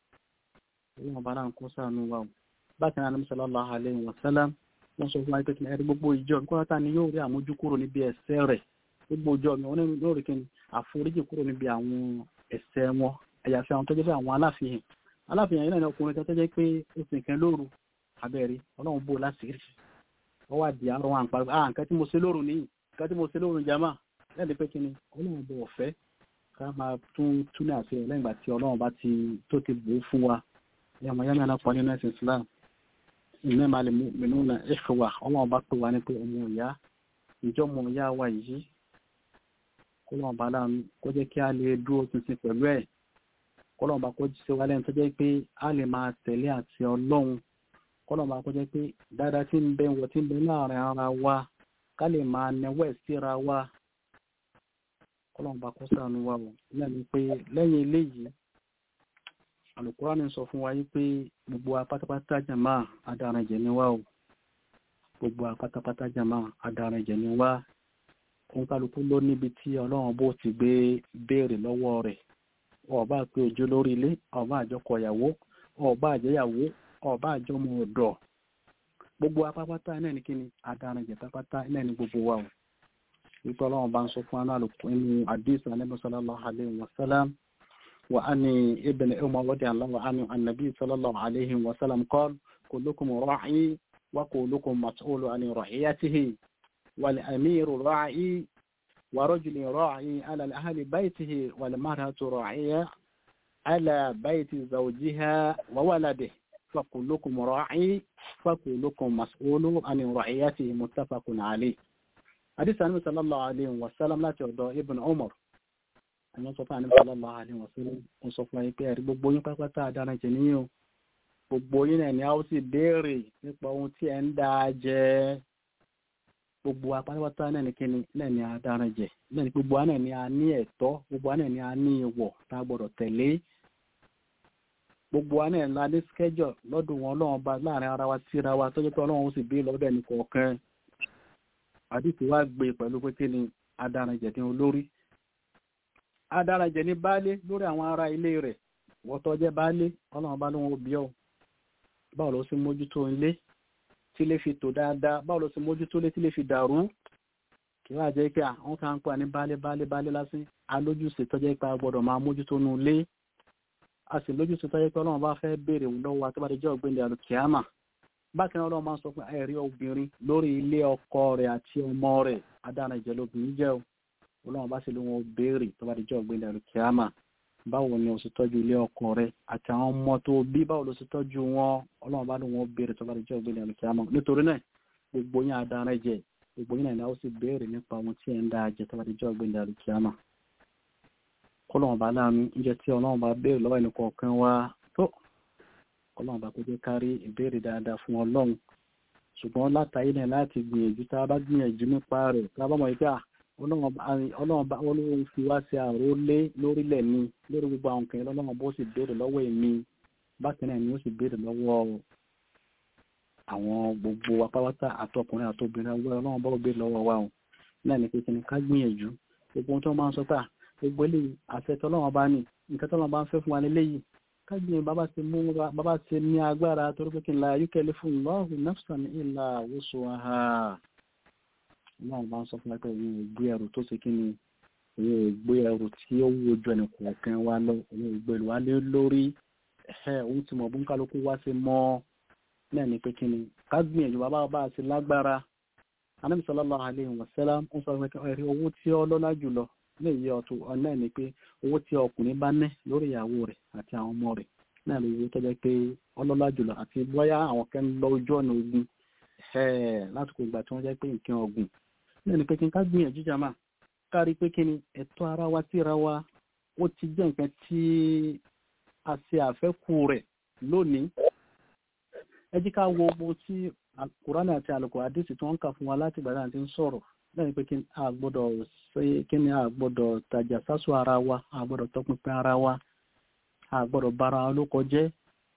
ọlọ́run bá náà kó sànú wa o bákan náà nàbí sallallahu alaihi wa sallam wọ́n sọ fún wa pé kí ẹ̀rí gbogbo ìjọ mi kọ́ta ni yóò rí àmójú kúrò níbi ẹ̀ṣẹ̀ rẹ̀ gbogbo ìjọ mi wọ́n yóò rí kí ni àforíjì kúrò níbi àwọn ẹ̀ṣẹ̀ wọn àyàfi àwọn tó jẹ́ pé àwọn aláfihàn aláfihàn yìí náà ni ọkùnrin tó jẹ́ pé ó sì kẹ́ lóru abẹ́rẹ́ ọlọ́run bò láṣìírí wọ́n wà di àárọ̀ wọn àpárá ah nǹkan tí mo ṣe lóru nìyí nǹkan tí mo ṣe lóru jama lẹ́ẹ̀ni pé kí ni ọlọ́run bò ọ̀fẹ́ ká máa tún túnẹ̀ àti lẹ́yìn ìgbà tí ọlọ́run bá ti tó ti bò ó fún wa yàmọ̀ yàmọ̀ náà pọ̀ nínú ẹ̀sìn Islam iná máa lè mìínú na ẹ̀fẹ̀wà ọlọ́run bá pè wá ní pé ọmọ ìyá ìjọ ọmọ ìyá wa yìí kọ́lọ́run bá láàánú kó jẹ́ kí a lè dúró tuntun pẹ̀lú ẹ̀ kọ́lọ́run bá kó ṣe wá lẹ́nu tó jẹ́ pé a lè máa tẹ̀lé àti ọlọ́run kọ́lọ́run bá kó jẹ́ pé dáadáa tí ń bẹ wọ tí ń bẹ láàrin ara wa ká lè máa nẹwẹ́ síra wa kọ́lọ́run bá kó ṣàánú wa wọ̀ lẹ́nu pé lẹ́yìn eléyìí alukurani sọ fún wa yí pé gbogbo apátápátá jama adarajẹ ni wá o gbogbo apátápátá jama adarajẹ ni wá òun kálukú ló níbi tí ọlọ́run bó ti gbé béèrè lọ́wọ́ rẹ̀ ọba pé ojú lórí ilé ọba àjọkọ ìyàwó ọba àjẹyàwó ọba àjọmọ ọ̀dọ̀ gbogbo apátápátá náà ní kíni adarajẹ pápátá náà ní gbogbo wa o wípé ọlọ́run bá ń sọ fún alálùkù inú àdìsí Ànábì sallallahu alaihi wasallam وعن ابن عمر رضي الله عنه عن النبي صلى الله عليه وسلم قال كلكم راعي وكلكم مسؤول عن رعيته والأمير راعي ورجل راعي على أهل بيته والمرأة راعية على بيت زوجها وولده فكلكم راعي فكلكم مسؤول عن رعيته متفق عليه حديث النبي صلى الله عليه وسلم لا ترضى ابن عمر àwọn sọ fún àníbà lọ́la àníwọ̀n sí wọ́n sọ fún ẹgbẹ́ ẹ̀rí gbogbo yín pápátá àdára jẹ níyàn gbogbo yín náà ni a ó sì béèrè nípa ohun tí ẹ ń dá jẹ gbogbo apátápátá náà ni kíni náà ni àdára jẹ náà ni gbogbo náà ni a ní ẹ̀tọ́ gbogbo náà ni a ní ìwọ̀ tá a gbọ́dọ̀ tẹ̀lé gbogbo náà la ní skẹ́jọ̀ lọ́dún wọn ọlọ́run bá láàrin ara wa síra wa tó jẹ́ pé ọlọ́run ó sì bí lọ́dọ̀ ẹnì kọ̀ọ̀kan àdìsí wa gbé pẹ̀lú pé kíni àdára jẹ ní olórí adarajẹ ní baálé lórí àwọn ará ilé rẹ̀ wọ́tọ́ jẹ́ baálé ọlọ́run bá lóun òbí ọ̀ báwo ló sì mójútó ilé tí lè fi tò dáadáa báwo ló ṣe mójútó lé tí lè fi dàrú kí wàá jẹ́ pé àwọn kan ń pa ní baálé baálé baálé lásán alójúṣe tọ́jẹ́ pé a gbọ́dọ̀ máa mójútó nu ilé a sì lójúṣe tọ́jẹ́ pé ọlọ́run bá fẹ́ béèrè lọ́wọ́ àtúbàdéjọ́ ọ̀gbìn àlùkìyàmà bákan náà ọlọ́run máa ń sọ pé ẹ̀rí obìnrin lórí ilé ọkọ rẹ̀ àti ọmọ rẹ̀ adára ìjẹ́ lóbìnrin jẹ́ o ọlọ́run bá sì ló wọn béèrè tọ́bàdéjọ́ ọ̀gbìn àlùkìyàmà báwo ni o sì tọ́jú ilé ọkọ rẹ̀ àti àwọn ọmọ tó bí báwo ló sì tọ́jú wọn ọlọ́run bá ló wọn béèrè tọ́bàdéjọ́ ọ̀gbìn àlùkìyàmà nítorí náà gbogbo yín adára ìjẹ́ gbogbo yín náà ó sì béèrè nípa ohun tí ẹ̀ ń dá ajẹ́ tọ́bàdéjọ́ ọ̀gbìn àlùkìyàmà kọlọ́run bá láàánú oúnjẹ tí ọlọ́run bá béèrè lọ́wọ́ ẹnì kọ̀ọ̀kan wa tó ọlọ́run bá kó jẹ́ kárí ìbéèrè dáadáa fún ọlọ́run ṣùgbọ́n látàrí náà láti gbìyànjú tá a bá gbìyànjú nípa rẹ̀ tá a bá mọ̀ wípé ọlọ́run bá ọlọ́run fi wá sí àrólé lórílẹ̀ ni lórí gbogbo àwọn kan ọlọ́run bó sì béèrè lọ́wọ́ èmi bákan náà ni ó sì béèrè lọ́wọ́ àwọn gbogbo apáwátá àtọkùnrin àtobìnrin ọlọ́run bá béèrè lọ́wọ́ wa o náà ni pé kí ni ká gbìyànjú gbogbo ohun tó máa ń sọ pé gbogbo eléyìí àfẹ́tọ́ ọlọ́run bá ní nǹkan tó lọ́n bá ń fẹ́ fún wa léléyìí kágbìn bàbá ti mú bàbá ti ní agbára torí pé kí n la yúkẹ́lẹ́ fún lọ́ọ̀hùn nafsan illa wus'aha náà bá ń sọ fún wa pé ìyẹn ìgbé ẹrù tó ṣe kí ni ìyẹn ìgbé ẹrù tí ó wú ojú ẹnì kọ̀ọ̀kan wa lọ ìyẹn ìgbé ẹrù wa lé lórí ẹ̀ ohun tí mo bú kálukú wá sí mọ́ náà ni pé kí ni kágbìyànjú bàbá bá ti lágbára Ànábì sallallahu alaihi wasallam ń sọ pé ẹ̀rí owó tí ó lọ́lá jùlọ lè yẹ ọ̀tún ọ̀nà ni pé owó tí ọkùnrin bá ní lórí ìyàwó rẹ̀ àti àwọn ọmọ rẹ̀ náà lè yẹ tọ́jọ́ pé ọlọ́lá jùlọ àti bóyá àwọn kan ń lọ ojú ọ̀nà ogun lásìkò ìgbà tí wọ́n jẹ́ pé nǹkan ọ̀gùn náà ni pé kí n ká gbìyànjú jàmá kárí pé kí ni ẹ̀tọ́ ara wa síra wa ó ti jẹ́ nǹkan tí a ṣe àfẹ́kù rẹ̀ lónìí ẹ jí ká wo ohun tí Kùránì àti àlùkò àdìsí tí wọ́n ń kà fún wa láti ìgbà tí wọ́n ti ń sọ̀rọ̀ lẹ́yìn pé kí a gbọ́dọ̀ ṣe kí ni a gbọ́dọ̀ tajà sásù ara wa a gbọ́dọ̀ tọpinpin ara wa a gbọ́dọ̀ bára wa lóko jẹ́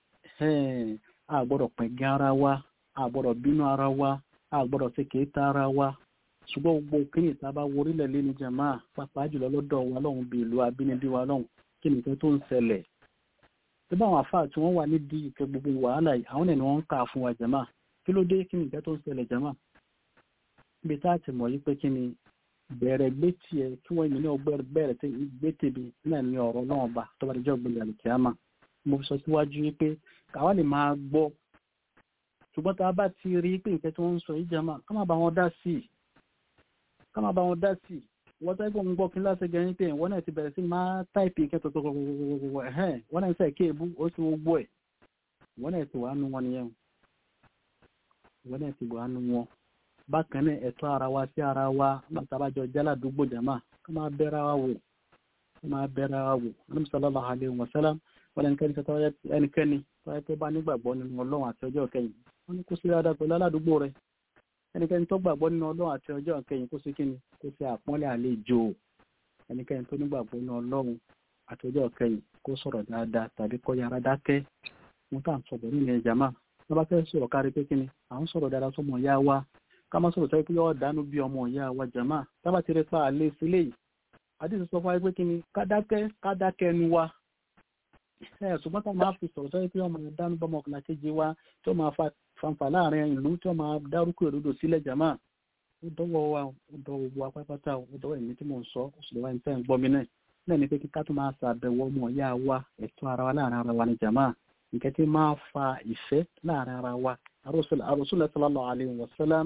a gbọ́dọ̀ pẹ̀gẹ́ ara wa a gbọ́dọ̀ bínú ara wa a gbọ́dọ̀ ṣe kéétà ara wa ṣùgbọ́n gbogbo kíni ìta bá worílẹ̀ lé ní jàmá pàápàá jùlọ lọ́dọ̀ wa lọ́hùn bí ìlú abínibí wa lọ́hùn kí nìkan tó ń ṣẹlẹ̀ tí báwọn àfáà tí wọ́n wà nídìí ìkẹ́ gbogbo wàhálà yìí àwọn ẹni wọ́n ń kà fún wa jàmá kí ló dé kí nìkan tó ń ṣẹlẹ̀ jàmá ibi tá a ti mọ̀ yí pé kí ni bẹ̀rẹ̀ gbé tiẹ̀ kí wọ́n yìí ní ọgbẹ́ bẹ̀rẹ̀ tí gbé tèbi náà ní ọ̀rọ̀ náà bá tó bá dijọ́ gbé lẹ́nu kíámà mo sọ síwájú yí pé káwa lè máa gbọ́ ṣùgbọ́n tá a bá ti rí pé nǹkan tí wọ́n ń sọ yìí jàmá ká má bá wọn dá sí i ká má bá wọn dá sí i wọ́n tẹ́ gbọ́n gbọ́ kí láti gẹ̀yìn pé wọ́n náà ti bẹ̀rẹ̀ sí máa táìpì nǹkan tó tó ẹ̀hẹ́n wọ́n náà ń sẹ́ kéèbú ó ti gbogbo ẹ̀ wọ́n náà ti wà nù wọn nìyẹn wọ́n náà ti wà nù wọn bákan náà ẹ̀tọ́ ara wa sí ara wa látàbájọ jáládùúgbò jàmá ká máa bẹ́ra wa wò ká máa bẹ́ra wa wò Ànábì sallallahu alaihi wasallam wọ́n ẹnikẹ́ni tó tọ́wọ́ ẹnikẹ́ni tó yẹ pé bá nígbàgbọ́ nínú ọlọ́run àti ọjọ́ kẹyìn wọ́n ní kó sí dáadáa pẹ̀lú aládùúgbò rẹ̀ ẹnikẹ́ni tó gbàgbọ́ nínú ọlọ́run àti ọjọ́ kẹyìn kó sí kíni kó sí àpọ́nlé àlejò ẹnikẹ́ni tó nígbàgbọ́ nínú ọlọ́run àti ọjọ́ kẹyìn kó sọ̀rọ̀ dáadáa tàbí kó yára dákẹ́ wọn tá à ń sọ̀rọ̀ nínú ẹ̀ jàmá wọ́n bá fẹ́ sọ̀rọ̀ kárí pé kíni à ń sọ̀rọ̀ dáadáa sọmọ ìyá wa ká má sọ̀rọ̀ sọ́yẹ́ pé yọ́ dánú bí ọmọ ìyá wa jàmá tábà ti rẹ pa àlè sílé yìí àdìsí sọ fún wa pé kíni ká dákẹ́ ká dákẹ́ ẹnu wa ẹ ṣùgbọ́n tá máa fi sọ̀rọ̀ sọ́yẹ́ pé ọmọ dánú bọ́mọ ọkùnrin kejì wa tó máa fanfà láàrin ìlú tó máa dárúkọ èròdò sílẹ̀ jàmá ó dọ́wọ́ wa ó dọ́wọ́ gbogbo apápátá ó dọ́wọ́ èmi tí mò ń sọ ó sì lọ́wọ́ ẹni tẹ́ ń gbọ́ mi náà náà ni pé kí ká tó máa ṣàbẹ̀wò ọmọ ìyá wa ẹ̀tọ́ ara wa láàrin ara wa ní jàmá nǹkan tí máa fa ìfẹ́ láàrin ara wa Rasulullah sallallahu alaihi wasallam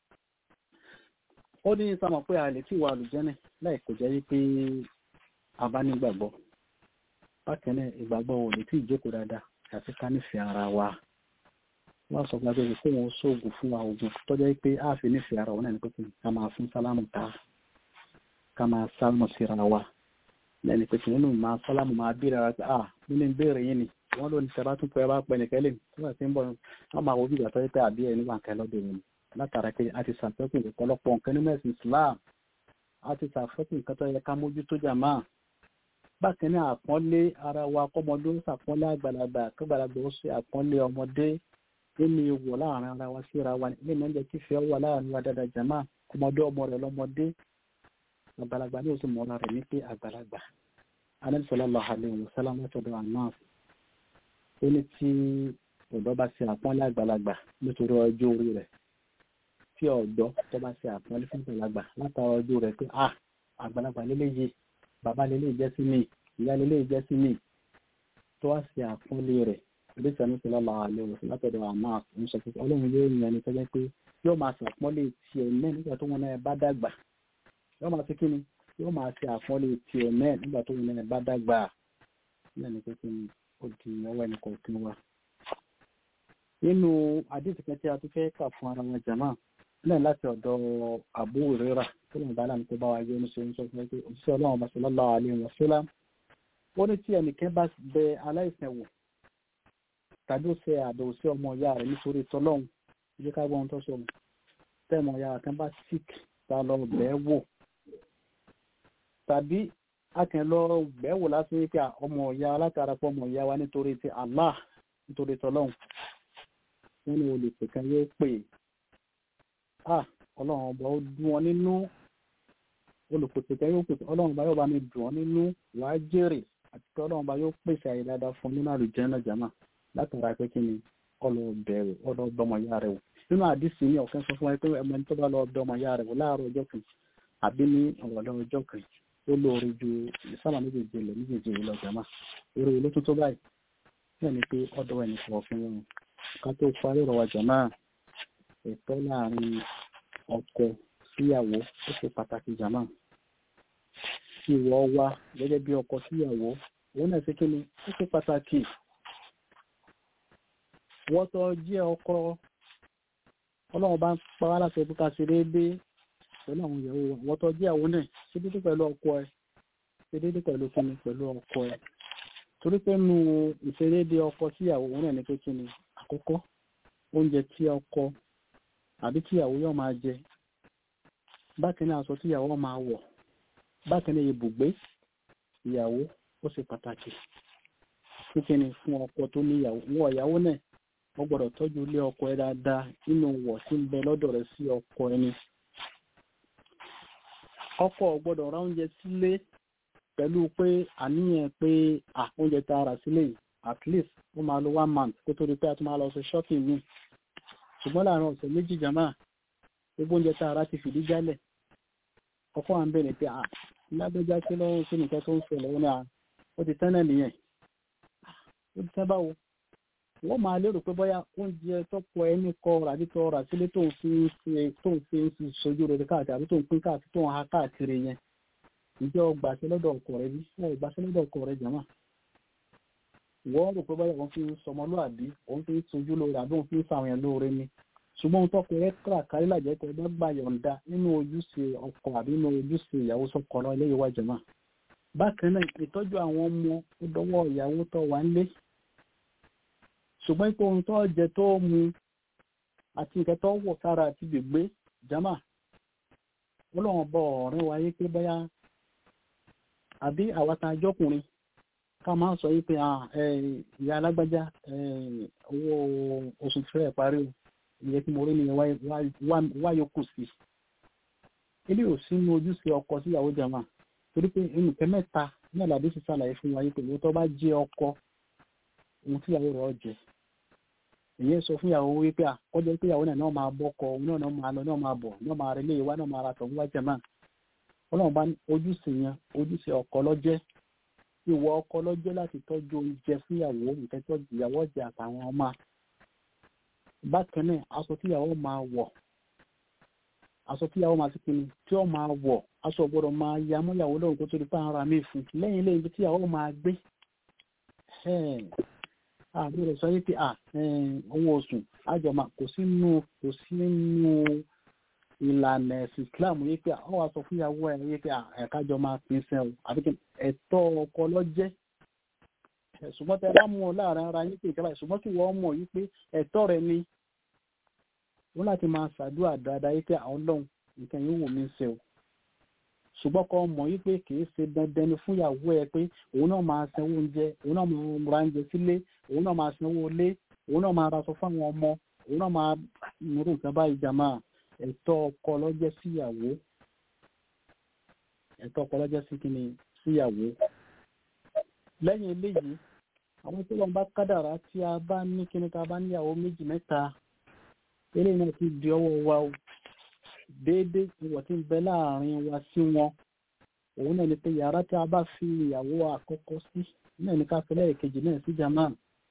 ó ní sámọ̀ pé a lè tí wà lùjẹ́nẹ̀ láì kò jẹ́ wípé a bá nígbàgbọ́ bákan náà ìgbàgbọ́ ò lè tí ìjókòó dáadáa àti ká nífẹ̀ẹ́ ara wa wọ́n sọ pé agbègbè kó wọn sóògùn fún wa oògùn tọ́jọ́ pé a fi nífẹ̀ẹ́ ara wọn náà ní pé ká máa fún sálámù ká ká máa sálámù síra wa lẹ́ni pé nínú máa sálámù máa bí rárá pé ah nínú ìbéèrè yín ni wọ́n ló ní sẹ́bá tún pẹ́ bá pẹ́ nìkẹ́ lè tó bá ti ń bọ̀ wọ́n máa wo bí ìgbà tọ́jọ́ pé àbí ẹ̀ nígbà kan lọ́dọ̀ yìí látara pé a ti ṣàfẹ́kù ọ̀pọ̀lọpọ̀ nǹkan nínú ẹ̀sìn Islam a ti ṣàfẹ́kù nǹkan tó yẹ ká mójútó jàmá bákan ní àpọ́nlé ara wa kọ́mọdé ó ṣàpọ́nlé àgbàlagbà kọ́gbàlagbà ó ṣe àpọ́nlé ọmọdé nínú ìwọ̀ láàrin ara wa síra wa ní ìmọ̀ ń jẹ́ kí fẹ́ wà láàrin wa dáadáa jàmá ọmọdé ọmọ rẹ̀ lọ́mọdé àgbàlagbà ní oṣù mọ́ra rẹ̀ ní pé àgbàlagbà Ànábì sallallahu alaihi wasallam látọ̀dọ̀ àná ó ní tí ọ̀dọ́ bá ṣe àpọ́nlé àgbàlagbà nítorí ọjọ́ orí rẹ̀ tí ọ̀dọ́ tó bá ṣe àpọ́nlé fún àgbàlagbà látara ọjọ́ rẹ̀ pé ah àgbàlagbà lélẹ́yìí bàbá lélẹ́yìí jẹ́ sí mi ìyá lélẹ́yìí jẹ́ sí mi tó wá ṣe àpọ́nlé rẹ̀ ìgbésẹ̀ ní sọlá làwọn àlẹ́ òfin látọ̀dọ̀ àmọ́ ń sọ pé ọlọ́run yóò yan ẹni tó jẹ́ pé yóò máa ṣe àpọ́nlé tiẹ̀ náà nígbà tó wọn náà bá dàgbà yóò máa ṣe kíni yóò máa ṣe àpọ́nlé tiẹ̀ náà nígbà tó wọn náà bá dàgbà náà ní pé kíni ó di ọwọ́ ẹnì kọ̀ọ̀kan wa. nínú àdéhùn kan tí a tún fẹ́ kà fún ara wọn jàmá náà láti ọ̀dọ̀ Abu Hurairah tó lè bá láti bá wa yé ní ṣe ń sọ fún pé òṣìṣẹ́ ọlọ́run bá sallallahu alaihi wasallam ó ní tí ẹnìkan bá bẹ aláìsàn wò tàbí ó ṣe àbẹ̀wò sí ọmọ ìyá rẹ̀ nítorí tọlọ́hun ìjẹ́ ká gbọ́n tó sọ̀rọ̀ tẹ́mọ ìyá kan bá sick ta lọ bẹ́ẹ̀ wò tàbí akẹ́ lọ bẹ́ẹ̀ wò lásán wípé ọmọ ìyá látara pọ̀ ọmọ ìyá wa nítorí ti Allah nítorí tọlọ́hun wọ́n ní olùpè kan yóò pè á ọlọ́run ọba ó dùn wọn nínú olùpèpè kan yóò pè ọlọ́run ọba yóò bá mi dùn wọn nínú wàá jèrè àti pé ọlọ́run ọba yóò pèsè àyè dáadáa fún nínú àlùjẹ́ náà jàmáà látara pé kí ni ọlọ bẹ̀rù ọlọ bọmọ ya rẹ̀ wò nínú àdìsí ní ọ̀kan sọ fún wa pé ẹmọ ní tó bá lọ bọmọ ya rẹ̀ wò láàárọ̀ ọjọ́ kan àbí ní ọ̀rọ̀lẹ́ ọjọ́ kan ó lóore ju ìsábà méjèèjì lọ méjèèjì yìí lọ jàmá eré ilé tó tó báyìí náà ni pé ọ̀dọ̀ ẹnì kan fún wọn ká tó parí ọ̀rọ̀ wa jàmá ẹ̀tọ́ láàrin ọkọ síyàwó ó ṣe pàtàkì jàmá ìwọ wa gẹ́gẹ́ bí ọkọ síyàwó òun náà ṣe kí ni ó ṣe pàtàkì wọ́n tó jẹ́ ọkọ ọlọ́run bá ń pa wá láti ẹbí ká ṣe déédéé pẹ̀lú àwọn ìyàwó wa wọ́n tó jẹ́ àwọn náà ṣe déédéé pẹ̀lú ọkọ ẹ ṣe déédéé pẹ̀lú kíni pẹ̀lú ọkọ ẹ torí pé nu ìṣedéédéé ọkọ síyàwó òun náà ní pé kíni àkọ́kọ́ oúnjẹ tí ọkọ àbí tíyàwó yóò máa jẹ bákan náà aṣọ tíyàwó máa wọ̀ bákan náà ibùgbé ìyàwó ó ṣe pàtàkì kíkíni fún ọkọ tó níyàwó wọ ìyàwó náà wọ́n gbọ́dọ̀ tọ́jú ilé ọkọ ẹ dáadáa nínú wọ̀ tí ń bẹ lọ́dọ̀ rẹ̀ sí ọkọ ẹni. ọkọ gbọ́dọ̀ ra oúnjẹ sílé pẹ̀lú pé àníyàn pé à oúnjẹ tá a rà sílé yìí at least ó máa lo one month kó tó di pé a tún máa lọ ṣe shopping mi. ṣùgbọ́n láàárín ọ̀sẹ̀ méjì jàmáà gbogbo oúnjẹ tá a rà ti fìdí jálẹ̀. ọkọ à ń bẹ̀rẹ̀ pé à lágbẹ́já kí lọ́wọ́ sí nìkan tó ń ṣẹlẹ̀ ó ní à ó ti tán náà nìyẹn. ó ti tán báwo wọ́n máa lérò pé bóyá oúnjẹ tọ́pọ̀ ẹni kọ àbí tọ́ ọ̀rọ̀ sílé tó ń fi ń ṣe tó ń fi ń ṣe sojú rẹ̀ káàkiri àbí tó ń pín káàkiri tó ń ha káàkiri yẹn ǹjẹ́ o gbàṣẹ lọ́dọ̀ ọkọ rẹ bí wọ́n ò gbàṣẹ lọ́dọ̀ ọkọ rẹ jàmá. wọ́n rò pé bóyá wọ́n fi ń sọmọlúàbí wọ́n fi ń sojú lóore àbí wọ́n fi ń sàwọn yẹn lóore ni ṣùgbọ́n ohun tọ́kọ rẹ káàkiri làjẹ́ pé bá gbà yọ̀ǹda nínú ojúṣe ọkọ àbí nínú ojúṣe ìyàwó sọ́kọ lọ ilé ìwà jàmá. bákan náà ìtọ́jú àwọn ọmọ ó dọwọ́ ìyàwó tó wà ń lé ṣùgbọ́n ipò ohun tó jẹ tó mu àti nǹkan tó wọ̀ sára àti gbègbè jama ọlọ́run bọ ọ̀rẹ́ wa yé pé bóyá àbí àwata ajọ́kùnrin ká máa sọ yí pé ìyá alágbájá owó oṣù fẹ́ parí o ìyẹn tí mo rí ni wáyé kù sí ilé ò sínú ojúṣe ọkọ síyàwó jama torí pé nǹkan mẹ́ta náà làdí sì ṣàlàyé fún wa yí pé ìwé tó bá jẹ́ ọkọ ohun tíyàwó rẹ̀ jẹ́ ìyẹn sọ fún ìyàwó wípé àkọ́jọ́ pé ìyàwó náà náà máa bọ́kọ òun náà náà máa lọ náà máa bọ̀ náà máa relé ìwá náà máa ra tọ̀ wíwá jẹ̀mọ́ ọlọ́run bá ní ojúṣe yẹn ojúṣe ọkọ lọ́jẹ́ ìwọ ọkọ lọ́jẹ́ láti tọ́jú oúnjẹ fún ìyàwó nǹkan tó ìyàwó jẹ àtàwọn ọmọ bákan náà aṣọ tí ìyàwó máa wọ̀ aṣọ tí ìyàwó máa ti pinnu tí ó máa wọ̀ aṣọ gbọ́dọ̀ máa ya mọ́ ìyàwó lọ́rùn kó tó di pé ara mi fún lẹ́yìn lẹ́yìn tí ìyàwó máa gbé àbúrò sọ wípé à owó oṣù àjọmọ kò sínú kò sínú ìlànà ẹ̀sìn Islam wípé ọ wá sọ fún ìyàwó ẹ̀ wípé ẹ̀kájọ máa pín sẹ́ o àbí kí ẹ̀tọ́ ọkọ lọ́jẹ́ ṣùgbọ́n tẹ bá mú ọ láàrin ara yín pé ìjọba ṣùgbọ́n kí wọ́n mọ̀ wípé ẹ̀tọ́ rẹ ni wọ́n láti máa ṣàdúrà dáadáa wípé àwọn ọlọ́run nǹkan yìí wù mí ṣe o ṣùgbọ́n kọ́ mọ̀ yí pé kìí ṣe dandan ni fún ìyàwó ẹ pé òun náà máa sanwó oúnjẹ òun náà máa ra oúnjẹ sílé òun náà máa sanwó ilé òun náà máa raṣọ fáwọn ọmọ òun náà máa nírú nǹkan báyìí jàmá ẹ̀tọ́ ọkọ lọ́jẹ́ síyàwó ẹ̀tọ́ ọkọ lọ́jẹ́ sí kíni síyàwó lẹ́yìn eléyìí àwọn tó lọ́n bá kádàrá tí a bá ní kíní ká bá níyàwó méjì mẹ́ta eléyìí náà ti di ọwọ́ wa o déédéé ìwọ̀ tí ń bẹ láàrin wa sí wọn òun náà ni pé yàrá tí a bá fi ìyàwó àkọ́kọ́ sí náà ní ká fi lẹ́ẹ̀kejì náà sí jama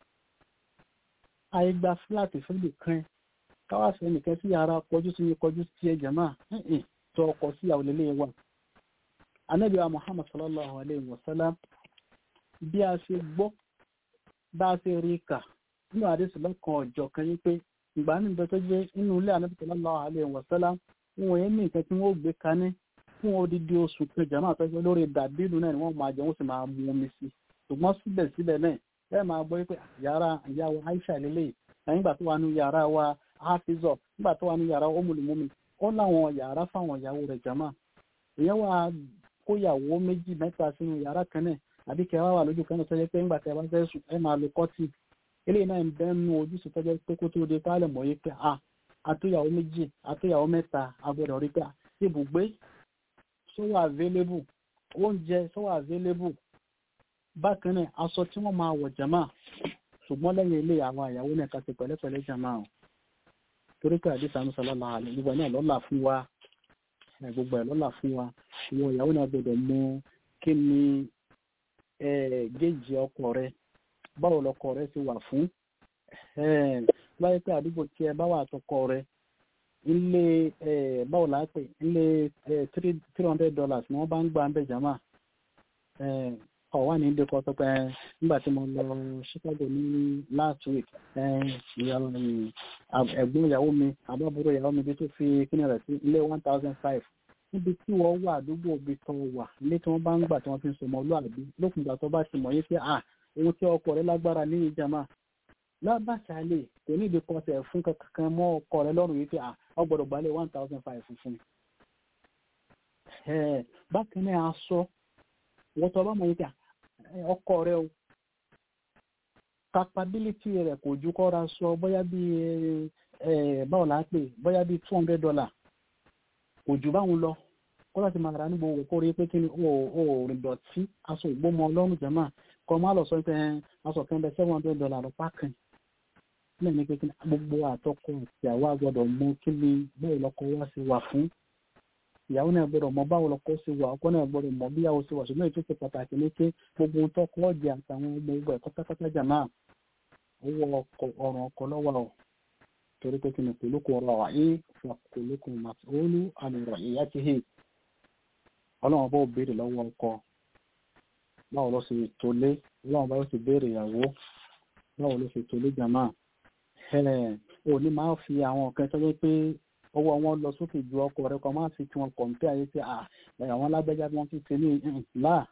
àìgbà fúláàtì fúlì kan káwá sí ẹnìkan sí yàrá kọjú sí ní kọjú sí ẹ jama tó ọkọ sí ìyàwó lélẹ̀ wa anábì wa muhammad sallallahu alayhi wa sallam bí a ṣe gbọ́ bá a ṣe rí kà nínú àdéhùn lọ́kàn ọ̀jọ̀ kan yín pé ìgbà níbẹ̀ tó jẹ́ inú ilé anábì sallallahu alayhi wa sallam wọn yẹn ní nǹkan tí wọ́n gbé kaní fún odidi oṣù kejì àmọ́ àtọ́jú lórí dàbílù náà ni wọ́n máa jẹun sì máa mu omi sí ṣùgbọ́n síbẹ̀síbẹ̀ náà ẹ máa gbọ́ pé yàrá ìyàwó Aisha lélẹ̀ nígbà tó wà ní yàrá wa hafizọ nígbà tó wà ní yàrá omulumumi ó láwọn yàrá fáwọn ìyàwó rẹ̀ jama ìyẹn wà kó yàwó méjì mẹ́ta sínú yàrá kan náà àbí kẹwàá wà lójú kan náà tọ́jú pé nígbà tí a bá fẹ́ sùn ẹ máa lo kọ́tì eléyìí náà ń bẹ́ nu ojúṣe tọ́jú pé kó tó de pálẹ̀ mọ́ yé pé a àtúnyàwó méjì àtúnyàwó mẹ́ta agbọ́dọ̀ rí pé ibùgbé sówó available oúnjẹ sówó available bákan náà aṣọ tí wọ́n máa wọ̀ jama ṣùgbọ́n lẹ́yìn ilé àwọn àyàwó náà kàṣe pẹ̀lẹ́pẹ̀lẹ́ jama o torí pé àdìsá ní sọlọ́lá àlẹ́ gbogbo náà lọ́là fún wa gbogbo ẹ̀ lọ́là fún wa ìwọ ìyàwó náà gbọdọ̀ mọ kí ni géèjì ọkọ rẹ báwo lọkọ rẹ ti wà fún láyé pé àdúgbò tí ẹ bá wà àtọkọ rẹ ilé báwo là á pè ilé three hundred dollars ni wọ́n bá ń gbà ń bẹ̀ jama ọ̀wá ní ìdíkọ̀ sọ pé nígbà tí mo lọ Chicago ní last week ẹ̀gbọ́n ìyàwó mi àbábúrò ìyàwó mi bí tó fi kíni rẹ̀ sí ilé one thousand five níbi tí wọ́n wà àdúgbò ibi tó wà ilé tí wọ́n bá ń gbà tí wọ́n fi ń sọmọ olúàbí lókun ìgbà tó bá ti mọ̀ yín pé à ohun tí ọkọ rẹ lágbára ní ìjàmá lábàṣálẹ̀ kò ní ìdíkọ̀ ọ̀sẹ̀ fún kankan mọ́ ọkọ rẹ lọ́rùn yìí pé à ọ gbọ́dọ̀ gbalẹ̀ one thousand five fún un. bákan náà aṣọ wọ́n tọ́ bá mọ̀ yín pé ọkọ rẹ o capability rẹ kò ju kọ́ra sọ bóyá bí báwo la pè bóyá bí two hundred dollar kò jù báwọn lọ kó láti máa ra níbo òwò kó rí pé kí ni ó ò rìn dọ̀tí aṣọ ìgbómọ ọlọ́run jẹ́mà kọ́ máa lọ sọ pé aṣọ kan bẹ seven hundred dollar lọ́pàá kan náà ní pé kí ni gbogbo àtọkọ àti àwa gbọdọ̀ mọ kí ni báwo lọkọ wá sí wà fún ìyàwó náà gbọ́dọ̀ mọ báwo lọkọ sí wà ọkọ náà gbọ́dọ̀ mọ bí ìyàwó sí wà ṣùgbọ́n ètò ìṣe pàtàkì ní pé gbogbo ohun tọkọ ọjẹ àtàwọn ọmọ ogun ẹ̀kọ́ pátápátá jàmá owó ọ̀ràn ọkọ lọ́wọ́ ọ torí pé kí ni kòlókò ọ̀rọ̀ àyè fún kòlókò màtòólù àmìrọ̀ ìyá ti hì ọlọ́run bá ò béèrè lọ́wọ́ ọkọ báwo ló ṣe tó lé ọlọ́run bá yóò sì béèrè ìyàwó báwo ló ṣe tó lé jàmá ò ní máa fi àwọn nǹkan tó yẹ pé owó wọn lọ sókè ju ọkọ rẹ kan máa fi tí wọn kọ̀ǹpẹ́ ayé pé àwọn alágbẹ́já bí wọ́n ti ṣe ní là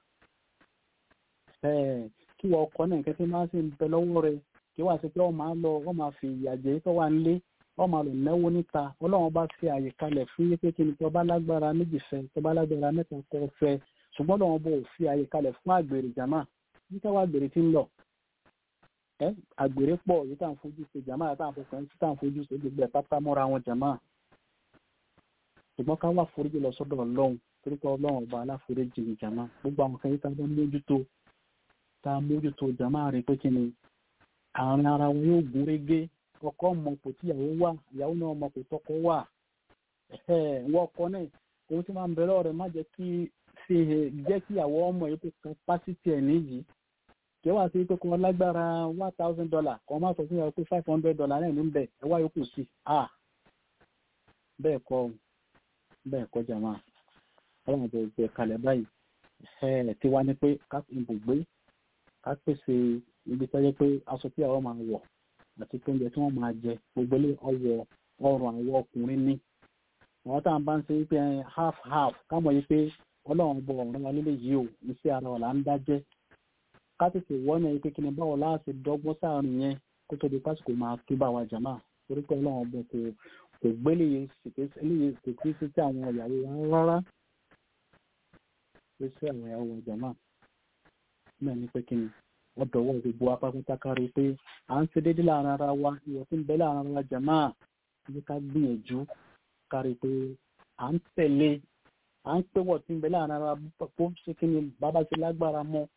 kí wọ́n ọkọ náà nǹkan tí máa sì ń bẹ lọ́wọ́ rẹ kí wọ́n àti pé wọ́n máa lọ wọ́n máa fi ìyàjẹ́ tó wà nílé wọ́n máa lò náwó níta ọlọ́run bá fi àyè kalẹ̀ fún yé pé kí ni tó bá lágbára méjì fẹ́ tó bá lágbára mẹ́ta kọ́ fẹ́ ṣùgbọ́n lọ́wọ́n bò fi àyè kalẹ̀ fún àgbèrè jàmá níta wà àgbèrè tí ń lọ àgbèrè pọ̀ yìí tá à ń fojú ṣe jàmá àti àwọn afọkàn tí tá à ń fojú ṣe gbogbo ẹ̀ pátá mọ́ra wọn jàmá ṣùgbọ́n ká wà foríjì lọ sọ́dọ̀ ọlọ́run torí pé ọlọ́run ọba aláforíjì ní jàmá gbogbo àwọn kan yìí tá a bá mójútó tá a mójútó jàmá rí pé kí ni àárín ara wọn yóò gún régé ọkọ mọ kò tí ìyàwó wà ìyàwó náà mọ kò tọkọ wà wọ́n ọkọ náà òun tí máa ń bẹ̀rẹ̀ ọ̀rẹ́ má jẹ́ kí fi jẹ́ kí ìyàwó ọmọ yìí kò capacity ẹ̀ níyì kí wàá sí pé kò lágbára one thousand dollar kò má sọ fún ìyàwó pé five hundred dollar náà ní bẹ̀ ẹ wá yòókù sí i bẹ́ẹ̀ kọ́ bẹ́ẹ̀ kọ́ jàmá ọlọ́run àti ìgbẹ́ kalẹ̀ báyìí tí wá ní pé ká ibùgbé ká pèsè ibi tó yẹ pé aṣọ tí àwọn máa wọ̀ àti pé oúnjẹ tí wọ́n máa jẹ gbogbo ilé ọwọ́ ọrùn àwọn ọkùnrin ní àwọn táwọn bá ń ṣe wípé half half kámọ̀ yìí pé ọlọ́run bọ ọ̀rọ̀ wa lílé yìí ò iṣẹ́ ara ọ̀la ń dájẹ́ ká tètè wọ́n náà pé kí ni báwo láti dọ́gbọ́n sáàrin yẹn kó tó di pásìkò máa tó bá wa jàmá torí pé ọlọ́run bọ kò kò gbélé eléyìí kò kí sí sí àwọn ìyàwó wa rárá pé sí àwọn ìyàwó wa jàmá náà ní pé kí ni ọdọ̀wọ́ gbogbo apákúntà kárí pé à ń ṣe déédéé láàrin ara wa ìwọ̀ tí ń bẹ láàrin ara wa jàmá ní ká gbìyànjú kárí pé à ń tẹ̀lé à ń pé wọ̀ tí ń bẹ láàrin ara bó ṣe kí ni bàbá ṣe lágbára mọ́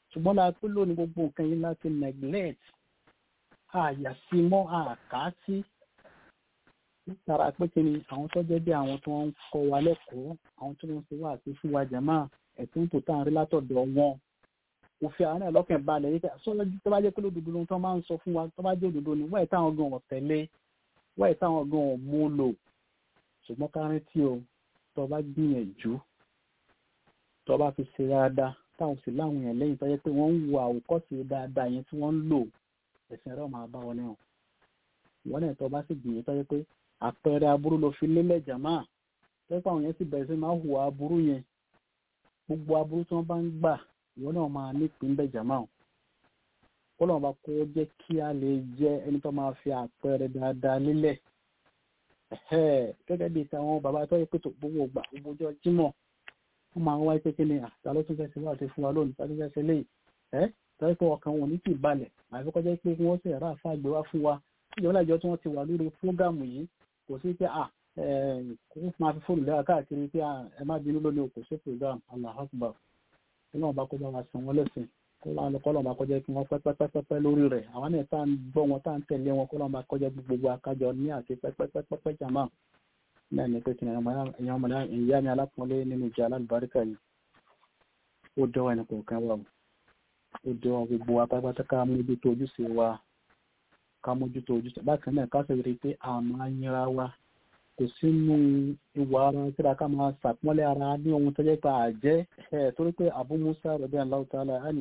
ṣùgbọ́n la pé lónìí gbogbo nǹkan yìí láti neglect àyà sí mọ́ àká sí látara pé kí ni àwọn tó jẹ́ bí àwọn tó ń kọ́ wa lẹ́kọ̀ọ́ àwọn tó ń ṣe wá àti fún wa jàmá ẹ̀tún tó tàn rí látọ̀dọ̀ wọn òfin àwọn náà lọ́kàn balẹ̀ yìí sọ́lọ́ tó bá jẹ́ pé lódodo ló tó máa ń sọ fún wa tó bá jẹ́ òdodo ni wọ́n ẹ̀ táwọn gan ọ̀tẹ̀lé wọ́n ẹ̀ táwọn gan ọ̀mú lò ṣùgbọ́n kárí tí o tó bá gbìyànjú tó bá fi ṣe dáadáa táwọn sì láwọn èèyàn lẹ́yìn tó yẹ pé wọ́n ń wo àwòkọ́ṣe dáadáa yẹn tí wọ́n ń lò ẹ̀sìn rẹ̀ máa bá wọn náà ìwọ́n náà tó bá sì gbìyànjú tó yẹ pé àpẹẹrẹ aburú ló fi lélẹ̀ jàmá tó yẹ pé àwọn yẹn sì bẹ̀rẹ̀ sí máa hùwà aburú yẹn gbogbo aburú tí wọ́n bá ń gbà ìwọ́n náà máa nípìn bẹ́ẹ̀ jàmá o kọ́lọ̀ bá kó jẹ́ kí a lè jẹ́ ẹni tó máa fi àpẹẹrẹ dáadáa lélẹ̀ gẹ́gẹ́ bíi tàwọn bàbá tó yẹ pé tó gbogbo ògbà gbogbo ọjọ́ jímọ̀ wọ́n máa ń wáyé pé kí ni àtà ló tún fẹ́ ṣe wá ṣe fún wa lónìí tàbí fẹ́ ṣe léyìí ẹ́ tọ́jú pé ọkàn wọn ní kì í balẹ̀ àfi kọjá pé kí wọ́n sì rà fún àgbẹ̀ wá fún wa ìjọba ìjọ tí wọ́n ti wà lórí fúrógàmù yìí kò sí pé à kò máa fi fóònù lẹ́wà káàkiri pé ẹ má bínú lónìí kò sí fúrógàmù Allahu Akbar kí wọ́n bá kó bá wa san wọ́n lẹ́sìn kó lọ́n bá kọjá kí wọ́n pẹ́ pẹ́pẹ́pẹ́ lórí rẹ̀ àwọn náà tá à ń gbọ́ wọn tá à ń tẹ̀lé wọn kó lọ́n bá kọjá gbogbo akájọ ní àti pẹ́pẹ́pẹ́pẹ́ jàmá náà ní pé kí ẹ̀yàn ọmọdé ìyá mi alápọ̀nlé nínú ìjà alábàríkà yìí ó dọ́wọ́ ẹni kọ̀ọ̀kan wà ó dọ́wọ́ gbogbo apápátá ká mójútó ojúṣe wa ká mójútó ojúṣe bákan náà ká sọ̀rọ̀ pé àmọ́ ayínra wa kò sínú ìwà ara síra ká máa ṣàpọ́nlé ara ní ohun tó jẹ́ pé àjẹ́ ẹ̀ torí pé Abu Musa radiyallahu ta'ala anhu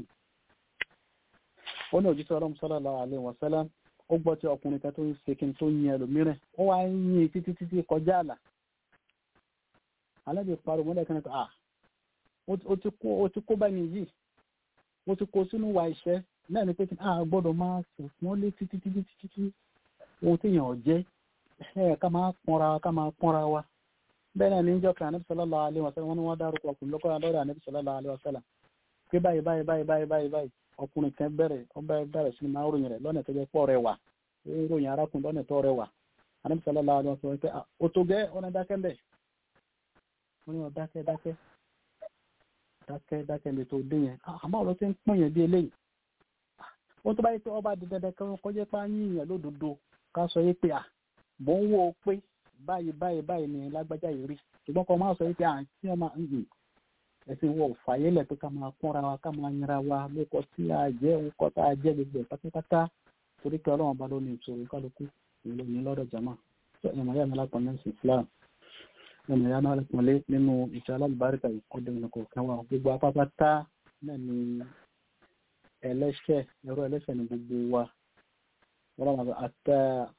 ó ní òjíṣẹ́ ọlọ́run sallallahu alaihi wasallam ó gbọ́ tí ọkùnrin kan tó ń ṣe kí n tó yin ẹlòmíràn ó wá ń yin títí títí kọjá àlà alábì pariwo mọ́lẹ̀ kan ah ó ti kó bá mi yìí ó ti kó sínú wa iṣẹ́ náà ni pé kí a gbọ́dọ̀ máa sùn lé títí títí títí ohun tí èèyàn jẹ́ ẹ̀ ká máa pọ́nra wa ká máa pọ́nra wa bẹ́ẹ̀ náà ní ìjọ kan ànábì sallallahu alaihi wasallam wọn ni wọ́n dárúkọ ọkùnrin lọ́kọ́ lọ́dọ̀ ànábì sallallahu alaihi wasallam pé báyìí báyìí báyìí báyìí báyìí báyìí ọkùnrin kan bẹ̀rẹ̀ ó bẹ̀rẹ̀ sí máa ròyìn rẹ̀ lọ́nà tó jẹ́ pọ̀ rẹwà ó ròyìn arákùnrin lọ́nà tó rẹwà ànábì sallallahu alaihi wasallam pé ó tó gẹ́ ọ̀nà dákẹ́ mbẹ̀ wọ́n ní wọ́n dákẹ́ dákẹ́ dákẹ́ dákẹ́ mi tó dé yẹn àmọ́ ọ̀rọ̀ tí ń pín yẹn bí eléyìí wọ́n tó bá yẹ pé ọba di dandan kan kọjá pé á yín yẹn lódodo ká sọ yé pé à mò ń wò ó pé báyìí báyìí báyìí ni lágbájá yìí rí ṣùgbọ́n kọ́ máa sọ yé pé à tí wọ́n máa ń gbìn ẹ̀sìn wọ̀ fàyè lẹ̀ pé ká máa pọ́nra wa ká máa yinra wa lóko tí a jẹ́ orúkọ tá a jẹ́ gbogbo ẹ̀ pátápátá torí pé ọlọ́run bá ló ní ìṣòro kálukú ìlú ní lọ́dọ̀ jama tó ẹ̀mọ̀ yá mi lápọ̀ ní Islam ẹ̀mọ̀ yá mi lápọ̀ lé nínú ìṣẹ́ alábàárìkà ìkọ́dọ̀ ìnàkọ̀ kan wa gbogbo apápátá náà ni ẹlẹ́ṣẹ̀ ẹ̀rọ ẹlẹ́ṣẹ̀ ní gbogbo wa wọ́n máa àtà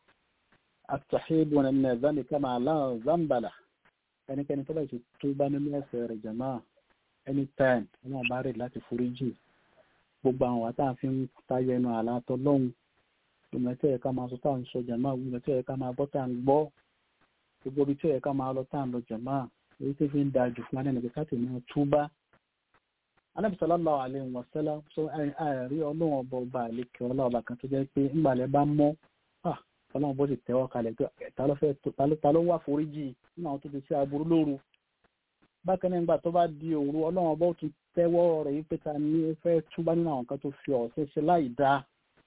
àtàhíbù ní ẹ̀zánì kama aláwọ̀ zambala ẹnikẹ́ni tó bá ti tó bá nínú ẹ̀ṣẹ̀ rẹ̀ jama anytime wọn bá rè láti foríjì gbogbo àwọn wa tá a fi ń tayọ ẹnu àlá tọlọ́hun ìmọ̀ tí ẹ̀ka máa sọ tá à ń sọ jàmá ìmọ̀ tí ẹ̀ka máa gbọ́ tá à ń gbọ́ gbogbo ibi tí ẹ̀ka máa lọ tá à ń lọ jàmá èyí tí fi ń da jù fún ẹni káàtì náà túbá Ànábì sallallahu alaihi wasallam sọ àìrí ọlọ́run ọba ọba àlekè ọlọ́ọba kan tó jẹ́ pé ńgbàlẹ̀ bá mọ́ ọlọ́run bó sì tẹ́wọ́ kalẹ̀ pé ta ló wà foríjì nínú àwọn tó ti ṣe aburú lóru bákan náà nígbà tó bá di òru ọlọ́run ọba ó tún tẹ́wọ́ rẹ̀ yí pé ta ní ó fẹ́ túbá nínú àwọn kan tó fi ọ̀sẹ̀ ṣe láì dáa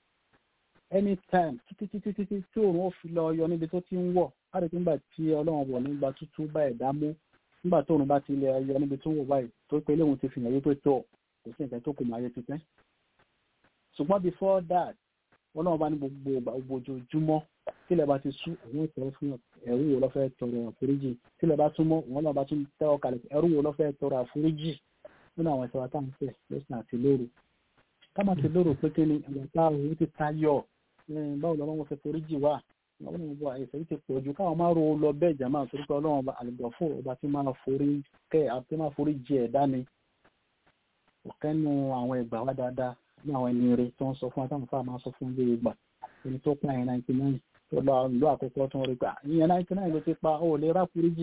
anytime títí títí títí tí òun ó fi lọ yọ níbi tó ti ń wọ̀ láti pé nígbà tí ọlọ́run ọbọ̀ nígbà tútú bá ẹ̀dá mú nígbà tó òun bá ti lè yọ níbi tó ń wọ̀ báyìí tó pé léwu ti fi hàn yí pé tó kò sí nǹkan tó kù máa yẹ ti pẹ́ ṣùgbọ́n before that ọlọ́run bá ní gbogbo gbogbo ojoojúmọ́ tílẹ̀ bá ti sú òun ìtọ́rọ fún ẹ̀rú wo lọ́fẹ́ tọrọ àforíjì tílẹ̀ bá tún mọ́ òun náà bá tún tẹ́wọ́ kalẹ̀ ẹ̀rú wo lọ́fẹ́ tọrọ àforíjì nínú àwọn ìṣẹ̀wá tá à ń fẹ́ lọ́sìn àti lóru ká má ti lóru pé kí ni ìgbà tá a òun ti ta yọ báwo lọ́wọ́ wọn fẹ́ foríjì wà àwọn ọmọ àìsàn yìí ti pọ̀ jù káwọn máa ro lọ bẹ́ẹ̀ jàmáà torí pé ọlọ́run ọba àlùbọ̀ fún ọba tí máa forí kẹ́ àti máa forí jì ẹ̀dá ni ọ̀kẹ́nu àwọn ìgbà wá dáadáa ní àwọn ẹni rẹ̀ tó ń sọ fún àtàwọn fáwọn máa sọ fún bí ìgbà ẹni tó pa ẹ̀ 99 tó lọ lọ àkọ́kọ́ tó ń rí gbà ìyẹn 99 ló ti pa ó lè rá foríjì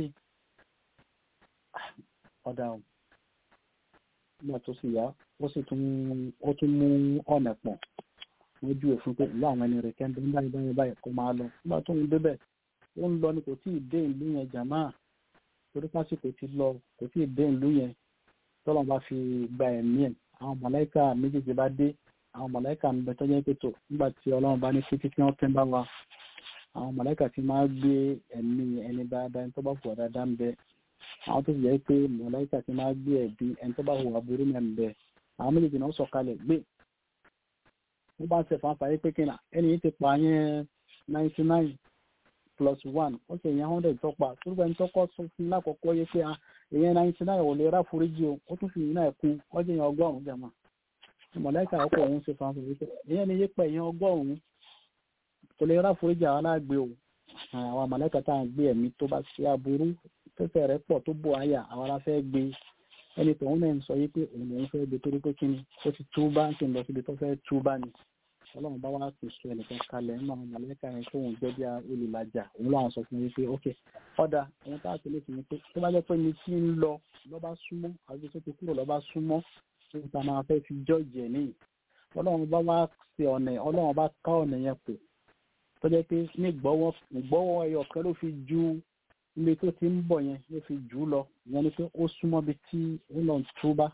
ọ̀dà ọ̀ nígbà tó sì yá ó sì tún ó tún mú ọ̀nà pọ̀ wọ́n ju òfin pé ìlú àwọn ẹni rẹ̀ kẹ́ńdé ń báyìí báyìí báyìí kó máa lọ nígbà tó ń débẹ̀ ó ń lọ ni kò tí ì dé ìlú yẹn jàmá torí pásìkò ti lọ kò tí ì dé ìlú yẹn tọ́lọ́ bá fi gba ẹ̀mí ẹ̀ àwọn mọ̀láìkà méjèèjì bá dé àwọn mọ̀láìkà ń bẹ tó jẹ́ pé tó nígbà tí ọlọ́run bá ní títí kí wọ́n tẹ́ bá wa àwọn mọ̀láìkà tí máa gbé ẹ̀mí ẹni dáadáa ẹni tó bá hùwà dáadáa ń bẹ àwọn tó sì jẹ́ pé mọ̀láìkà tí máa gbé ẹ̀bí ẹni tó bá hùwà burú náà ń bẹ àwọn méjèèjì náà sọ̀kalẹ̀ gbé wọ́n bá ń ṣe fàáfàá yé pé kí ẹni yìí ti pa yẹn ninety nine plus one ó sì yẹn hundred tọ́pa torí ẹni tọ́kọ́ sọ fún lákọ̀ọ́kọ́ yé pé èyàn ninety nine ò lè rà foríjì o ó tún fi yìí náà kún ọjọ́ yẹn ọgọ́rùn-ún jẹ̀mọ́ mọ̀láìkà ọkọ̀ òun ṣe fàáfàá yé pé èyàn ni yé pẹ̀ yẹn ọgọ́rùn-ún kò lè rà foríjì àwọn aláàgbé o àwọn mọ̀láìkà tá à ń gbé ẹ̀mí tó bá ṣe aburú tẹ́tẹ́ rẹ̀ pọ̀ tó bò àyà àwọn ará fẹ́ gbé ẹni tòun náà ń sọ yí pé òun lòun fẹ́ gbé torí pé kí ni ó ti túbá ń sì ń lọ síbi tó fẹ́ túbá ni ọlọ́run bá wá ti sọ ẹnìkan kalẹ̀ nínú àwọn mọ̀lẹ́kà yẹn tó ń jẹ́ bí olùlàjà òun làwọn sọ fún mi pé ok ọ̀dà òun tá a ti lè fi mi pé tó bá jẹ́ pé mi ti ń lọ lọ́ba súnmọ́ àti tó ti kúrò lọ́ba súnmọ́ tó ta máa fẹ́ fi jọ́ọ̀jì ẹ̀ níyì ọlọ́run bá wá ṣe ọ̀nà ọlọ́run bá ká ọ̀nà yẹn pò tó jẹ́ pé ní ìgbọ́wọ́ ẹyọ kan ló fi ju ilé tó ti ń bọ̀ yẹn ló fi jù ú lọ ìyẹn ni pé ó súnmọ́ bí tí ó lọ túbá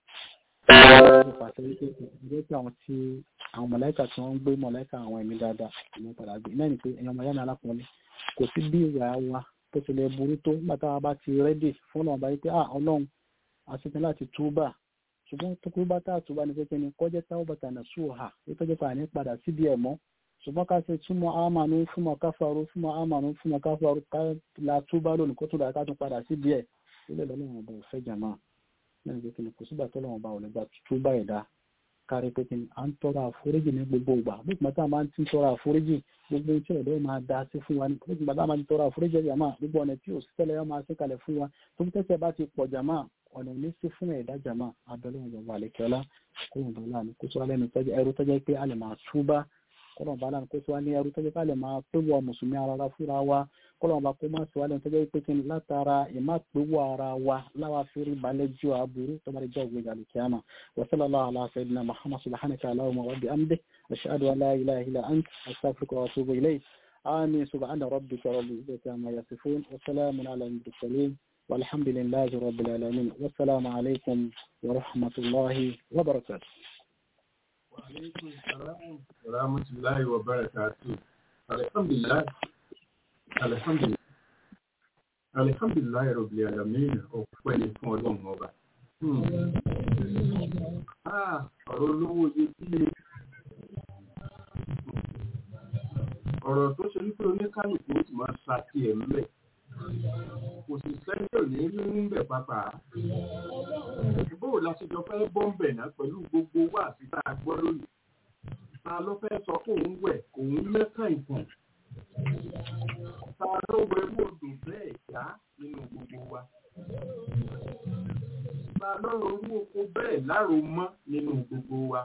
ìjẹ́ pé àwọn tí àwọn mọ̀lẹ́kà tí wọ́n ń gbé mọ̀lẹ́kà àwọn ẹ̀mí dáadáa ìmọ̀ padà gbé náà ni pé ẹ̀yàn ọmọ yánà alákùnrin kò sí bí ìwà wa tó ti lè burú tó nígbà táwa bá ti rẹ́dì fún ọ̀nà báyìí pé ah ọlọ́run àṣetán láti túbà ṣùgbọ́n tó kú bá táà túbà ní pé kí ni kọjá táwọn bàtà nà sùn hà ètò ìjẹ́ pé àní padà síbi ẹ̀ mọ́ ṣùgbọ́n ká ṣe túmọ̀ àmànú fúnmọ̀ káfàrú fúnmọ̀ àmànú fúnmọ̀ káfàrú ká la túbà lónìí kó tó dà ká tún padà síbi ẹ̀ ilé lọ́lọ́run ọba òfẹ́ jàmá náà pé kí ni kò sígbà tó lọ́wọ́ ọba ò lè gba túbà ẹ̀dá kárí pé kí ni à ń tọrọ àforíjì ní gbogbo ìgbà bí ìgbà tá a máa ń ti tọrọ àforíjì gbogbo tí ọ̀dọ́ máa da sí fún wa ní bí ìgbà tá a máa ń tọrọ àforíjì jàmá gbogbo ọ̀nà tí òṣìṣẹ́ máa ṣe kalẹ̀ fún wa tó ń tẹ́sẹ̀ bá ti pọ̀ jàmá ọ̀nà ní sí fún ẹ̀dá jàmá abẹ́lẹ́ ìjọba àlekẹ́lá kó wọn bá láàánú kó tó wá lẹ́nu ẹrú tọ́jú pé a lè máa túbá kọ́lọ̀ bá láàánú kó tó wá ní ẹrú tọ́jú pé a lè máa péwọ́ mùsùlùmí ara fúnra wa kọ́lọ̀ bá kó má sí wá lẹ́nu tọ́jú pé kí ni látara ìmá péwọ́ ara wa láwa fèrè balẹ̀ ju aburú tó bá lè jẹ́ òwe ìgbàlù kíámà wa sallallahu ala sayyidina muhammad subhanaka allahumma wa bihamdik ashhadu an la ilaha illa ant astaghfiruka wa atubu ilayk آمين سبحان ربك رب العزة عما يصفون وسلام على المرسلين والحمد لله رب العالمين والسلام عليكم ورحمة الله وبركاته وعليكم السلام ورحمة الله وبركاته الحمد لله الحمد لله الحمد لله رب العالمين ọpẹ́ ni fún ọlọ́run ọba ọ̀rọ̀ olówó iyebíye ọ̀rọ̀ tó ṣe wípé oníkálùkù ó sì máa ṣàtì ẹ̀ ńlẹ̀ kò sì sẹ́ńtẹ̀ ní rí ń bẹ̀ pápá bóò la ṣe jọ fẹ́ bọ́m̀bẹ̀ náà pẹ̀lú gbogbo wà sí tá a gbọ́ lónìí ta ló fẹ́ sọ pé òun wẹ̀ òun lẹ́kàn ìtàn ta ló wẹ wòdò bẹ́ẹ̀ já nínú gbogbo wa ta ló ronú oko bẹ́ẹ̀ láro mọ́ nínú gbogbo wa.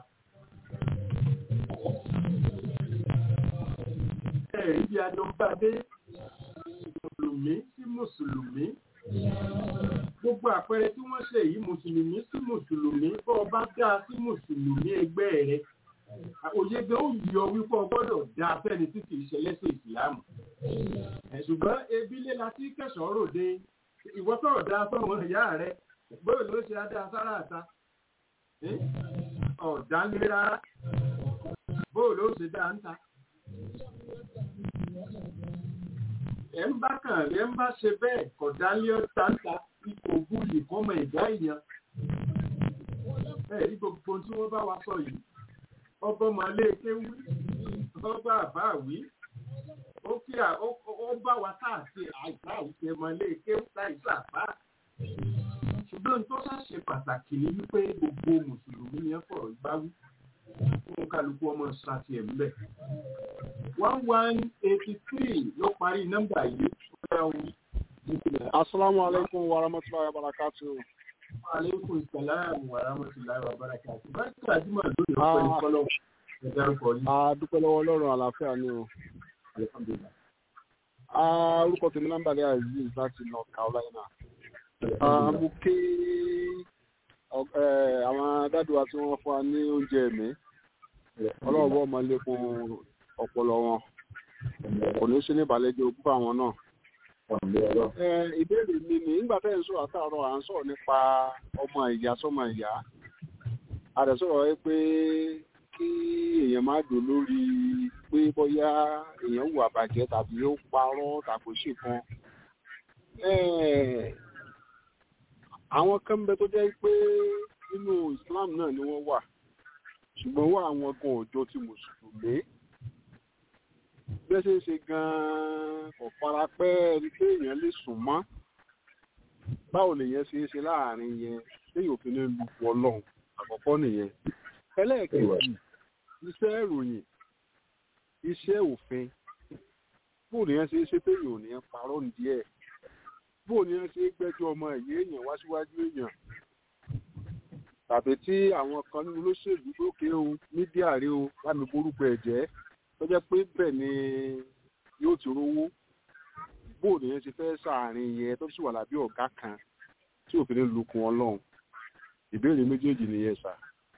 ẹ̀rí bí adó bá dé mùsùlùmí sí mùsùlùmí gbogbo àpẹẹrẹ tí wọ́n ṣe yìí mùsùlùmí sí mùsùlùmí bọ́ ọ bá dá sí mùsùlùmí ẹgbẹ́ rẹ òye gan ó yọ wípé ọ gbọ́dọ̀ dá fẹ́ni tí kì í ṣe lẹ́sẹ̀ ìsìlámù ṣùgbọ́n ebi lé la tí kẹsàn-án ròde ìwọ sọ̀rọ̀ dá fáwọn ìyá rẹ bóyá ló ṣe adá sára àta ọ̀dá ń lé rárá bóyá ló ṣe dá ń ta ẹ̀ ń bá kàn ẹ̀ ń bá ṣe bẹ́ẹ̀ kọ̀dálé ọ̀tàǹtà ipò búlì kọ́mọ ìdá ìyàn. ẹ̀ rí gbogbo tí wọ́n bá wa sọ yìí ọba ọmọléèké wí ọba àbá wí ó kí ó bá wa káàkiri àìsàn àwùjọ ọmọléèké láìsàn àbá. ṣùgbọ́n tó ṣàṣe pàtàkì ni wípé gbogbo mùsùlùmí ni ẹ fọ̀rọ̀ gbáwí fún kálukú ọmọ ṣàtì ẹ̀ ńbẹ̀. one one eighty three ló parí nọ́mbà yìí Asalaamu alaikum wa rahmatulahi wa barakatu. Aleykum salaam wa rahmatulahi wa barakatu. Báyìí àjùmọ̀ lónìí ó pẹ̀lú kọ́lọ̀ ẹ̀dárúkọ yìí. A dúpẹ́ lọ́wọ́ Ọlọ́run àlàáfíà ni o. Orúkọ tèmi nọ́mbà lẹ́yà Aziz láti North Carolina. Mo ké àwọn dádùá tí wọ́n fún wa ní oúnjẹ ẹ̀mí. Ọlọ́run bọ́ ọmọ lékun ọpọlọ wọn. Kò ní sí ní ìbàlẹ́jọ́ ogún àwọn náà ìbéèrè mi ni nígbà tẹ́ ń sọ àtàrọ̀ à ń sọ̀rọ̀ nípa ọmọ ìyá sọmọ ìyá àdẹ̀sọ̀rọ̀ ẹ pé kí èèyàn má dò lórí pé bóyá èèyàn hùwà bàjẹ́ tàbí ó parọ́ tàbí ó ṣe kan Eh, àwọn kan ń bẹ tó jẹ́ pé nínú Islam náà ni wọ́n wà ṣùgbọ́n wà àwọn kan ọjọ́ ti mùsùlùmí bẹ́ẹ̀ ṣe ń ṣe gan-an kò fara pẹ́ ẹni pé èèyàn lè sùn mọ́ báwo lèèyàn ṣe é ṣe láàrin yẹn téèyàn òfin ní lu ọlọ́run àkọ́kọ́ nìyẹn ẹlẹ́ẹ̀kejì iṣẹ́ ìròyìn iṣẹ́ òfin bóò nìyẹn ṣe é ṣe téèyàn ò ní parọ́ díẹ̀ bóò nìyẹn ṣe é gbẹ́jọ́ ọmọ ẹ̀yẹ èèyàn wá síwájú èèyàn tàbí tí àwọn kan nínú olóṣèlú lókè o mídíà rí o lámì borúkọ ẹ̀jẹ̀ tó jẹ́ pé bẹ́ẹ̀ ni yóò ti rówó bóò nìyẹn ṣe fẹ́ sàárín yẹn tó sì wà lábẹ́ ọ̀gá kan tí òfin ní lukùn ọlọ́run ìbéèrè méjèèjì nìyẹn sà.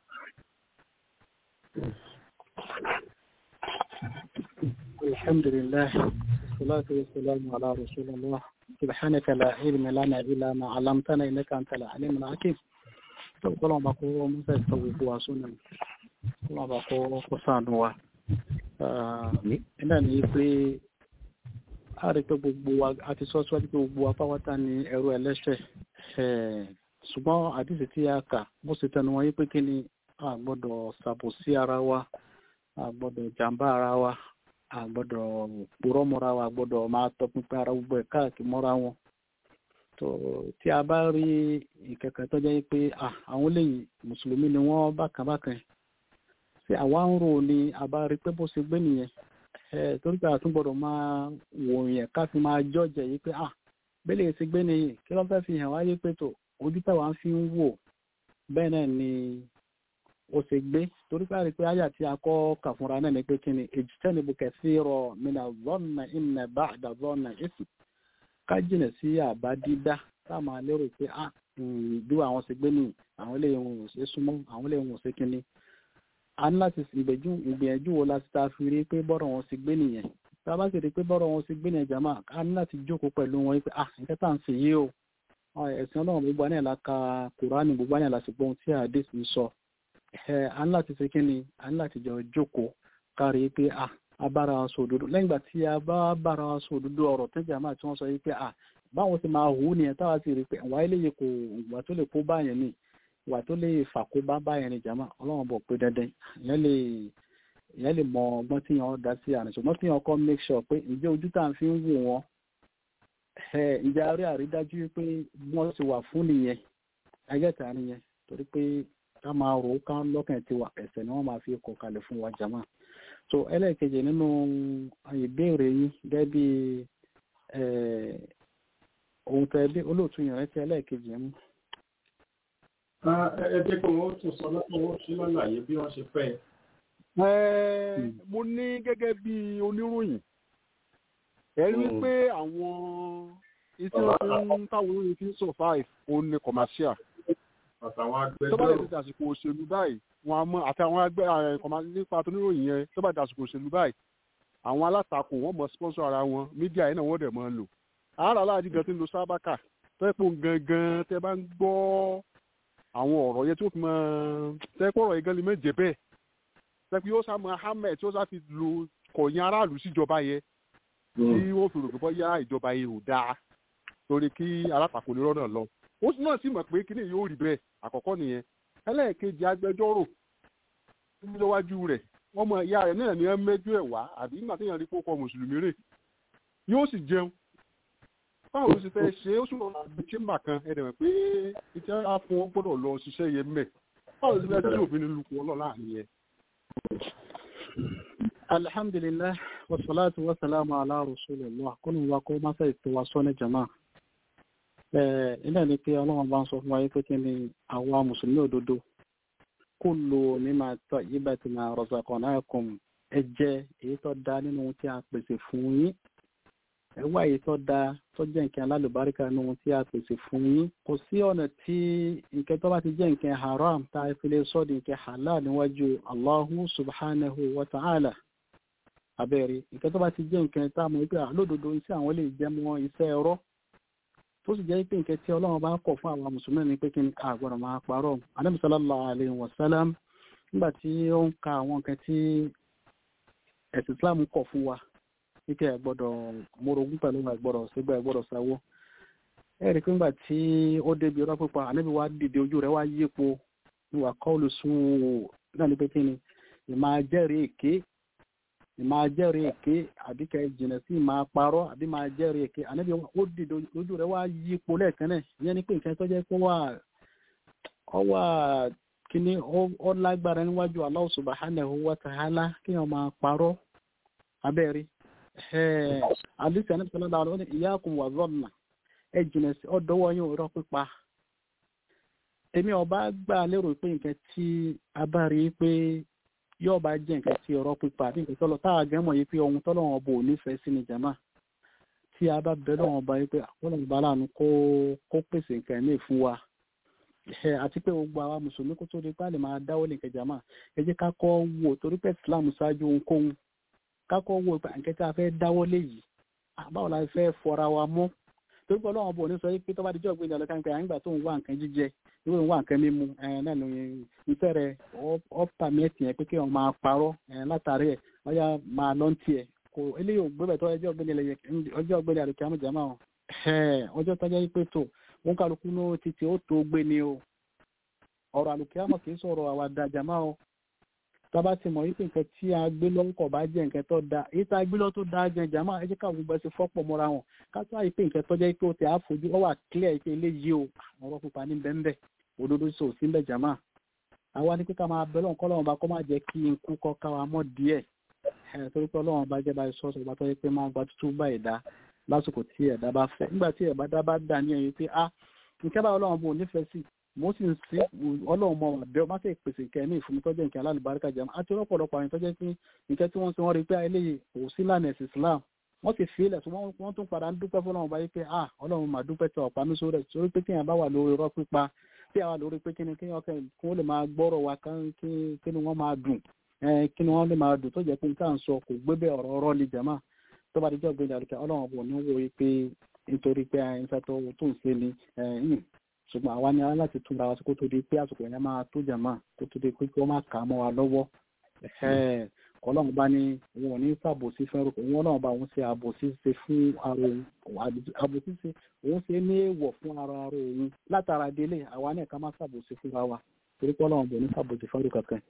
الحمد لله والصلاة والسلام على رسول الله سبحانك لا علم لنا إلا ما علمتنا إنك أنت العليم الحكيم Ọlọ́run bá kó mọ́sẹ̀ tó gbogbo wa sónà Ọlọ́run bá kó kó sànù wa. Ẹ̀dá ní pé a rí pé gbogbo wa a ti sọ síwájú pé gbogbo wa pápátá ní ẹrú ẹlẹ́ṣẹ̀. Ṣùgbọ́n àdìsí tí a kà bó ṣe tẹnu wọn yí pé kí ni a gbọ́dọ̀ ṣàbòsí ara wa, a gbọ́dọ̀ jàǹbá ara wa, a gbọ́dọ̀ purọ́ mọ́ra wa, a gbọ́dọ̀ máa tọpinpin ara gbogbo ẹ̀ káàkiri mọ́ra wọn tó tí a bá rí ìkẹ̀kẹ̀ tó jẹ́ pé àwọn lẹ́yìn mùsùlùmí ni wọ́n bákan bákan ṣé àwa ń rò ní a bá rí pé bó ṣe gbé nìyẹn torí pé àtún gbọ́dọ̀ máa wò yẹn ká fi máa jọ́jẹ̀ yìí pé à bẹ́lẹ̀ ṣe gbé nìyẹn kí ló fẹ́ fi hàn wáyé pé tó ojú táwa fi ń wò bẹ́ẹ̀ náà ni ó ṣe gbé torí pé a rí pé àyà tí a kọ́ kà fúnra náà ni pé kí ni èjì tẹ́ni bukẹ̀ sí rọ mina zọ́nà ìnà bá àdà zọ́nà ìsìn ká jìnà sí àbá dídá tá a máa lérò pé ah bí àwọn ṣe gbé ní àwọn ilé ìwọ̀n ò ṣe súnmọ́ àwọn ilé ìwọ̀n ò ṣe kínní a ní láti ìgbìyànjú wo láti ta fi rí pé bọ́rọ̀ wọn ṣe gbé nìyẹn tá a bá sì rí pé bọ́rọ̀ wọn ṣe gbé nìyẹn jàmá a ní láti jókòó pẹ̀lú wọn pé ah nǹkan tá à ń ṣe yìí o ẹ̀sìn ọlọ́run gbogbo àná ìlà ka kùránì gbogbo àná ìlà sì gbóhun tí àdéhùn ń sọ a ní láti ṣe kínní a ní láti jọ jókòó kárí pé ah abára wa sọ òdodo lẹ́yìn ìgbà tí a bá bára wa sọ òdodo ọ̀rọ̀ tẹ́jà máa tí wọ́n sọ yìí pé à báwọn ti máa hù ú nìyẹn táwa sì rí pé ìwà eléyìí kò ìwà tó lè kó báyẹn ni ìwà tó lè fà kó bá báyẹn ni jàmá ọlọ́run bọ̀ pé dandan ìyẹn lè ìyẹn lè mọ ọgbọ́n tí yẹn dá sí àrùn ṣùgbọ́n tí yẹn kọ́ make sure pé ǹjẹ́ ojú tá à ń fi ń wò wọ́n ǹjẹ́ a rí àrídájú pé wọ́n ti wà fún nìyẹn ẹgẹ́ta nìyẹn torí pé ká máa rò ó ká lọ́kàn tiwa ẹ̀sẹ̀ ni wọ́n máa fi kọ̀ kalẹ̀ fún wa jàmá so ẹlẹ́ẹ̀kejì nínú ìbéèrè yín gẹ́gẹ́ bí ohun tẹ bí olóòtú yẹn rántí ẹlẹ́ẹ̀kejì mú. ẹ jẹ́ kí wọ́n tún sọ lọ́pọ̀ wọ́n sí lọ́láyé bí wọ́n ṣe fẹ́. mo ní gẹ́gẹ́ bí oníròyìn ẹ rí pé àwọn iṣẹ́ ohun táwọn olóyìn fi ń survive òun ni commercial àtàwọn tó bá lè agbẹjọ́rò ti dàsìkò òṣèlú báyìí wọn a mọ àti àwọn agbẹ ẹ̀kọ́mà nípa tó níròyìn yẹn tó bá di dàsìkò òṣèlú báyìí àwọn alátakò wọn mọ sponsor ara wọn mídíà yẹn náà wọn dẹ̀ mọ lò àárà aláàjì gan ti ń lo sábàkà tó yẹ pé òun gangan tẹ bá ń gbọ́ àwọn ọ̀rọ̀ yẹn tí ó fi mọ tẹ pé ọ̀rọ̀ yẹn gan lè méje bẹ́ẹ̀ tẹ pé yóò sá mọ hamlet tí ó sá fi lo kọ̀yìn aráàlú síjọba yẹn tí wọ́n fi rò pé bọ́yá ìjọba yẹn ò dáa torí kí alátakò lè rọ́nà lọ ó sì náà sì mọ̀ pé kíní yóò rí bẹ́ẹ̀ àkọ́kọ́ nìyẹn ẹlẹ́ẹ̀kejì agbẹjọ́rò níwájú rẹ̀ wọ́n mọ ìyá rẹ̀ náà ní ẹ mẹ́jọ ẹ̀ wá àbí nígbà téèyàn rí kókó mùsùlùmí rè yóò sì jẹun báwo ló ṣe fẹ́ ṣe ó sì lọ́ọ́ gbé chamber kan ẹ̀ dẹ̀ mọ̀ pé ìtẹ́ á fún wọn gbọ́dọ̀ lọ ṣiṣẹ́ yẹn mẹ́ báwo ló ṣe fẹ́ ṣe òfin ní lukú ọlọ́ láàrin yẹn. alhamdulilayi wasalaatu wasalaamu ala rasulillah kọ́nù wa kó masa ètò wa sọ ní jama ilé ní pé ọlọ́run bá ń sọ fún wa pé kí ni àwa mùsùlùmí òdodo kullu mimma tayyibatin razaqnakum ẹ jẹ èyí tó da nínú ohun tí a pèsè fún yín ẹ wá èyí tó da tó jẹ́ nǹkan alálùbáríkà nínú ohun tí a pèsè fún yín kò sí ọ̀nà tí nǹkan tó bá ti jẹ́ nǹkan haram tá a fi lè sọ di nǹkan halal níwájú Allahu subhanahu wa ta'ala abẹ́rẹ́ nǹkan tó bá ti jẹ́ nǹkan tá a mọ̀ pé àlódodo iṣẹ́ àwọn lè jẹ́ mọ́ iṣẹ́ ẹ̀rọ tó sì jẹ́ pé nǹkan tí ọlọ́run bá kọ̀ fún àwọn mùsùlùmí ni pé kí ni a gbọ́dọ̀ máa parọ́ Ànábì sallallahu alaihi wasallam nígbà tí ó ń ka àwọn nǹkan tí ẹ̀sìn Islam kọ̀ fún wa wípé ẹ gbọ́dọ̀ mórogún pẹ̀lú ẹ gbọ́dọ̀ sígbà ẹ gbọ́dọ̀ sáwó ẹ rí i pé nígbà tí ó débi ọ̀rọ̀ pípa Ànábì wa dìde ojú rẹ̀ wá yípo ní wà kọ́ọ̀lù sùn náà ní pé kí ni ìmọ̀ ajẹ́rìí èké ìmọ̀ ajẹ́rìí èké àbí kẹ́ jìnà sí ìmọ̀ parọ́ àbí máa jẹ́rìí èké Ànábì ó dìde ojú rẹ̀ wá yípo lẹ́ẹ̀kan náà ìyẹn ni pé nǹkan tó jẹ́ pé wà ọ wà kíní ó lágbára níwájú Allah subhanahu wa ta'ala kí wọ́n máa parọ́ abẹ́rẹ́ àdìsí àná sọlá dáhùn ó ní iyyakum wa dhanna ẹ jìnà sí ọdọwọ yín irọ́ pípa èmi ọba gbà lérò pé nǹkan tí a bá rí i pé yóò bá jẹ́ nǹkan tí irọ́ pípa àbí nǹkan tọ́lọ táà gẹ́ mọ̀ yìí pé ohun tọ́lọ́wọ́n bò nífẹ̀ẹ́ sí ni jàmá tí a bá bẹ lọ́wọ́n bá yìí pé àkọlọ́wọ́n bá láàánú kó kó pèsè nǹkan ní fún wa àti pé gbogbo àwa mùsùlùmí kó tó di pálí máa dáwọ́ lè nǹkan jàmá ẹ jẹ́ ká kọ́ wò torí pé Islam ṣáájú ohunkóhun ká kọ́ wò pé nǹkan tí a fẹ́ dáwọ́ lé yìí báwo la fẹ́ fọra wa mọ́ torí pé ọlọ́run bò ní sọ pé tọ́ba díjọ́ gbé ìdàlọ́ káńpẹ́ àyìngbà tó ń wá nǹkan jíjẹ ìwé ń wá nǹkan mímu náà ló ìfẹ́ rẹ̀ ọ́pà mẹ́tì yẹn pé kí wọ́n máa parọ́ látàrí ẹ̀ ọ̀yà máa lọ́n tiẹ̀ kò eléyìí ò gbé bẹ̀tọ́ ọjọ́ ọgbẹ́ni àlùkí àmújà máa wọn ọjọ́ tọ́jà yìí pé tó wọn kálukú ní títí ó tó gbé ni o ọ̀rọ̀ àlùkí àmọ̀ kì í sọ̀rọ̀ àwàdà jàmá o tába ti mọ̀ wípé nǹkan tí a gbé lọ́kọ̀ bá jẹ́ nǹkan tó da èyí tá a gbé lọ́ tó da jẹ́ jàmá ẹ jẹ́ káwọn gbogbo ẹ ti fọ́pọ̀ mọ́ra wọn ká tó àyè pé nǹkan tó jẹ́ pé ó ti àfojú ọ wà clear pé eléyìí o ọ̀rọ̀ pupa ní bẹ́ńbẹ́ òdodo sọ sí bẹ́ẹ̀ jàmá àwa ní pé ká máa bẹ́lọ̀ nǹkan lọ́wọ́ bá kọ́ máa jẹ́ kí n kú kọ́ ká wa mọ́ díẹ̀ ẹ̀ torí pé ọlọ́run bá jẹ́ báyìí sọ́ọ̀sì bá tọ́ pé máa gba tútù bá ẹ̀dá lásìkò tí ẹ̀dá bá fẹ́ nígbà tí ẹ̀dá bá dà ní ẹ̀yìn pé ah nǹkan báyìí ọlọ́run bò nífẹ̀ẹ́ sí mo sì ń sí ọlọ́run mọ àbẹ ọmọ sì pèsè nǹkan ẹ̀mí ìfúnmi tọ́jú nǹkan alálùbáríkà jẹun àti ọ̀pọ̀lọpọ̀ àwọn ìtọ́jú pé nǹkan tí wọ́n ti wọ́n rí pé eléyìí kò sí lánàá ẹ̀sìn Islam wọ́n sì fi ilẹ̀ tí wọ́n tún padà ń dúpẹ́ fún ọlọ́run báyìí pé ah ọlọ́run mà dúpẹ́ tí ọ̀pá mi sórí ẹ̀ sórí pé kéèyàn bá wà lórí irọ́ pípa tí àwa lórí pé kí ni kí wọ́n lè máa gbọ́rọ̀ wa kí ni wọ́n máa dùn kí ni wọ́n lè máa dùn tó jẹ́ pé nǹkan sọ kò gbé bẹ́ẹ̀ ọ̀rọ̀ ọ̀rọ̀ ni jàmá tó bá dijọ́ gbé dàrúkẹ́ ọlọ́run bò ní wo pé nítorí pé àyìnṣẹ́ tó tó ń ṣe ni ṣùgbọ́n àwa ni ara láti túnra wa sí kó tó di pé àsìkò yẹn máa tó jàmá kó tó di pé kí wọ́n máa kà á mọ́ wa lọ́wọ́ ọlọ́run bá ní òun ò ní sàbòsí fún ẹrùkọ òun ọlọ́run bá òun ṣe àbòsí ṣe fún ara òun àbòsí ṣe òun ṣe ní èèwọ̀ fún ara ara òun látara délé àwa náà ká má sàbòsí fúnra wa torí pé ọlọ́run bò ní sàbòsí fún ẹrùkọ kan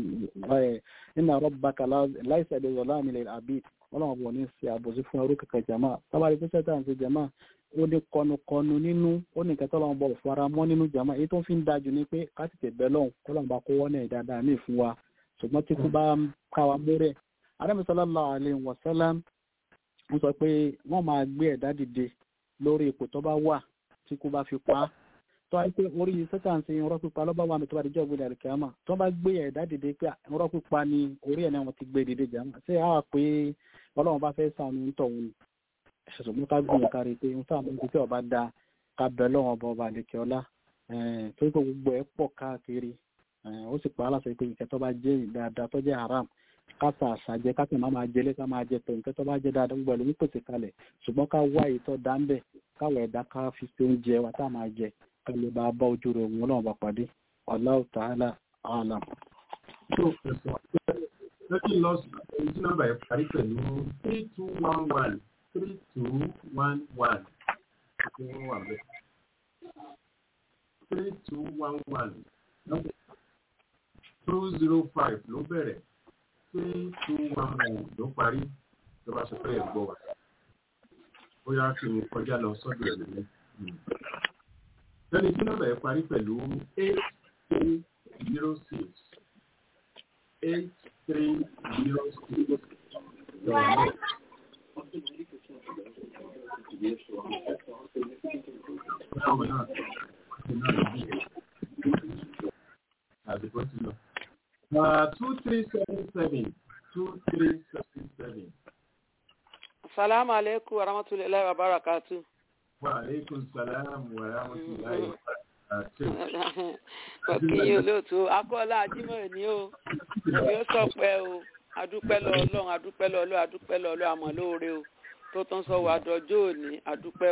nínú rabbaka láìsẹ̀ lè yọ̀ láàmì lè àbí ọlọ́run bò ní ṣe àbòsí fún ẹrùkọ kan jàmá tábàrí pé sẹ́tà ń ṣe jàmá ó ní kọnukọnu nínú ó ní nǹkan tọ́lọ́run bọ̀ fara mọ́ nínú jàmá èyí tó fi ń dájú ni pé ká tètè bẹ́ lọ́hùn kọ́lọ́run bá kó wọ́n náà dáadáa ní ìfún wa ṣùgbọ́n tí kú bá ń káwa mórẹ̀ Ànábì sallallahu alaihi wasallam ń sọ pé wọ́n máa gbé ẹ̀dá dìde lórí ipò tó bá wà tí kú bá fi pa á tó wáyé pé orí sẹ́tà ń ṣe irọ́ pípa lọ́ba wà mí tó bá dijọ́ gbé dàrí kíámà tó bá gbé ẹ̀dá dìde pé irọ́ pípa ni orí ẹ̀ náà wọ́n ti gbé dìde jàmà ṣé àwa pé ọlọ́run bá fẹ́ sànù ń tọ̀ wọn ṣùgbọ́n ká gbìyànjú kárí pé ń sáà mọ́ tí ọba da ká bẹ̀ lọ́wọ́ ọba ọba àlekè ọlá torí pé gbogbo ẹ̀ pọ̀ káàkiri ó sì pa á láṣẹ pé nǹkan tó bá jẹ́ dáadáa tó jẹ́ haram káta àṣàjẹ káta máa máa jẹlé ká máa jẹ tó nǹkan tó bá jẹ́ dáadáa gbogbo ẹlòmí pèsè kalẹ̀ ṣùgbọ́n ká wá ìtọ́ dáńbẹ̀ káwọ̀ ẹ̀dá ká fi ṣe oúnjẹ wa tá a máa jẹ ká lè bá bá ojú rẹ̀ òun náà bá pàdé Allahu ta'ala a'lam. lọ́kì lọ́sì ẹni tí nọ́mbà yẹn parí pẹ̀lú three two one one three two one one ṣé wọ́n wà bẹ́ẹ̀ three two one one two zero five ló bẹ̀rẹ̀ three two one one ló parí tó bá ṣe fẹ́ gbọ́ wa bóyá kí n kọjá lọ sọ́dọ̀ ẹ̀ lónìí. lẹ́ni tí nọ́mbà yẹn parí pẹ̀lú eight three zero six eight three zero six lọ́wọ́ náà. Báwo náà? àdìgbò ti lọ. two three seven seven two three seven seven. Salaamu alaikum wa rahmatulahi wa barakatu. Wa alaikum salaam wa rahmatulahi wa barakatu. Kọ̀kí olóòtú, akọ́lá Ajímọ̀ ni ó, èmi ó sọ̀pẹ́ o, adúpẹ́ lọ ọlọ́run, adúpẹ́ lọ ọlọ́run, adúpẹ́ lọ ọlọ́run àmọ́ lóore o, tó tán sọ wà dọjọ́ òní, adúpẹ́ o.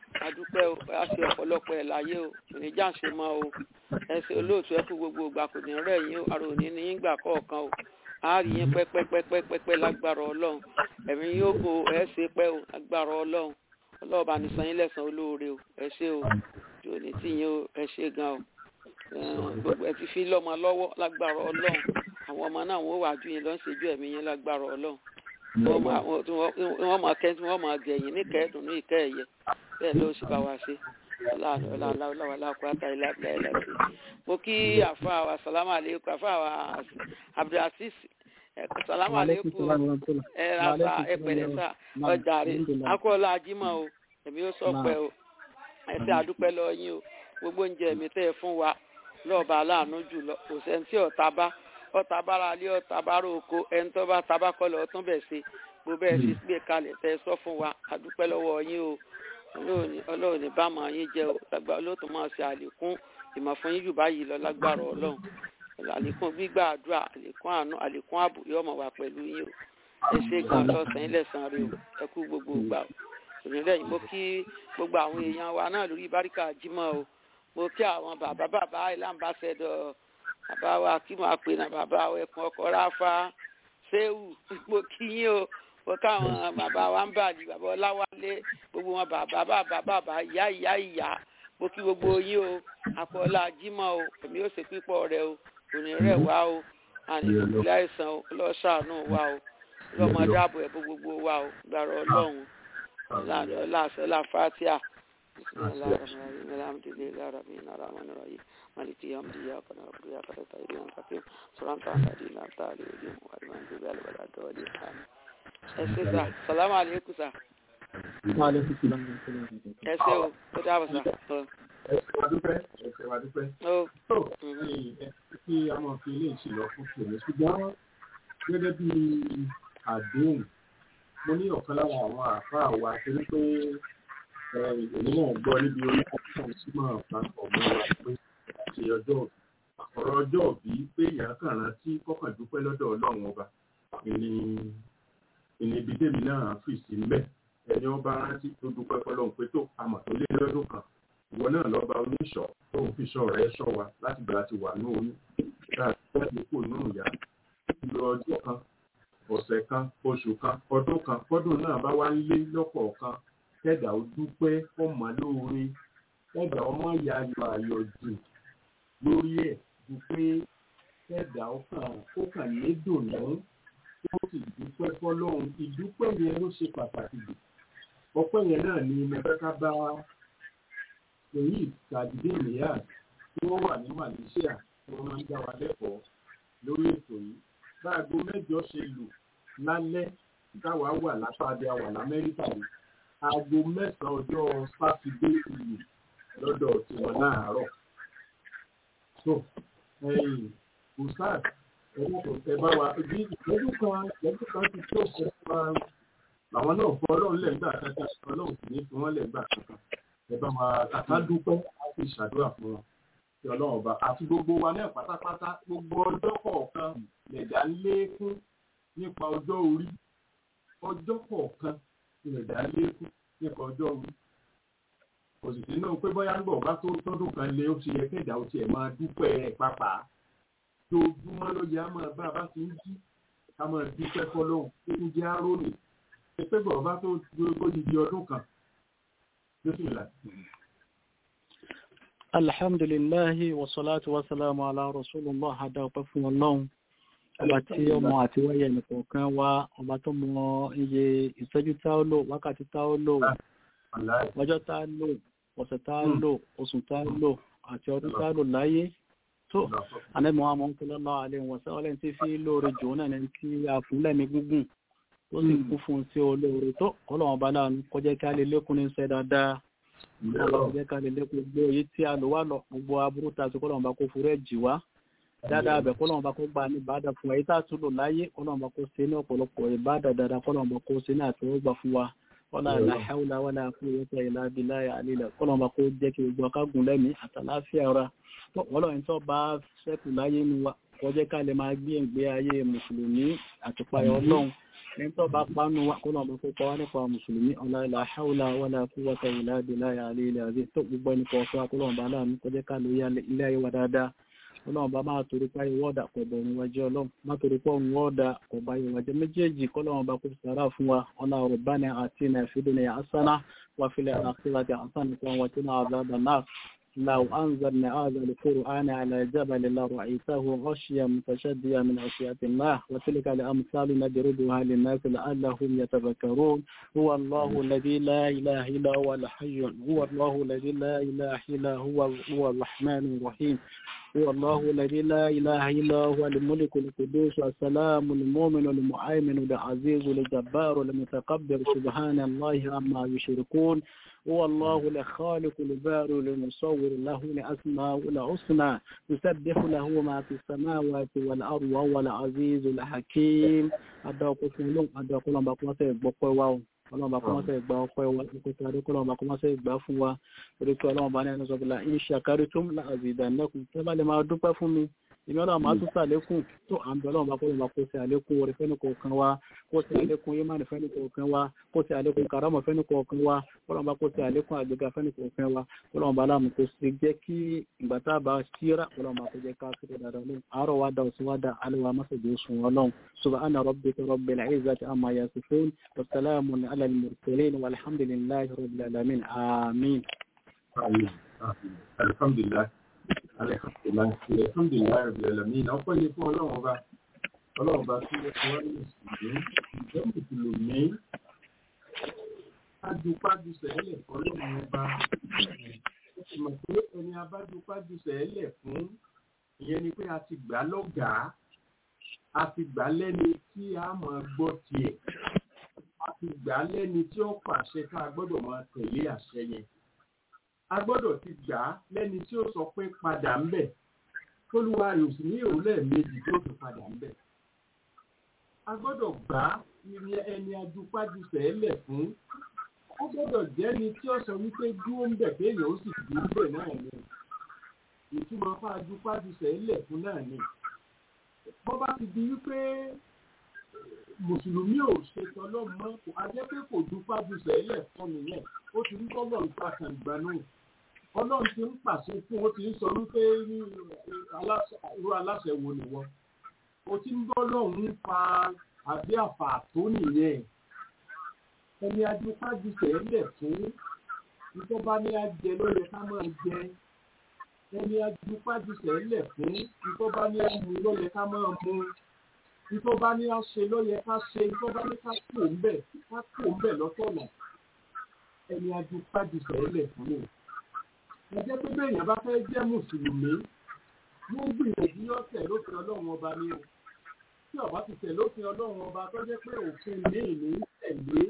adúpẹ́ o a ṣe ọ̀pọ̀lọpọ̀ ẹ̀ láyé o oníjà ń ṣe mọ́ o ẹ ṣe olóòtú ẹ kú gbogbo ìgbà kò ní rẹ̀ yín o ara òní ní yín gbà kọ̀ọ̀kan o a rí yín pẹ́pẹ́pẹ́pẹ́pẹ́ lágbára ọlọ́run ẹ̀mí yóò bo ẹ ṣe pẹ́ o lágbára ọlọ́run ọlọ́run bá ní san yín lẹ́san olóore o ẹ ṣe o jò ní tí yín o ẹ ṣe gan o gbogbo ẹ ti fi lọ́mọ lọ́wọ́ lágbára ọlọ́run àwọn ọmọ náà wọ́n wà ju yín lọ ń ṣèjú ẹ̀mí yín lágbára ọlọ́run wọ́n máa kẹ́ tí wọ́n máa gẹ̀yìn ní kẹ́ẹ̀dùn ní ìkẹ́ ẹ̀yẹ bẹ́ẹ̀ ló sì bá wa ṣe láwàláwàláwàláwàláwà láìláìsí. mo kí àfa wa salamu aleykum àfa wa abdulaziz salamu aleykum ẹ rasa ẹ pẹ̀lẹ́ sá ọjà rẹ akọọlá ajímọ̀ o èmi ó sọ pé o ẹsẹ àdúpẹ́ lọ yín o gbogbo oúnjẹ mi tẹ́ ẹ fún wa lọ́ọ̀bà aláàánú jùlọ kò sẹ́ni tí ọ̀tá bá ọ̀tá bára lé ọ̀tá bára oko ẹni tó bá tabá kọ́ lọ tún bẹ̀ ṣe gbogbo ẹ̀ sì gbé kalẹ̀ tẹ́ ẹ sọ fún wa àdúpẹ́ lọ́wọ́ yín o ọlọ́run ní bá máa yín jẹ́ o lágbára olóòtú máa ṣe àlékún ìmọ̀ fún yín jù báyìí lọ lágbára ọlọ́run àlékún gbígbà àdúrà àlékún àánú àlékún ààbò yóò mọ̀ wá pẹ̀lú yín o ẹ ṣe gan lọ́sàn-án ilẹ̀ san rẹ o ẹ kú gbogbo ìgbà o òmìnira yìí mo kí gbogbo àwọn èèyàn wa náà lórí báríkà jímọ̀ o mo kí àwọn bàbá bàbá ìlànbáṣẹ́dọ̀ bàbá wa kí mo àpè náà bàbá wa ẹkùn ọkọ̀ ráfá séwù mo kí yín o mo káwọn bàbá wa ń bàlì bàbá ọláwálé gbogbo wọn bàbá bàbá bàbá ìyá ìyá ìyá mo kí gbogbo yín o àpọ̀lá jímọ̀ o èmi ó ṣe pípọ̀ rẹ o òní rẹ̀ wá o àní ìpínlẹ̀ àìsàn o lọ́sàánú wa o lọ́mọdé ààbò ẹ̀bù gbogbo wa o gbàrọ̀ ọlọ́run láàṣẹ láfáàtíà alhamdulilayi rabbil alamin مالك يوم إياك نعبد وإياك نستعين المستقيم صراط الذين أنعمت عليهم غير المغضوب عليهم ولا الضالين آمين ẹ ṣé sà salamu aleykum sà. ẹ ṣé o ó dáàbò sà. ẹ ṣé wa dúpẹ́ ẹ ṣé wa dúpẹ́. ó tó kí a máa fi ilé ìṣìlọ fún tòun ṣùgbọ́n gẹ́gẹ́ bí àdéhùn mo ní ọ̀kan lára àwọn àáfàá wa torí pé èmi náà gbọ́ níbi orí àtúnṣe símọ̀ papọ̀ mọ́ wa pé ṣe ọjọ́ òbí ọ̀rọ̀ ọjọ́ òbí pé èèyàn kàn rántí kọ́kàn dúpẹ́ lọ́dọ̀ ọlọ́run ọba ìní ìníbi tèmi náà fi sí mbẹ́ ẹni ọba rántí tó dúpẹ́ fọlọ́run pé tó àmọ̀ tó lé lọ́dún kan ìwọ náà lọ́ba oníṣọ́ tó ń fi ṣọ́ rẹ̀ ṣọ́ wa láti gbà ti wà ní oyún láti láti kó inú ìyá ìlú ọjọ́ kan ọ̀sẹ̀ kan oṣù kan ọdún kan fọ́dún náà bá wá ń lé lọ́kọ̀ọ̀kan kẹ́dà ó dúpẹ́ fọ́mọ lóore kẹ́dà ọmọ ìyá ayọ̀ ayọ̀ jù lórí ẹ̀ ju pé kẹ́dà ó kàn ó kàn ní dùnú tó sì dúpẹ́ fọlọ́run ìdúpẹ́ yẹn ló ṣe pàtàkì jù ọpẹ́ yẹn náà ni mo fẹ́ ká bá èyí tàdídé ìlẹ́yà tí wọ́n wà ní Malaysia tí wọ́n máa ń dá wa lẹ́kọ̀ọ́ lórí ètò yìí báago mẹ́jọ ṣe lù lálẹ́ táwa wà lápá abẹ́ àwà lamẹ́ríkà yìí aago mẹ́sàn-án ọjọ́ sátidé ìlú lọ́dọ̀ tiwọn láàárọ̀. so ẹ̀yìn usad ẹ̀rọ kò tẹ bá wa bí ìtọ́jú kan ìtọ́jú kan ti tó ṣe pa àwọn náà fọ ọlọ́run lẹ́gbà kankan ọlọ́run sì ní fi wọ́n lẹ́gbà kankan ẹ bá wa kàkà dúpẹ́ láti ṣàdúrà fún wọn kí ọlọ́run ọba àti gbogbo wa náà pátápátá gbogbo ọjọ́ kọ̀ọ̀kan lẹ̀dá lékún nípa ọjọ́ orí ọjọ́ kọ̀ọ̀kan lẹ̀dá lékún nípa ọjọ́ orí òsìsì náà pé bóyá ń bọ̀ bá tó tọ́dún kan lé ó ti yẹ kẹ́dà ó tiẹ̀ máa dúpẹ́ ẹ̀ pápá tójúmọ́ ló yẹ á máa bá a bá ti ń jí ká máa dúpẹ́ fọlọ́hún tó ń jẹ́ árónì pé bọ̀ bá tó tó di di ọdún kan ló sì là. alhamdulillahi wasalatu wasalamu ala rasulillah hada ọpẹ́ fún Ọlọ́run ọba tí ọmọ àti wáyé nìkọ̀ọ̀kan wá ọba tó mọ iye ìṣẹ́jú tá ó lò wákàtí tá ó lò ọjọ́ tá ó lò ọ̀sẹ̀ tá ó lò oṣù tá ó lò àti ọdún tá ó lò láyé tó anẹ́mọ̀ àmọ́ ń tọ́lọ́ lọ́wọ́ alẹ́ wọn sẹ́wọ́n lẹ́yìn tí fi lóore jù náà ní kí a fún lẹ́mí gúngùn tó sì kú fún sí olóore tó ọlọ́wọ́n bá láàánú kọjá kí a lè lékún ní sẹ́ dáadáa ọlọ́wọ́n jẹ́ ká lè lékún gbogbo èyí tí a lò wá lọ gbogbo aburú ta sí kọ́lọ́wọ́n bá kó fúrẹ́ jì wá dáadáa bẹ̀ kọ́lọ́wọ́n bá kó gba ní ìbádà fún wa èyí tá a tún lò láyé kọ́lọ́wọ́n bá kó ṣe ní ọ̀pọ̀lọpọ̀ ìbádà dáadáa kọ́lọ́wọ́n bá kó ṣe ní àtẹwọ́gbà fún wa wọ́lá àláhàúlá wọ́lá àkúrẹ́tà ìlà bíláyà àlílẹ̀ kọ́lọ́wọ́n bá kó jẹ́ kí gbogbo akágùn lẹ́mìí àtàláfíà ara ọlọ́run tó bá ṣẹ́kù láyé nu wa kọjẹ́ ká lè máa gbé ìgbé ayé mùsùlùmí àtúpayọ̀ ọlọ́run ẹni tó bá pánú wa kó náà bá kópa wá nípa mùsùlùmí ọ̀làlà haúlà wàlà quwwata illa billahi àlẹ́ ilẹ̀ àti tó gbogbo ẹni kọ̀ọ̀kan kó náà bá láàánú kọjá ká lóye ilé ayé wa dáadáa ọlọ́run bá máa torí páyé wọ́ọ̀dà pẹ̀lú ọ̀run wájú ọlọ́run má torí pọ̀ ọ̀run wọ́ọ̀dà kò bá yẹ wájú méjèèjì kọ́lọ́run bá kó sàrà fún wa ọ̀nà rabbana atina fid dunya hasana wa fil akhirati hasanatan wa qina adhaban nar لو أنزلنا هذا القرآن على جبل لرأيته غشيا متشديا من خشية الله وتلك الأمثال نضربها للناس لعلهم يتفكرون هو الله الذي لا إله إلا هو الحي هو الله الذي لا إله إلا هو هو الرحمن الرحيم هو الله الذي لا إله إلا هو الملك القدوس السلام المؤمن المؤمن العزيز الجبار المتكبر سبحان الله عما يشركون هو الله الخالق البارئ المصور له الأسماء الحسنى يسبح له ما في السماوات والأرض وهو العزيز الحكيم أدعوكم لهم أدعوكم لهم بقوة بقوة ọlọ́run bá kọ́ máa fẹ́ gba ọpẹ́ wa ìpèsè àdékọ́ ọlọ́run bá kọ́ máa fẹ́ gbà fún wa torí pé ọlọ́run bá ní ẹni sọ́kùnlá ìṣe àkárí tó ń láàzì ìdánilẹ́kùn tẹ́ bá lè máa dúpẹ́ fún mi ìmí ọlọ́run máa tún sàlékún tó à ń bẹ ọlọ́run bá kọ́ lọ́run bá kó sí àlékún orí fẹ́ni kọ̀ọ̀kan wa kó sí àlékún yémánì fẹ́ni kọ̀ọ̀kan wa kó sí àlékún karamọ̀ fẹ́ni kọ̀ọ̀kan wa ọlọ́run bá kó sí àlékún àgbéga fẹ́ni kọ̀ọ̀kan wa ọlọ́run bá láàmú kó sí jẹ́ kí ìgbà tá a bá síra ọlọ́run bá kó jẹ́ ká sí dáadáa lóhùn àárọ̀ wa dá òsì wa dá alẹ́ wa mọ́sàdé oṣù wọn lọ́hùn subhana rabbika rabbil izzati amma yasifun wa salamun ala al-mursalin walhamdulillahi rabbil alamin amin. alhamdulilayi alhamdulilayi alhamdulilayi rabbil alamin ọpẹ́ ni fún ọlọ́run ọba ọlọ́run ọba tí ó wá ní mùsùlùmí ìjẹ́ mùsùlùmí adupájú sẹ́lẹ̀ ọlọ́run ọba ó ti mọ̀ pé ẹni abájúpájú sẹ́lẹ̀ fún ìyẹn ni pé a ti gbà lọ́gàá a ti gbà lẹ́ni tí a máa gbọ́ tiẹ̀ a ti gbà lẹ́ni tí ó pàṣẹ ká a gbọ́dọ̀ máa tẹ̀lé àṣẹ yẹn a gbọ́dọ̀ ti gbà á lẹ́ni tí ó sọ pé padà ń bẹ̀ tólúwa rẹ̀ ò sì ní ìrọ̀lẹ́ méjì tó fi padà ń bẹ̀ a gbọ́dọ̀ gbà á ní ẹni adupájú sẹ́lẹ̀ fún ó gbọ́dọ̀ jẹ́ni tí ó sọ wípé dúró ń bẹ̀ kéèyàn ó sì dúró bẹ̀ náà ni ìtumọ̀ fáájú pájú sẹ́lẹ̀ fún náà ni bọ́ bá ti di wípé mùsùlùmí ò ṣe tọlọ́mù mọ́ kò á jẹ́ pé kò ju pájú sẹ́lẹ̀ fún nìyẹn ó ti ń tọ́lọ̀ nípa kàǹgbà náà ọlọ́run ti ń pàṣẹ fún ó ti ń sọ wípé irú aláṣẹ wo ni wọ́n ó ti ń bọ́ lọ́hùn-ún fa àbí àfà tó nìyẹn ẹni adúpájú sẹ́lẹ̀ fún ìtọ́ba ní ajẹ ló yẹ ká máa jẹ ẹni adúpájú sẹ́lẹ̀ fún ìtọ́ba ní amú ló yẹ ká máa mú ìtọ́ba ní aṣe ló yẹ ká ṣe ìtọ́ba ní ká kó ń bẹ̀ ká kó ń bẹ̀ lọ́tọ̀ọ̀nà ẹni adúpájú sẹ́lẹ̀ fún mi. ẹjẹ́ pé bẹ́ẹ̀yàn bá fẹ́ jẹ́ mùsùlùmí wọ́n gbìyànjú yọ̀tẹ̀ lófin ọlọ́run ọba ní o tí ọba ti tẹ̀ lófin ọlọ́run ọba tó jẹ́ pé òfin ní ìní tẹ̀lé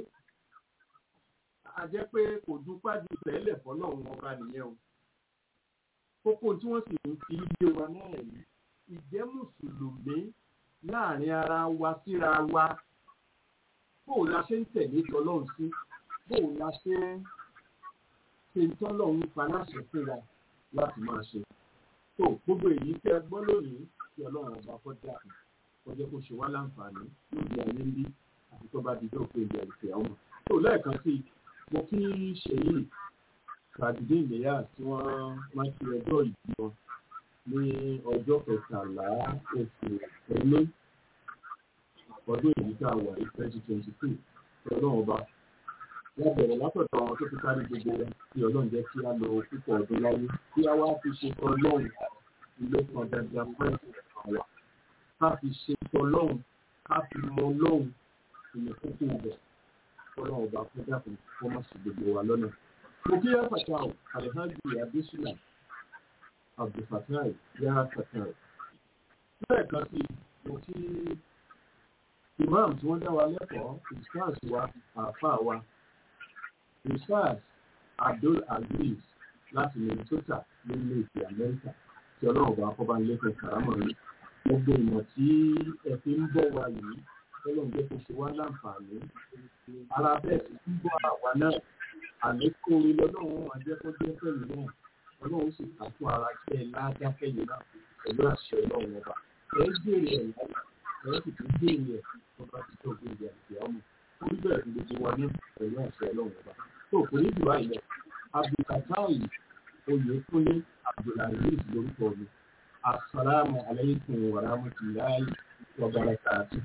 a jẹ́ pé kò dúpájú sẹ́lẹ̀ fọlọ́run ọba nìyẹn o kókó tí wọ́n sì ń fi ilé wa náà yìí ìjẹ́ mùsùlùmí láàrin ara wa síra wa bóò la ṣe ń tẹ̀lé tọlọ́run sí bóò la ṣe ń ṣe ń tọ́lọ́run pa láṣẹ fún wa láti máa ṣe tó gbogbo èyí tẹ́ gbọ́ lónìí tí ọlọ́run ọba kọ́ dà kọjá kó ṣe wá láǹfààní lórí ayé ń bí àti tó bá di tó pé ìgbà ìfẹ́ ọmọ tó lẹ́ẹ̀kan sí mo kí ṣèyí sàdídé ìléyà tí wọ́n máa ń fi ọjọ́ ìbí wọn ní ọjọ́ kẹtàlá oṣù ẹ̀lẹ́ ọdún èyí tá a wà ní twenty twenty two tí ọlọ́run ọba wọ́n bẹ̀rẹ̀ látọ̀dọ̀ àwọn tó ti kárí gbogbo wọn tí ọlọ́run jẹ́ kí á lọ púpọ̀ ọdún láyé kí á wá fi ṣe ọlọ́run ilé kan dandan fún àwa ká fi ṣe ọlọ́run ká fi mọ ọlọ́run ìyẹn kókó ibẹ̀ ọlọ́run ọba fún dàpọ̀ kó má sì gbogbo wa lọ́nà. mo kí yá fatai alhaji adesina abdulfatai yá fatai. lẹ́ẹ̀kan sí mo kí imam tí wọ́n dá wa lẹ́kọ̀ọ́ ìsáàs wa àáfàá wa ìsáàs abdul aziz láti minnesota nílé ìpè amẹ́ríkà tí ọlọ́run bá kọ́ bá ń lékè kàrámọ̀ yìí gbogbo ìmọ̀ tí ẹ fi ń bọ̀ wá yìí ọlọ́run jẹ́ kó ṣe wá láǹfààní ara bẹ́ẹ̀ sì ń bọ̀ àwa náà àlékún orí lọ́lọ́run máa jẹ́ kó jẹ́ pẹ̀lú náà ọlọ́run sì kà fún ara jẹ́ ládákẹ́yìn náà pẹ̀lú àṣẹ ọlọ́run ọba ẹ gbèrè ẹ̀ láyà ẹ̀rọ sì tún gbé ìyẹn tó bá ti tó gbé ìyẹn àti ọmọ orí bẹ̀rẹ̀ fún gbogbo wa ní pẹ̀lú àṣẹ ọlọ́run ọba tó kò ní jù báyìí lọ abdulkatai oyèkúnlé abdulaziz lórúkọ mi asalaamu alaykum wa rahmatulahi wa barakatuh.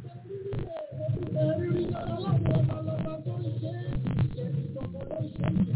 Thank you.